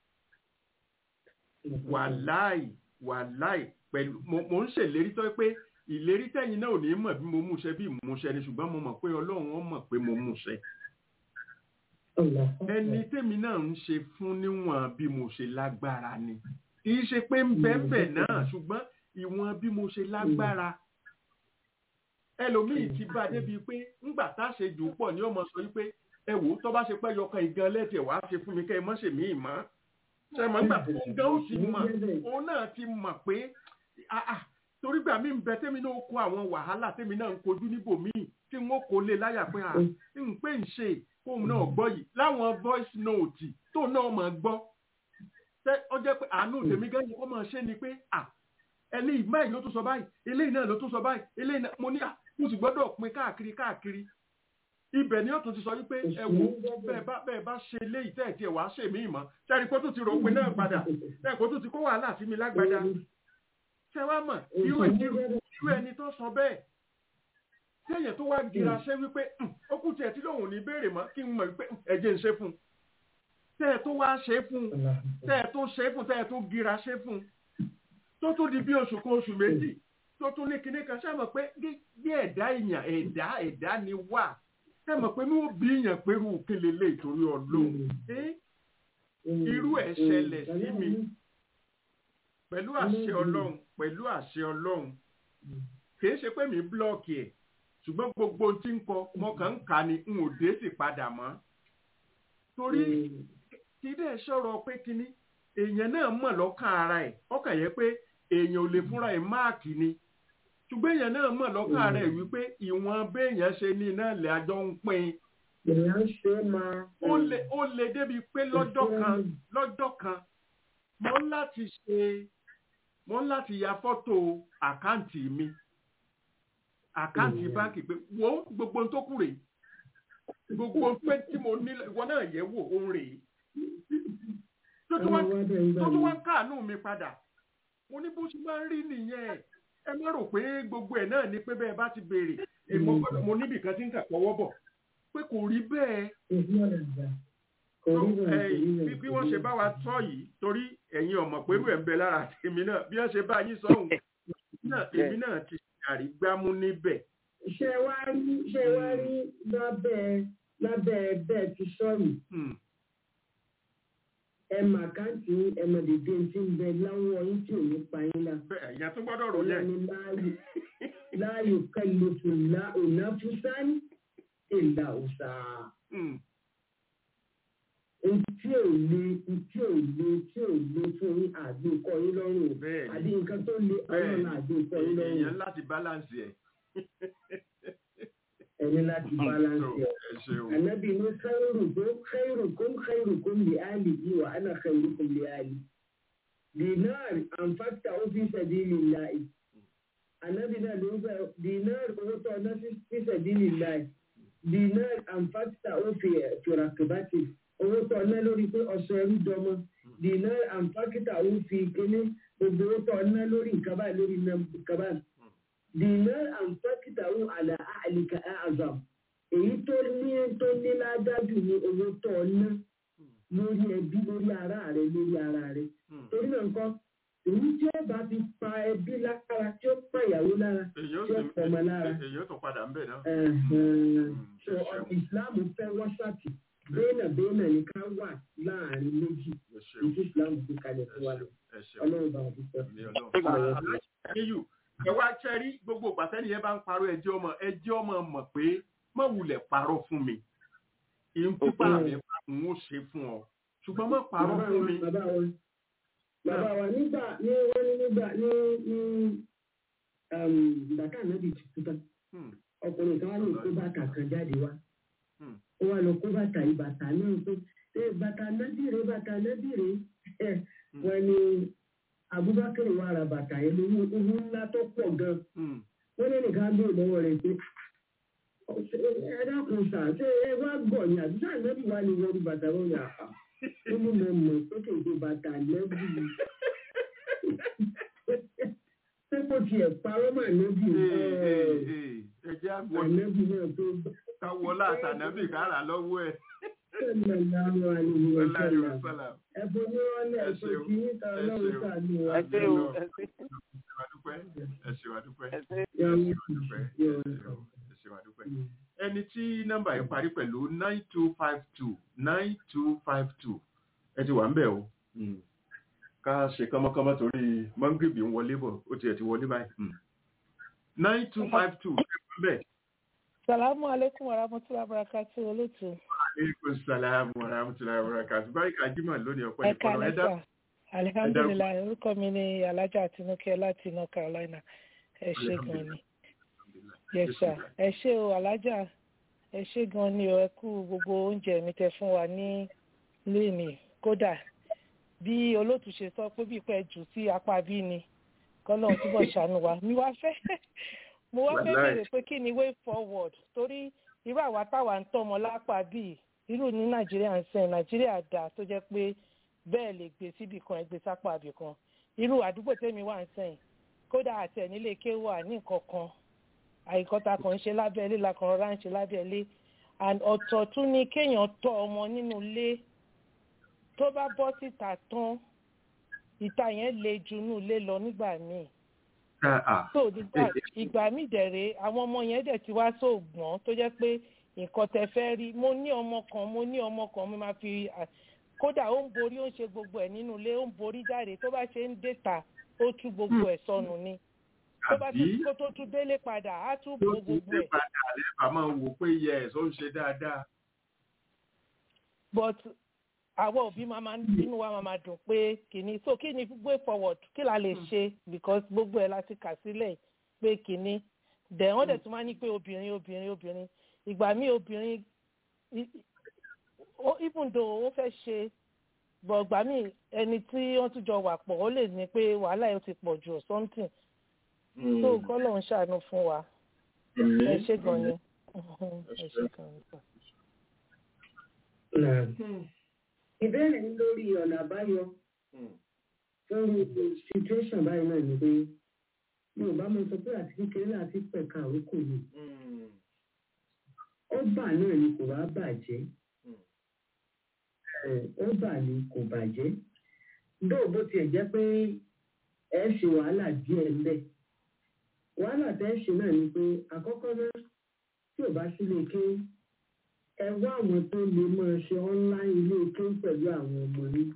wàláì wàláì pẹ̀lú mo mo ń ṣèlérí tó pé ìlérí tẹ̀yìn náà ò ní mọ̀ bí mo mú ṣe bí mo ṣe ni ṣùgbọ́n mo mọ̀ pé ọlọ́run ó mọ̀ pé mo mú ṣe Allah. ẹni tèmi náà ń ṣe fún níwọ̀n bí mo ṣe lágbára ni kì í ṣe pé ń bẹ́ẹ̀ náà ṣùgbọ́n ìwọ̀n bí mo ṣe lágbára ẹlòmíì ti bá a débi pé ńgbà tá a ṣe jù ú pọ̀ ní ọmọ sọ wípé ẹ wò ó tó bá ṣe pẹ́ yọkan ìgan lẹ́tẹ̀ wá ṣe fún mi kẹ́ ẹ mọ́ ṣèmí ìmọ̀ ṣe mọ̀ nígbà tó ń gan ó ti mọ̀ òun náà ti mọ̀ pé ah, ah, torí gbà mí ń bẹ tẹ́mi náà kó àwọn wàhálà tẹ́mi náà ń kojú níbòmíì tí wọ́n kò lè láyà pé à ń pè ń ṣe kóun náà gbọ́ yìí láwọn voice note tó náà mọ̀ gbọ́ tẹ́ ọ jẹ́ pé àánú tèmi gẹ́gẹ́ kó máa ṣe ni pé à eléyìí báyìí ló tún sọ báyìí eléyìí náà ló tún sọ báyìí eléyìí náà mo ní à mo sì gbọ́dọ̀ pin káàkiri káàkiri ibẹ̀ ni ó tún ti sọ wípé ẹ wo bẹ́ẹ̀ bá bẹ́ẹ̀ bá ṣe léyìí tẹ́ ẹ̀ tiẹ̀ wá ṣèmí ìmọ̀ sẹ́ni kó tún ti rò pé náà padà sẹ́ni kó tún ti kó wàhálà sí mi lágbádá ṣé wàá mọ̀ irú irú irú ẹni tó sọ bẹ́ẹ̀ téèyàn tó wá gira ṣe wípé "Hmm, ó kù tiẹ̀ tí lòun ò ní béèrè mọ́ kí n mọ̀ wípé "Hmm, ẹ̀jẹ̀ ń ṣe fún un tẹ́ ẹ tó wá ṣe fún un tẹ́ ẹ tó ṣe fún un tẹ́ ẹ tó gira ṣe fún un tó tún di bí oṣù kan oṣù méjì tó tún ní kinní kan ṣe mọ̀ pé bí bí ẹ̀dá èèyàn ẹ̀dá ẹ̀dá ni wà ṣe mọ̀ pé ní ó bí èèyàn pẹ̀lú kílélẹ̀ ìtorí ọlọ́run Eh, irú ẹ̀ ṣẹlẹ̀ sí mi pẹ̀lú àṣẹ ọlọ́run pẹ̀lú àṣẹ ọlọ́run kìí ṣe pé mi blọọkì ẹ̀ ṣùgbọ́n gbogbo ohun tí ń kọ mo kàn ń kà ní n ò dé sì padà mọ́ torí kí dẹ̀ sọ̀rọ̀ pé kínní èèyàn náà mọ̀ lọ́kàn ara ẹ̀ ọkàn yẹn pé èèyàn ò lè fúnra ẹ̀ máàkì ni ṣùgbọ́n èèyàn náà mọ̀ lọ́kàn ara ẹ̀ wípé ìwọ̀n béèyàn ṣe ní iná ilẹ̀ àjọ ń pín in èèyàn ṣe máa. ó lè ó lè débi pé lọ́jọ́ kan lọ́jọ́ kan mo ń láti ṣe mo ń láti ya fọ́tò àkáǹtì mi àkáǹtì Mm. báńkì pé wo gbogbo ohun tó kù rèé gbogbo ohun pé tí mo ní ìwọ náà yẹ̀ wò ó rèé tó tún wá tó tún wá káàánú mi padà mo ní bó ṣe máa ń rí nìyẹn ẹ má rò pé gbogbo ẹ̀ náà ni pé bẹ́ẹ̀ bá ti béèrè èmo gbọ́dọ̀- mo níbì kan tí ń kà pọ́wọ́ bọ̀ pé kò rí bẹ́ẹ̀ tó ẹ̀yìn bí bí wọ́n ṣe bá wa tọ́ yìí torí ẹ̀yin ọmọ pẹ̀lú ẹ̀ ń bẹ lára tèmi náà bí wọ́n ṣe bá yín sọ́hùn náà èmi náà ti àrígbámú níbẹ̀. ṣé wá rí ṣé wá rí lábẹ́ lábẹ́ bẹ́ẹ̀ ti sọ̀rọ̀ Hmm. ẹ mà káǹtì ẹ mà dèdè tí ń bẹ láwọ yín tí ò ní pa yín lá. bẹ́ẹ̀ ẹ̀yà tó gbọ́dọ̀ rò yẹn. ọlọ́ni láàyò láàyò kẹlẹ́tù ńlá ònàfúsán ìlà òsà. Hmm. Ntí ò le ntí ò le tí ò le fún yín àgbékọ yín lọ́rùn. Bẹ́ẹ̀ ni. Àbí nǹkan tó le ọlọ́run àgbékọ yín lọ́rùn. èèyàn láti balance ẹ̀. Ẹni láti balance So, ẹ̀. ẹ ṣeun. Ànábì ní khairukum khairukum khairukum li ahlihi wa ana khairukum li ahli. Dinar anfaqtahu fi sabilillahi. Ànábì náà ló ń sọ dinar owó tó ọ̀nà fi sabilillahi. Dinar anfaqtahu fi fi rakibati. Owó tó ọ̀nà lórí pé ọ̀sẹ̀ ẹrú dọmọ. Dinar anfaqtahu fi kíní gbogbo owó tó ọ̀nà lórí nǹkan báyìí lórí nǹkan báyìí. Dinar anfaqtahu ala ahlika a'zam èyí tó ní tó ní ládájú ní owó tó ọ ná lórí ẹbí lórí ara rẹ lórí ara rẹ Hmm. torí náà nǹkan èyí tí ó bá ti pa ẹbí lára tí ó pa ìyàwó lára èyí ó tí ó sì pọ̀ ọmọ lára èyí ó tún padà ń bẹ̀ náà. ẹ̀hẹ̀n. so ẹ ṣeun. ìsìláàmù fẹ́ wáṣàtì bẹ́ẹ̀nà bẹ́ẹ̀nà ní ká wà láàrin méjì ẹ ṣeun. èyí ìsìláàmù fi kalẹ̀ ẹ fún wa ṣeun. ẹ ṣeun. ọlọ́run bá wà dúpẹ́. Ní Ọlọ́run. Aláṣẹ́yù ẹ wá ṣẹ́rí gbogbo ìgbàsẹ́ni yẹn bá ń parọ́ ẹjẹ́ ọmọ ẹjẹ́ ọmọ mọ̀ pé má wulẹ̀ parọ́ fún mi. Ìhun pípa mi bá ń ó ṣe fún ọ. Ṣùgbọ́n má parọ́ bàbá fún wa mi. bàbá wa bàbá wa nígbà ní wọ́n ní nígbà ní ní bàtà ànábì ti kú tán Hmm. ọkùnrin kan wá ló kó bàtà kan jáde wá Hmm. ó wá lọ kó bàtà yìí bàtà náà pé ṣé bàtà ànábì rè bàtà ànábì rè wọn ni Abubakar wà ra bàtà yẹn lówó owó ńlá tó pọ̀ gan Hmm. wọ́n ní nìkan á béèrè lọ́wọ́ rẹ̀ pé ẹ dákun sà ṣé ẹ wá gbọ̀ ni àbí sáà nẹ́bí wà ní wọ́n bàtà wọn yà á ó ní mo mọ̀ pé kò tó bàtà nẹ́bí pé kò tiẹ̀ parọ́ mà nẹ́bí Ee, ee, ee. ẹ jẹ́ àwọ̀ ànẹ́bí náà tó káwọ́ látànábì kára lọ́wọ́ ẹ̀. sẹ́lẹ̀ lárọ́ àlejò Ọlá ìṣẹ̀lẹ̀ ìwà sálà. ẹ̀bùn ní wọ́n lẹ̀ Ẹ tó ṣeun, kí níta ẹ ọlọ́run ṣeun. sàánú wa. ẹ ṣé o ẹ ṣé Ẹ wá dúpẹ́. Ẹ ṣé wá dúpẹ́. ẹ ṣé. Yọ Ẹ ní ṣé wá dúpẹ́. yọ Ẹ ṣé o. Ẹ ṣé wá dúpẹ́. ẹni tí nọ́mbà yìí parí pẹ̀lú nine two five two nine two five two ẹ ti wà ń bẹ̀ o ká ṣe kánmọ́kánmọ́ torí mọ́ngìbì ń wọlé bọ̀ ó tiẹ̀ ti wọlé báyìí nine two five two ẹ wà ń bẹ̀. Salamu alaikum wa rahmatullahi wa barakatuh olóòtú. aleykum salaam wa rahmatulahi wa barakatuh báyìí ká jímọ̀ lónìí ọ̀pọ̀ Ẹ ìfọ̀nà ẹ dá kálẹ́sà. Alihamdulilayi, orúkọ mi ni Alájà Tinúkẹ́ láti North Carolina. Ẹ ṣé gan ni. Yes sir. Ẹ ṣé o Alájà. Ẹ ṣé gan ni o, ẹ kú gbogbo oúnjẹ mi tẹ fún wa ní léèmì. Kódà bí olóòtú ṣe sọ pé bí pẹ́ jù sí apá bí ni kọ́lọ́n túbọ̀ ṣàánú wa. Mi wá fẹ́ mo wá fẹ́ Wàláì. béèrè pé kí ni way forward torí irú àwa táwa ń tọ́mọ lápá bíi irú ní nàìjíríà ń sẹ́yìn nàìjíríà dà tó jẹ́ pé bẹ́ẹ̀ lè gbé síbì kan ẹgbẹ́ sápá àbì kan irú àdúgbò tẹ́mi wà ń sẹ́yìn kódà àti ẹ̀ nílé ké wà ní nǹkan kan àìkọ́ta kan ń ṣe lábẹ́ ilé la kan rọra ń ṣe lábẹ́ ilé and ọ̀tọ̀ tún ni kéèyàn tọ́ ọmọ nínú ilé tó bá bọ́ síta tán ìta yẹn le ju inú ilé lọ nígbà míì so nígbà ìgbà míì dẹ̀rẹ̀ àwọn ọmọ yẹn dẹ̀ ti wá sóògbọ́n tó jẹ́ pé nǹkan tẹ fẹ́ rí mo ní ọmọ kan mo ní ọmọ kan mo máa fi à- kódà ó ń borí ó ń ṣe gbogbo ẹ̀ nínú ilé ó ń borí jáde tó bá ṣe ń dèta ó tú gbogbo ẹ̀ sọnù ni tó bá tún àbí kó tó tún délé padà á tún tó bo ti gbogbo dé ẹ̀ padà lẹ́bàá máa wò pé yẹ ẹ̀ tó ń ṣe dáadáa. but àwọn òbí máa máa nínú wa máa máa dùn pé kìíní so kí ni way forward kí la lè ṣe because gbogbo ẹ̀ láti kà sílẹ̀ pé kìíní dẹ̀ wọ́n dẹ̀ tún máa ní pé obìnrin obìnrin obìnrin ìgbà míì obìnrin i- i- ó- even though ó fẹ́ ṣe but ìgbà míì ẹni tí wọ́n tún jọ wà pọ̀ ó lè ní pé wàhálà yẹn ti pọ̀ jù or something so kọ́lọ̀ ń ṣàánú fún wa ẹ ṣé gan ni ẹ ṣé gan ni. Náà. ìbéèrè ń lórí ọ̀nà àbáyọ fún gbogbo situation báyìí náà ni pé mi ò bá mọ sọ pé àti kékeré láti pẹ̀ka àrókò ni ó bà náà ni kò wá bàjẹ́ Ẹ̀, ó bà ni kò bàjẹ́ dóò bó tiẹ̀ jẹ́ pé ẹ ṣe wàhálà díẹ̀ ńbẹ̀ wàhálà tẹ́ ṣe náà ni pé àkọ́kọ́ náà tí ò bá sílé kéwú ẹ wá àwọn tó lè máa ṣe online ilé ike pẹ̀lú àwọn ọmọ yín.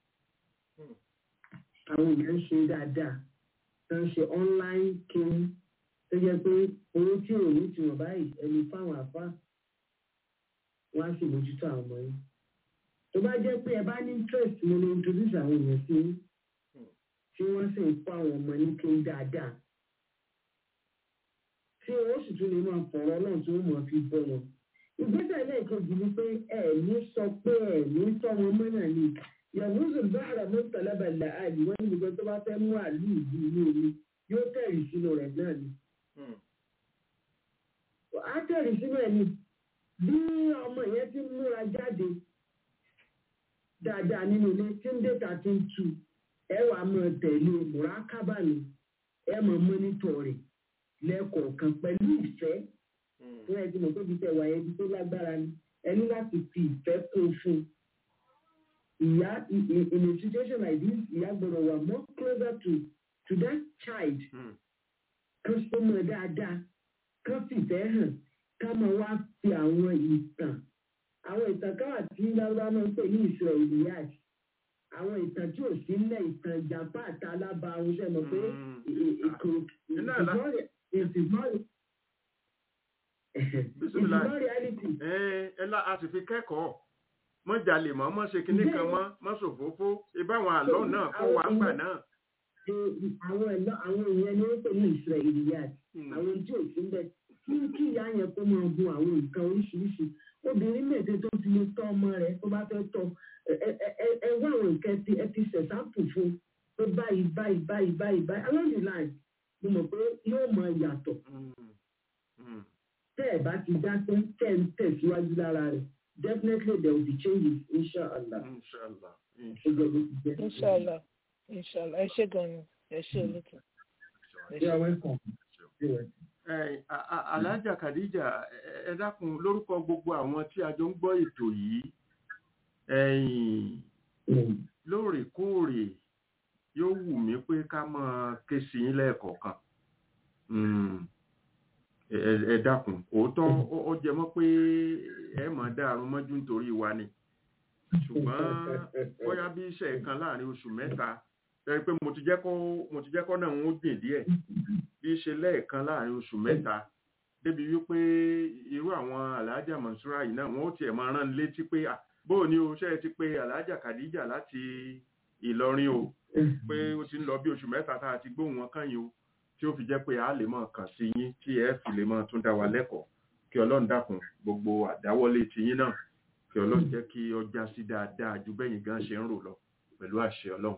àwọn èèyàn ń ṣe dáadáa tó ń ṣe online kéwú tó jẹ́ pé owó tí ò ní tiwọn báyìí ẹni fáwọn àfá wọn á sì mójútó àwọn ọmọ yín. tó bá jẹ́ pé ẹ bá ní interest mo lè introduce àwọn èèyàn sí yín tí wọ́n sì ń kó àwọn ọmọ ní kéwú dáadáa. tí owó sì tún lè máa fọ̀rọ̀ náà tí wọ́n máa fi bọ́ wọn ìgbésẹ̀ lẹ́ẹ̀kejì ni pé ẹ̀ẹ̀mí sọ pé ẹ̀ẹ̀mí tọ́ wọn mọ́ náà ni yahuzu bahra mọ́tàlábà làálì wọ́n ní gbogbo tó bá fẹ́ mú àlù ìlú inú omi yóò tẹ̀rì sínú rẹ̀ náà ni. á tẹ̀rì sínú ẹ̀ ni bí ọmọ yẹn ti ń múra jáde dáadáa nínú ilé tí ń dèta tí ń tu ẹ wà á máa tẹ̀lé mùrákábà ni ẹ máa mọ́nítọ̀ rẹ̀ lẹ́ẹ̀kọ̀ọ̀kan pẹ̀lú ìfẹ́ fún ẹbí mọ̀ tóbi tẹ̀ wáyé ibi tó lágbára ni ẹni láti fi ìfẹ́ kún fún un. ìyá in in- in a situation like this ìyá gbọ́dọ̀ wà more closer to to that child kan súnmọ́ dáadáa kan fìfẹ́ hàn ká máa wá fi àwọn ìtàn àwọn ìtàn káwà tí lárúbá máa ń pè ní ìṣòro ìlíyàj àwọn ìtàn tí ò sí nílẹ̀ ìtàn ìjàpá àti alábàárún ṣe mọ̀ pé ìkò Iná àlá. ìsìnmọ́rì Bísímìlà. ìsìnmọ́ reality ẹ ẹ la a sì fi kẹ́kọ̀ọ́ mọ́ jalè mọ́ mọ́ ṣe kinní kan mọ́ mọ́ ṣòfófó ibáwọn àlọ́ náà kọ́ wa gbà náà. àwọn ẹ̀lọ́ àwọn èèyàn ni wọ́n pè ní israeliyat àwọn tí ò sí ń bẹ̀ kí kí ìyá yẹn kó máa gun àwọn nǹkan oríṣiríṣi obìnrin mẹ́tẹ̀ẹ́ tó ti lè tọ́ ọmọ rẹ̀ tó bá fẹ́ tọ́ ẹ wá àwọn nǹkan ti ẹ ti ṣẹ̀sáàpù fún pé báyìí báyìí báyìí báyìí báyìí along the line mo mọ̀ pé yóò máa yàtọ̀ tẹ́ ẹ̀ bá ti dákẹ́ tẹ́ ẹ̀ ń tẹ̀síwájú lára rẹ̀ definitely there will be changes inshallah. inshallah inshallah inshallah ẹ ṣe gan ni ẹ ṣe olùkọ́. you are welcome. alájà kàdíjà ẹ dákun lórúkọ gbogbo àwọn tí a jọ ń gbọ́ ètò yìí lóòrèkóòrè yóò wù mí pé ká máa ké sí yín lẹ́ẹ̀kọ̀ọ̀kan ẹ dákun òótọ́ ó jẹ mọ́ pé ẹ máa dá àrùn mọ́jú nítorí wa ni ṣùgbọ́n bóyá bí iṣẹ́ kan láàrin oṣù mẹ́ta ẹ pé mo ti jẹ́ kó mo ti jẹ́ kó náà ń gbìn díẹ̀ bí ṣe lẹ́ẹ̀kan láàrin oṣù mẹ́ta débi wípé irú àwọn aláàjà mọ̀ṣúra yìí náà wọ́n ó tiẹ̀ máa rán létí pé bóò ni o ṣe ti pé aláàjà kàdíjà láti ìlọrin o pé ó ti ń lọ bí oṣù mẹ́ta tá a ti gbóhùn wọn kàn yín o tí ó fi jẹ́ pé a lè máa kàn sí yín tí ẹ fi lè máa tún dá wa lẹ́kọ̀ọ́ kí ọlọ́run dákun gbogbo àdáwọ́lé ti yín náà kí ọlọ́run jẹ́ kí ọjà sí dáadáa ju bẹ́yìn gan ṣe ń rò lọ pẹ̀lú àṣẹ ọlọ́run.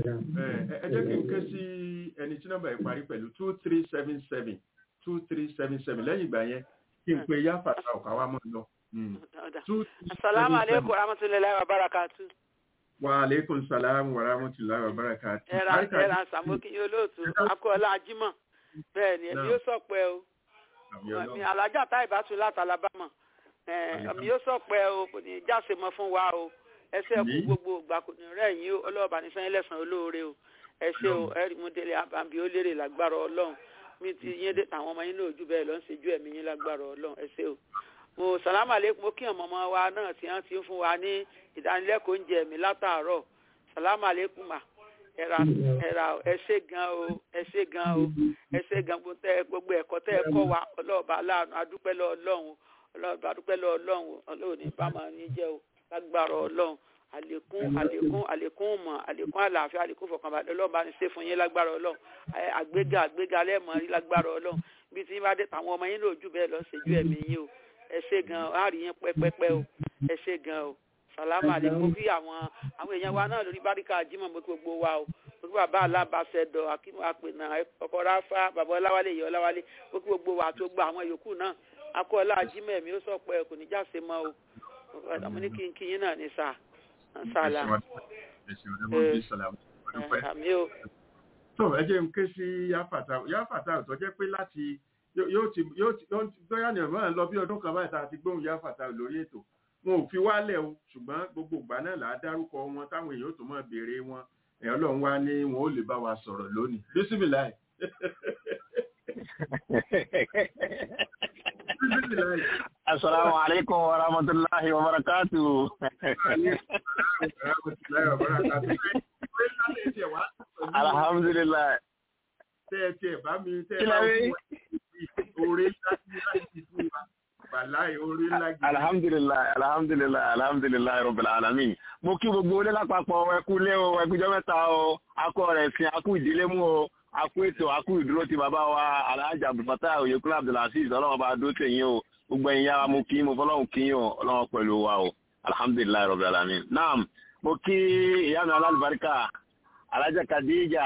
ẹ jẹ́ kí n ké sí ẹni tí nọ́mbà yìí parí pẹ̀lú two three seven seven two three seven seven lẹ́yìn ìgbà yẹn kí n pe yáfàtà ọ̀ká wa mọ̀ lọ. asalaamu aleykum rahmatulahi wa barakatu. wa aleykum salaam wa rahmatulahi wa barakatu. ẹ̀rà ẹ̀rà sàmókì yóò lóòtú akọ́ọ̀lá ajímọ̀ bẹ́ẹ̀ ni èmi yóò sọ̀pẹ́ o mi alájà tá ìbátú láti alabama èmi yóò sọ̀pẹ́ o kò ní jáse mọ́ fún wa o ẹsẹ̀ kú gbogbo ìgbà kò ní rẹ̀ yín o ọlọ́ọ̀bà ní sẹ́yìn lẹ́sàn-án olóore o ẹ ṣe o ẹ̀rí mú délé àbàbí ó lérè lágbára ọlọ́run mi ti yín dé àwọn ọmọ yín lóòjú bẹ́ẹ̀ lọ ń ṣèjú ẹ̀mí yín lágbára ọlọ́run ẹ ṣe o mo sàlámà lẹ́kùn mo kí ọmọ ọmọ wa náà tí wọ́n ti ń fún wa ní ìdánilẹ́kọ̀ọ́ oúnjẹ mi látàárọ̀ sàlámà lẹ́kùn mà ẹ̀rà ẹ̀rà ẹ ṣé gan o ẹ ṣé gan o ẹ ṣé gan gbogbo ẹ̀kọ́ tẹ́ ẹ kọ́ wa ọlọ́ọ̀bà aláàánú adúpẹ́ lọ ọlọ́run ọlọ́ọ̀bà adúpẹ́ lọ ọlọ́run ọlọ́run ní bámọ̀ ní jẹ́ o lágbára ọlọ́run àlékún àlékún àlékún mọ̀ àlékún àlàáfíà àlékún fọkànbalẹ̀ ọlọ́run bá ní ṣe fún yín lágbára ọlọ́run àgbéga àgbéga lẹ́ẹ̀mọ́ rí lágbára ọlọ́run bí tí bá dé tàwọn ọmọ yín lójú bẹ́ẹ̀ lọ ṣèjú ẹ̀mí yín o ẹ ṣé gan á rí yín pẹ́pẹ́pẹ́ o ẹ ṣé gan o sàlámà àlékún bí àwọn àwọn èèyàn wa náà lórí báríkà jímọ̀ mọ́ gbogbo wa o gbogbo bàbá alábàṣẹdọ̀ akínú àpènà ọkọ̀ ráfá bàbá ọláwálé ìyá ọláwálé gbogbo wa tó gba àwọn yòókù náà akọ́ọ̀lá jímọ̀ ẹ̀mí ó sọ̀pọ̀ ẹ̀ kò ní jáse mọ́ o àmọ́ ní kínkín náà ní sáà sàlà àmì o. tó ẹ jẹ́ n ké sí yáfàtà yáfàtà tó jẹ́ pé láti yóò ti yóò ti gbóyà ní ọ̀mọ́ lọ bí ọdún kan báyìí tá a ti gbóhùn yáfàtà lórí ètò wọn ò fi wálẹ̀ o ṣùgbọ́n gbogbo ìgbà náà là á dárúkọ wọn táwọn èèyàn tó máa béèrè wọn ẹ̀ ọlọ́run wá ní wọn ò lè bá wa sọ̀rọ̀ lónìí bísímìláì. Assalamu alaikum wa rahmatullahi wa barakatuh. Alhamdulillah. Tẹ́ ẹ tiẹ̀ bá mi tẹ́ ẹ bá fún orí láti fún wa. Bàláì orí ńlá gidi. Alhamdulillah, alhamdulillah, alhamdulillah, rabbil alamin. Mo kí gbogbo olé lápapọ̀ ẹkú lé o, ẹkújọ́ mẹ́ta o, akọ rẹ̀ sin akú ìdílé mú o, akú ètò akú ìdúró ti bàbá wa Alhaji Abdulfatah Oyèkúnlé Abdulaziz ọlọ́run bá dó tèyín o, gbogbo ẹ̀yin yára mo kí mo fọlọ́run kí o, ọlọ́run pẹ̀lú wa o, alhamdulillah, rabbil alamin. Naam, mo kí ìyá mi alálùbáríkà alájà kadija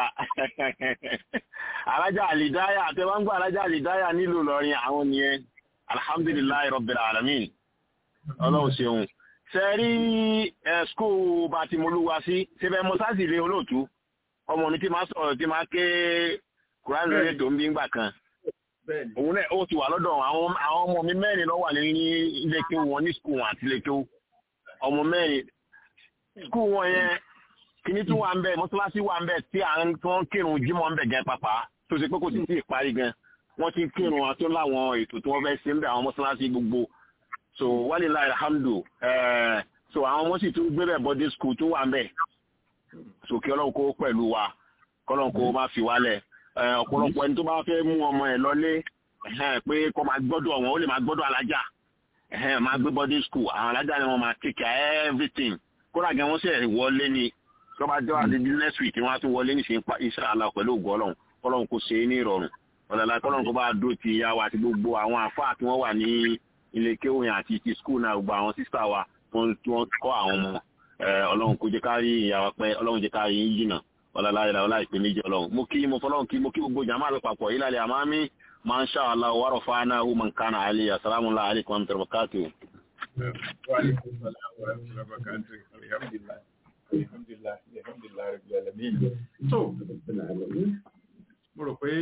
alájà àlìdáyà àtẹwàgbà alájà àlìdáyà nílùú lọrin àwọn nìyẹn alhamdulilayi rabbil alamin ọlọ́run ṣeun ṣe rí ẹ skul bá ti molúwa sí ṣẹbẹ mọ́sáàsì ilé olóòtú ọmọ ní tí máa sọ̀rọ̀ tí máa ké quran lórí ètò ń bí ngbà kan òun náà ó ti wà lọ́dọ̀ àwọn ọmọ mi mẹ́rin ló wà ní ilé kéwù wọn ní skul wọn àti ilé kéwù ọmọ mẹ́rin skul wọn yẹn kìíní tún wà ń bẹ mọ́sálásí wà ń bẹ tí à ń tó ń kírun jímọ̀ ń bẹ gan pàpà tó ṣe pé kò sì tí ì parí gan wọ́n ti ń kírun àti láwọn ètò tí wọ́n fẹ́ ṣe ń bẹ àwọn mọ́sálásí gbogbo so wàlíláì alhamdu so àwọn ọmọ sì tún gbé bẹ̀ bọ́dé skul tó wà ń bẹ so kí ọlọ́run kó pẹ̀lú wa kọ́lọ́run kó má fi wálẹ̀ ọ̀pọ̀lọpọ̀ ẹni tó bá fẹ́ mú ọmọ ẹ̀ lọlé pé kó máa gbọ́dọ̀ wọn ó lè máa gbọ́dọ̀ alájà máa gbé bọ́dé skul àwọn alájà ni wọ́n máa take care everything kódà gan wọ́n sì wọlé ni tó bá jẹ́ wá di next week wọ́n á tún wọlé ní ṣe inshallah pẹ̀lú ògo ọlọ́run kọ́lọ́run kò ṣe é ní ìrọ̀rùn ọ̀làlá kọ́lọ́run kó bá dó ti ìyá wa àti gbogbo àwọn àfáà tí wọ́n wà ní ilé kéwòyàn àti ti skul náà gbogbo àwọn sísá wa tí wọ́n kọ́ àwọn ọmọ ọlọ́run kó jẹ́ ká rí ìyá wa pẹ́ ọlọ́run jẹ́ ká rí yín jìnnà ọ̀làlá ìlà ọlá ìpè méjì ọlọ́run mo kí mo fọlọ́run kí mo kí gbogbo jàmáà lọ papọ̀ ìlàlẹ̀ àmàmí máa ń ṣá àlá wàrọ̀ fáná ó máa ń kánà àlẹ́ assalamu alaikum wa rahmatullahi wa barakatuh. Wa alaikum salam wa rahmatullahi wa barakatuh. Alhamdulillah. Alhamdulillah. Alhamdulillah rabbil alamin. So, mo rò pé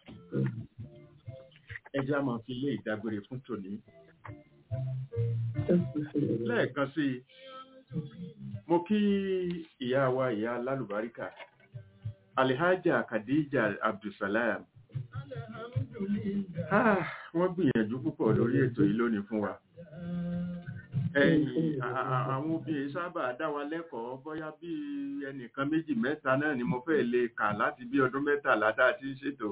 ẹja máa fi lé ìdágbére fún tòní. Lẹ́ẹ̀kan sí i, mo kí ìyá wa ìyá lálùbáríkà, Alihaja Khadija Abdulsalam. Ah, wọ́n gbìyànjú púpọ̀ lórí ètò yìí lónìí fún wa. Ẹ̀yìn àwọn obìnrin sábà dá wa lẹ́kọ̀ọ́ bóyá bí ẹnìkan méjì mẹ́ta náà ni mo fẹ́ lè kà láti bí ọdún mẹ́tàlá tá a ti ń ṣètò.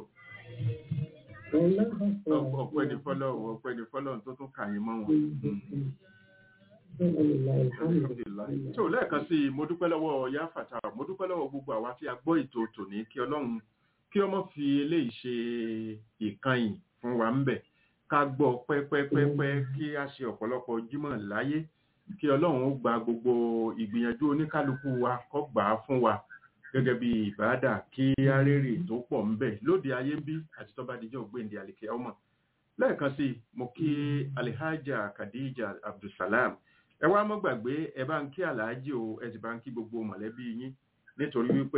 Ọpẹ́ ni fọ́lọ́run, ọpẹ́ ni fọ́lọ́run tó tún kà yín mọ́ wọn. Tí ò lẹ́ẹ̀kan sí mo dúpẹ́ lọ́wọ́ Yá Fàtà, mo dúpẹ́ lọ́wọ́ gbogbo àwa tí a gbọ́ ètò tòní kí Ọlọ́run kí ọmọ fi eléyìí ṣe ìkànnì fún wa ń bẹ̀ ká gbọ́ pẹ́pẹ́pẹ́pẹ́ kí a ṣe ọ̀pọ̀lọpọ̀ jímọ̀ láyé kí ọlọ́run ó gba gbogbo ìgbìyànjú oníkálukú wa kó gbà á fún wa gẹ́gẹ́ bí ìbáàdà kí á rèrè tó pọ̀ ń bẹ̀ lóde ayé ń bí àti tó bá dijọ́ ògbéǹde àlèkè ọmọ lẹ́ẹ̀kan sí mo kí alihaja khadija abdulsalam ẹ wá mọ́ gbàgbé ẹ bá ń kí alhaji o ẹ sì bá ń kí gbogbo mọ̀lẹ́bí yín nítorí wípé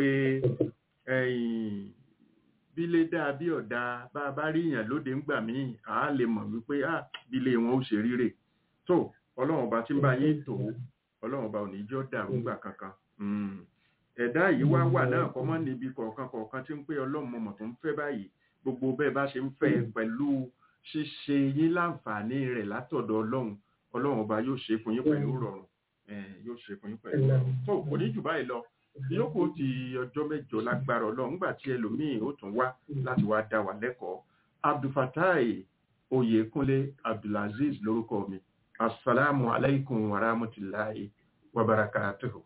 bílé dáa bí ọ̀dà bá a bá rí èèyàn lóde ń gbà míì à á lè mọ̀ wípé à bílé wọn ó ṣe ríre tó ọlọ́run ọba tí ń bá yín tó ọlọ́run ọba ò ní jọ́ dàrú gbà kankan ẹ̀dá yìí wá wà náà kọ́ mọ́ níbi kọ̀ọ̀kan kọ̀ọ̀kan tí ń pé ọlọ́run mọ̀mọ̀ tó ń fẹ́ báyìí gbogbo bẹ́ẹ̀ bá ṣe ń fẹ́ pẹ̀lú ṣíṣe yín láǹfààní rẹ̀ látọ̀dọ̀ ọlọ́run ọlọ́run ọba yóò ṣe fún yín pẹ̀lú rọrùn yóò ṣe fún yín pẹ̀lú rọrùn tó kò ní jù báyìí lọ yòókù ti ọjọ́ mẹ́jọ lágbára ọlọ́run nígbà tí ẹlòmíín ó tún wá láti wá dá wa lẹ́kọ̀ọ́ abdulfatai oyèkúnlé abdulaziz lórúkọ mi asalaamu alaykum wa rahmatulahi wa barakatuhu.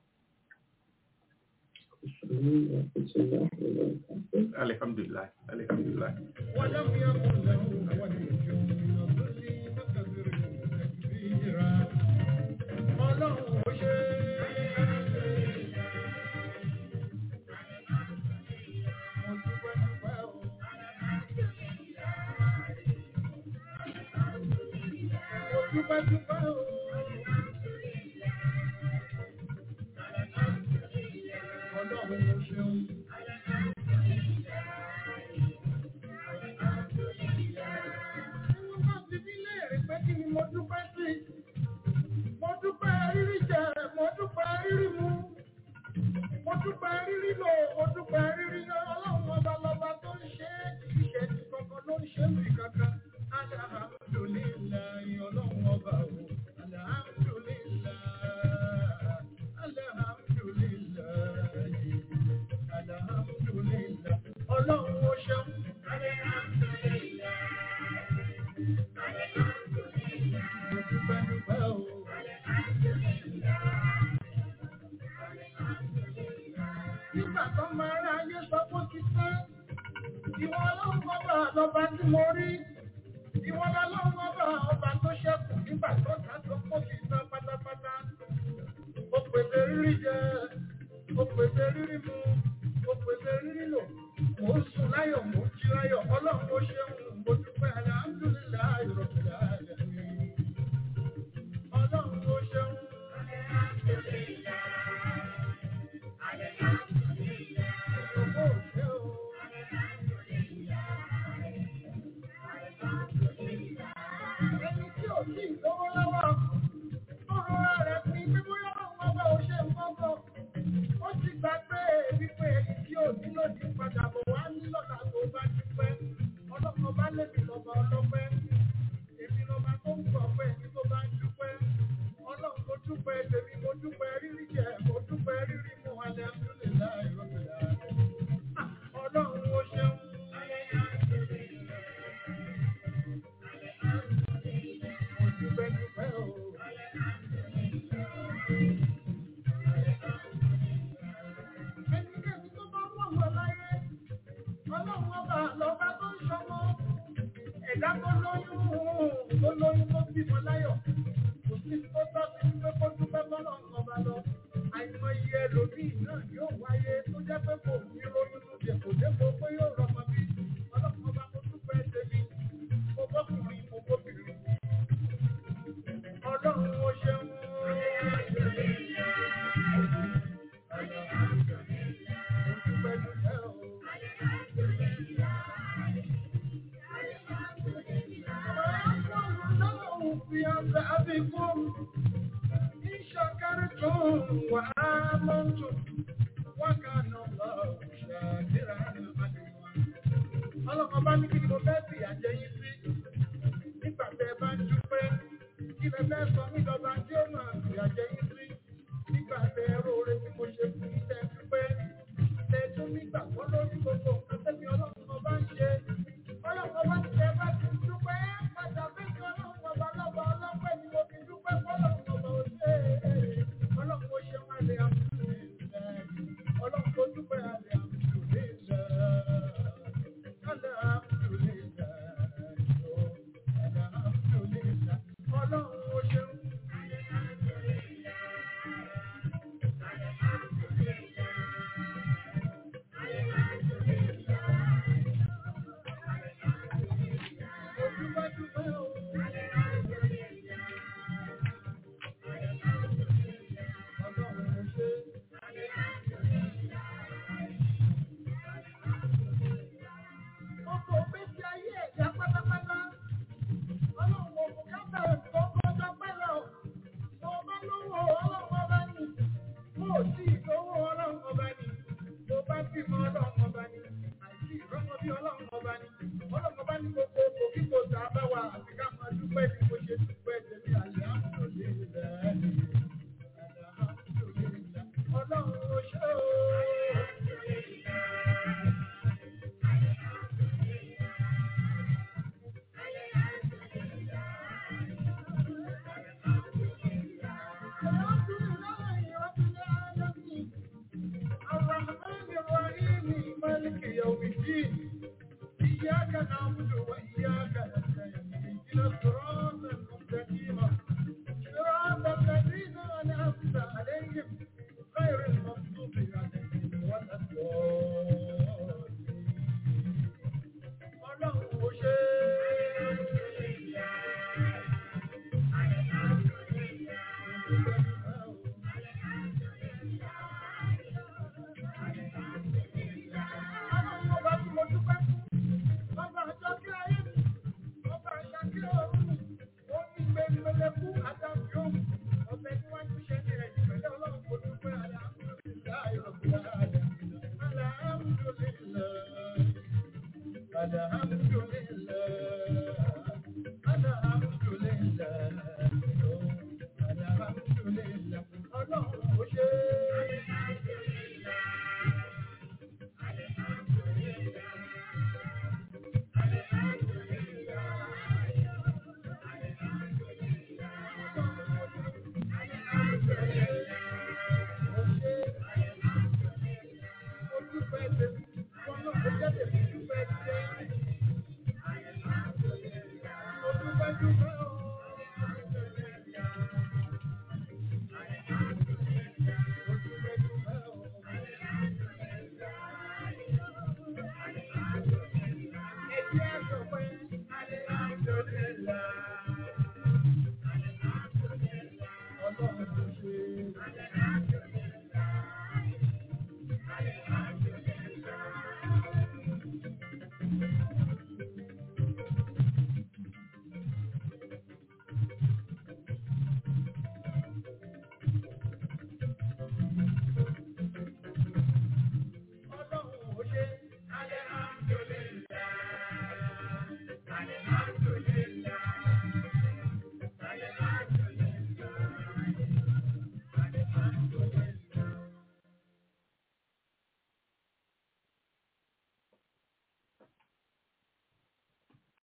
alhamdulilah alhamdulilah. Ọlọ́run ó ṣe dúpẹ́ dúpẹ́ o. Ọlọ́run ló ṣeun. Wọ́n bá ti bí léèrè pé kí ni mo dúpẹ́ sí. Mo dúpẹ́ rírí jẹ, mo dúpẹ́ rírí mu. Mo dúpẹ́ rírí lò, mo dúpẹ́ rírí yọ. Ọlọ́run ọba lọba tó ń ṣe é. Ìṣèjì kankan ló ń ṣe mí kankan. Alhamdulillahi ọlọ́run ọba o. Alhamdulillah. Alhamdulillahi. Alhamdulillah. Ọlọ́run ó ṣeun. Mo dúpẹ́ dúpẹ́ o. Nígbà tó máa rá ayé sọ pé ó ti tán. Ìwọ ọlọ́run ọba lọba tí mo rí ìwọ lọ́lọ́run ọba ọba tó ṣẹ́kù nígbà tó ta tó kó ti tán pátápátá. ó pèsè rírí jẹ ó pèsè rírí mu ó pèsè rírí lò mò ń sùn láyọ̀ mò ń jí láyọ̀ ọlọ́run ó ṣeun mo dúpẹ́ alhamdulilayi rọ̀bìlà ẹ̀mí. ọlọ́run ó ṣeun. Ògo ṣe o. ẹni tí ò sí ìlówó lọ́wọ́ tó rọra rẹ̀ pin pé bóyá àwọn ọba ò ṣe nǹkan bọ̀. ó ti gbàgbé wípé ẹni tí ò ní lòdì padà bọ̀ wá ní lọ́la tó bá ti pẹ́. ọlọ́kan bá lébi lọ́ba ọlọ́pẹ́. èmi lọ́ba tó ń gbọ̀ pé ẹni tó bá ń dúpẹ́. ọlọ́run mo dúpẹ́ tèmi mo dúpẹ́ rírí jẹ mo dúpẹ́ rírí mu alẹ́ àdúlẹ̀ láì rọ́bìlà. ọlọ́run ó ṣeun. Mo dúpẹ́ dúpẹ́ lóyún tó bímọ láyọ̀ kò sí tó tọ́ sí pé kó dúpẹ́ bọ́lọ̀ ọba lọ àìmọye ẹlòmíì náà yóò wáyé tó jẹ́ pé kò ní lóyún tó jẹ kò dépò pé yóò rọmọ bí ọlọ́run ọba mo dúpẹ́ tèmi mo bọ́kùnrin mo bóbìnrin ọlọ́run ó ṣeun. بكم إن شكرتم وآمنتم وكان الله شاكرا عليما ọlọ́kan bá ní kí ni mo fẹ́ sì àjẹyìn sí nígbà tẹ ẹ bá ń dúpẹ́ kí lẹ fẹ́ sọ mí lọ́ba tí ó máa sì àjẹyìn sí nígbà tẹ ẹ róore tí mo ṣe fún tẹ dúpẹ́ tẹ tún nígbà wọ́n lórí gbogbo nǹkan tẹ́mi ọlọ́run ọba ń ṣe ọlọ́run ọba ti tẹ bá ti dúpẹ́ pàtàkì ọlọ́run ọba lọ́ba ọlọ́pẹ́ ni mo fi dúpẹ́ fọlọ́run ọba ò ṣe é ọlọ́run ó ṣe wá lé àmúlò ọlọ́run ó dúpẹ́ àlẹ́ àmúlò Gbogbo ìgbésí ayé ẹ̀dá pátápátá. Ọlọ́run kò bùkátà ẹ̀kọ́ kọjá pẹ́lẹ̀ o. Mo bá lówó ọlọ́run ọba ni. Mo ò tí ì lówó ọlọ́run ọba ni. Mo bá bímọ ọlọ́run ọba ni. Àìsí ìrọ́mọ bí ọlọ́run ọba ni. Ọlọ́run ọba ní gbogbo òkò kí kò tà bá wa àti ká máa dúpẹ́ bí mo ṣe dúpẹ́ tèmi àlẹ́ àmúlò lè rẹ̀ ẹ́ Ọlọ́run ó ṣe o. الرحمن الرحيم مالك يوم الدين إياك نعبد وإياك نستعين اهدنا الصراط المستقيم صراط الذين أنعمت عليهم غير المغضوب عليهم ولا الضالين ọlọ́run ó ṣe ọlọ́run ọba tí mo dúpẹ́ fún ọba àjọ kí ayé mi ọba àṣà kí ọ̀run mi ó ní gbẹngbẹlẹ fún àdàbí òun ọbẹ̀ tí wọ́n ti ṣe ní ẹ̀yìn pẹ̀lú ọlọ́run kò dúpẹ́ alhamdulilayi rabbil alamin alhamdulilayi.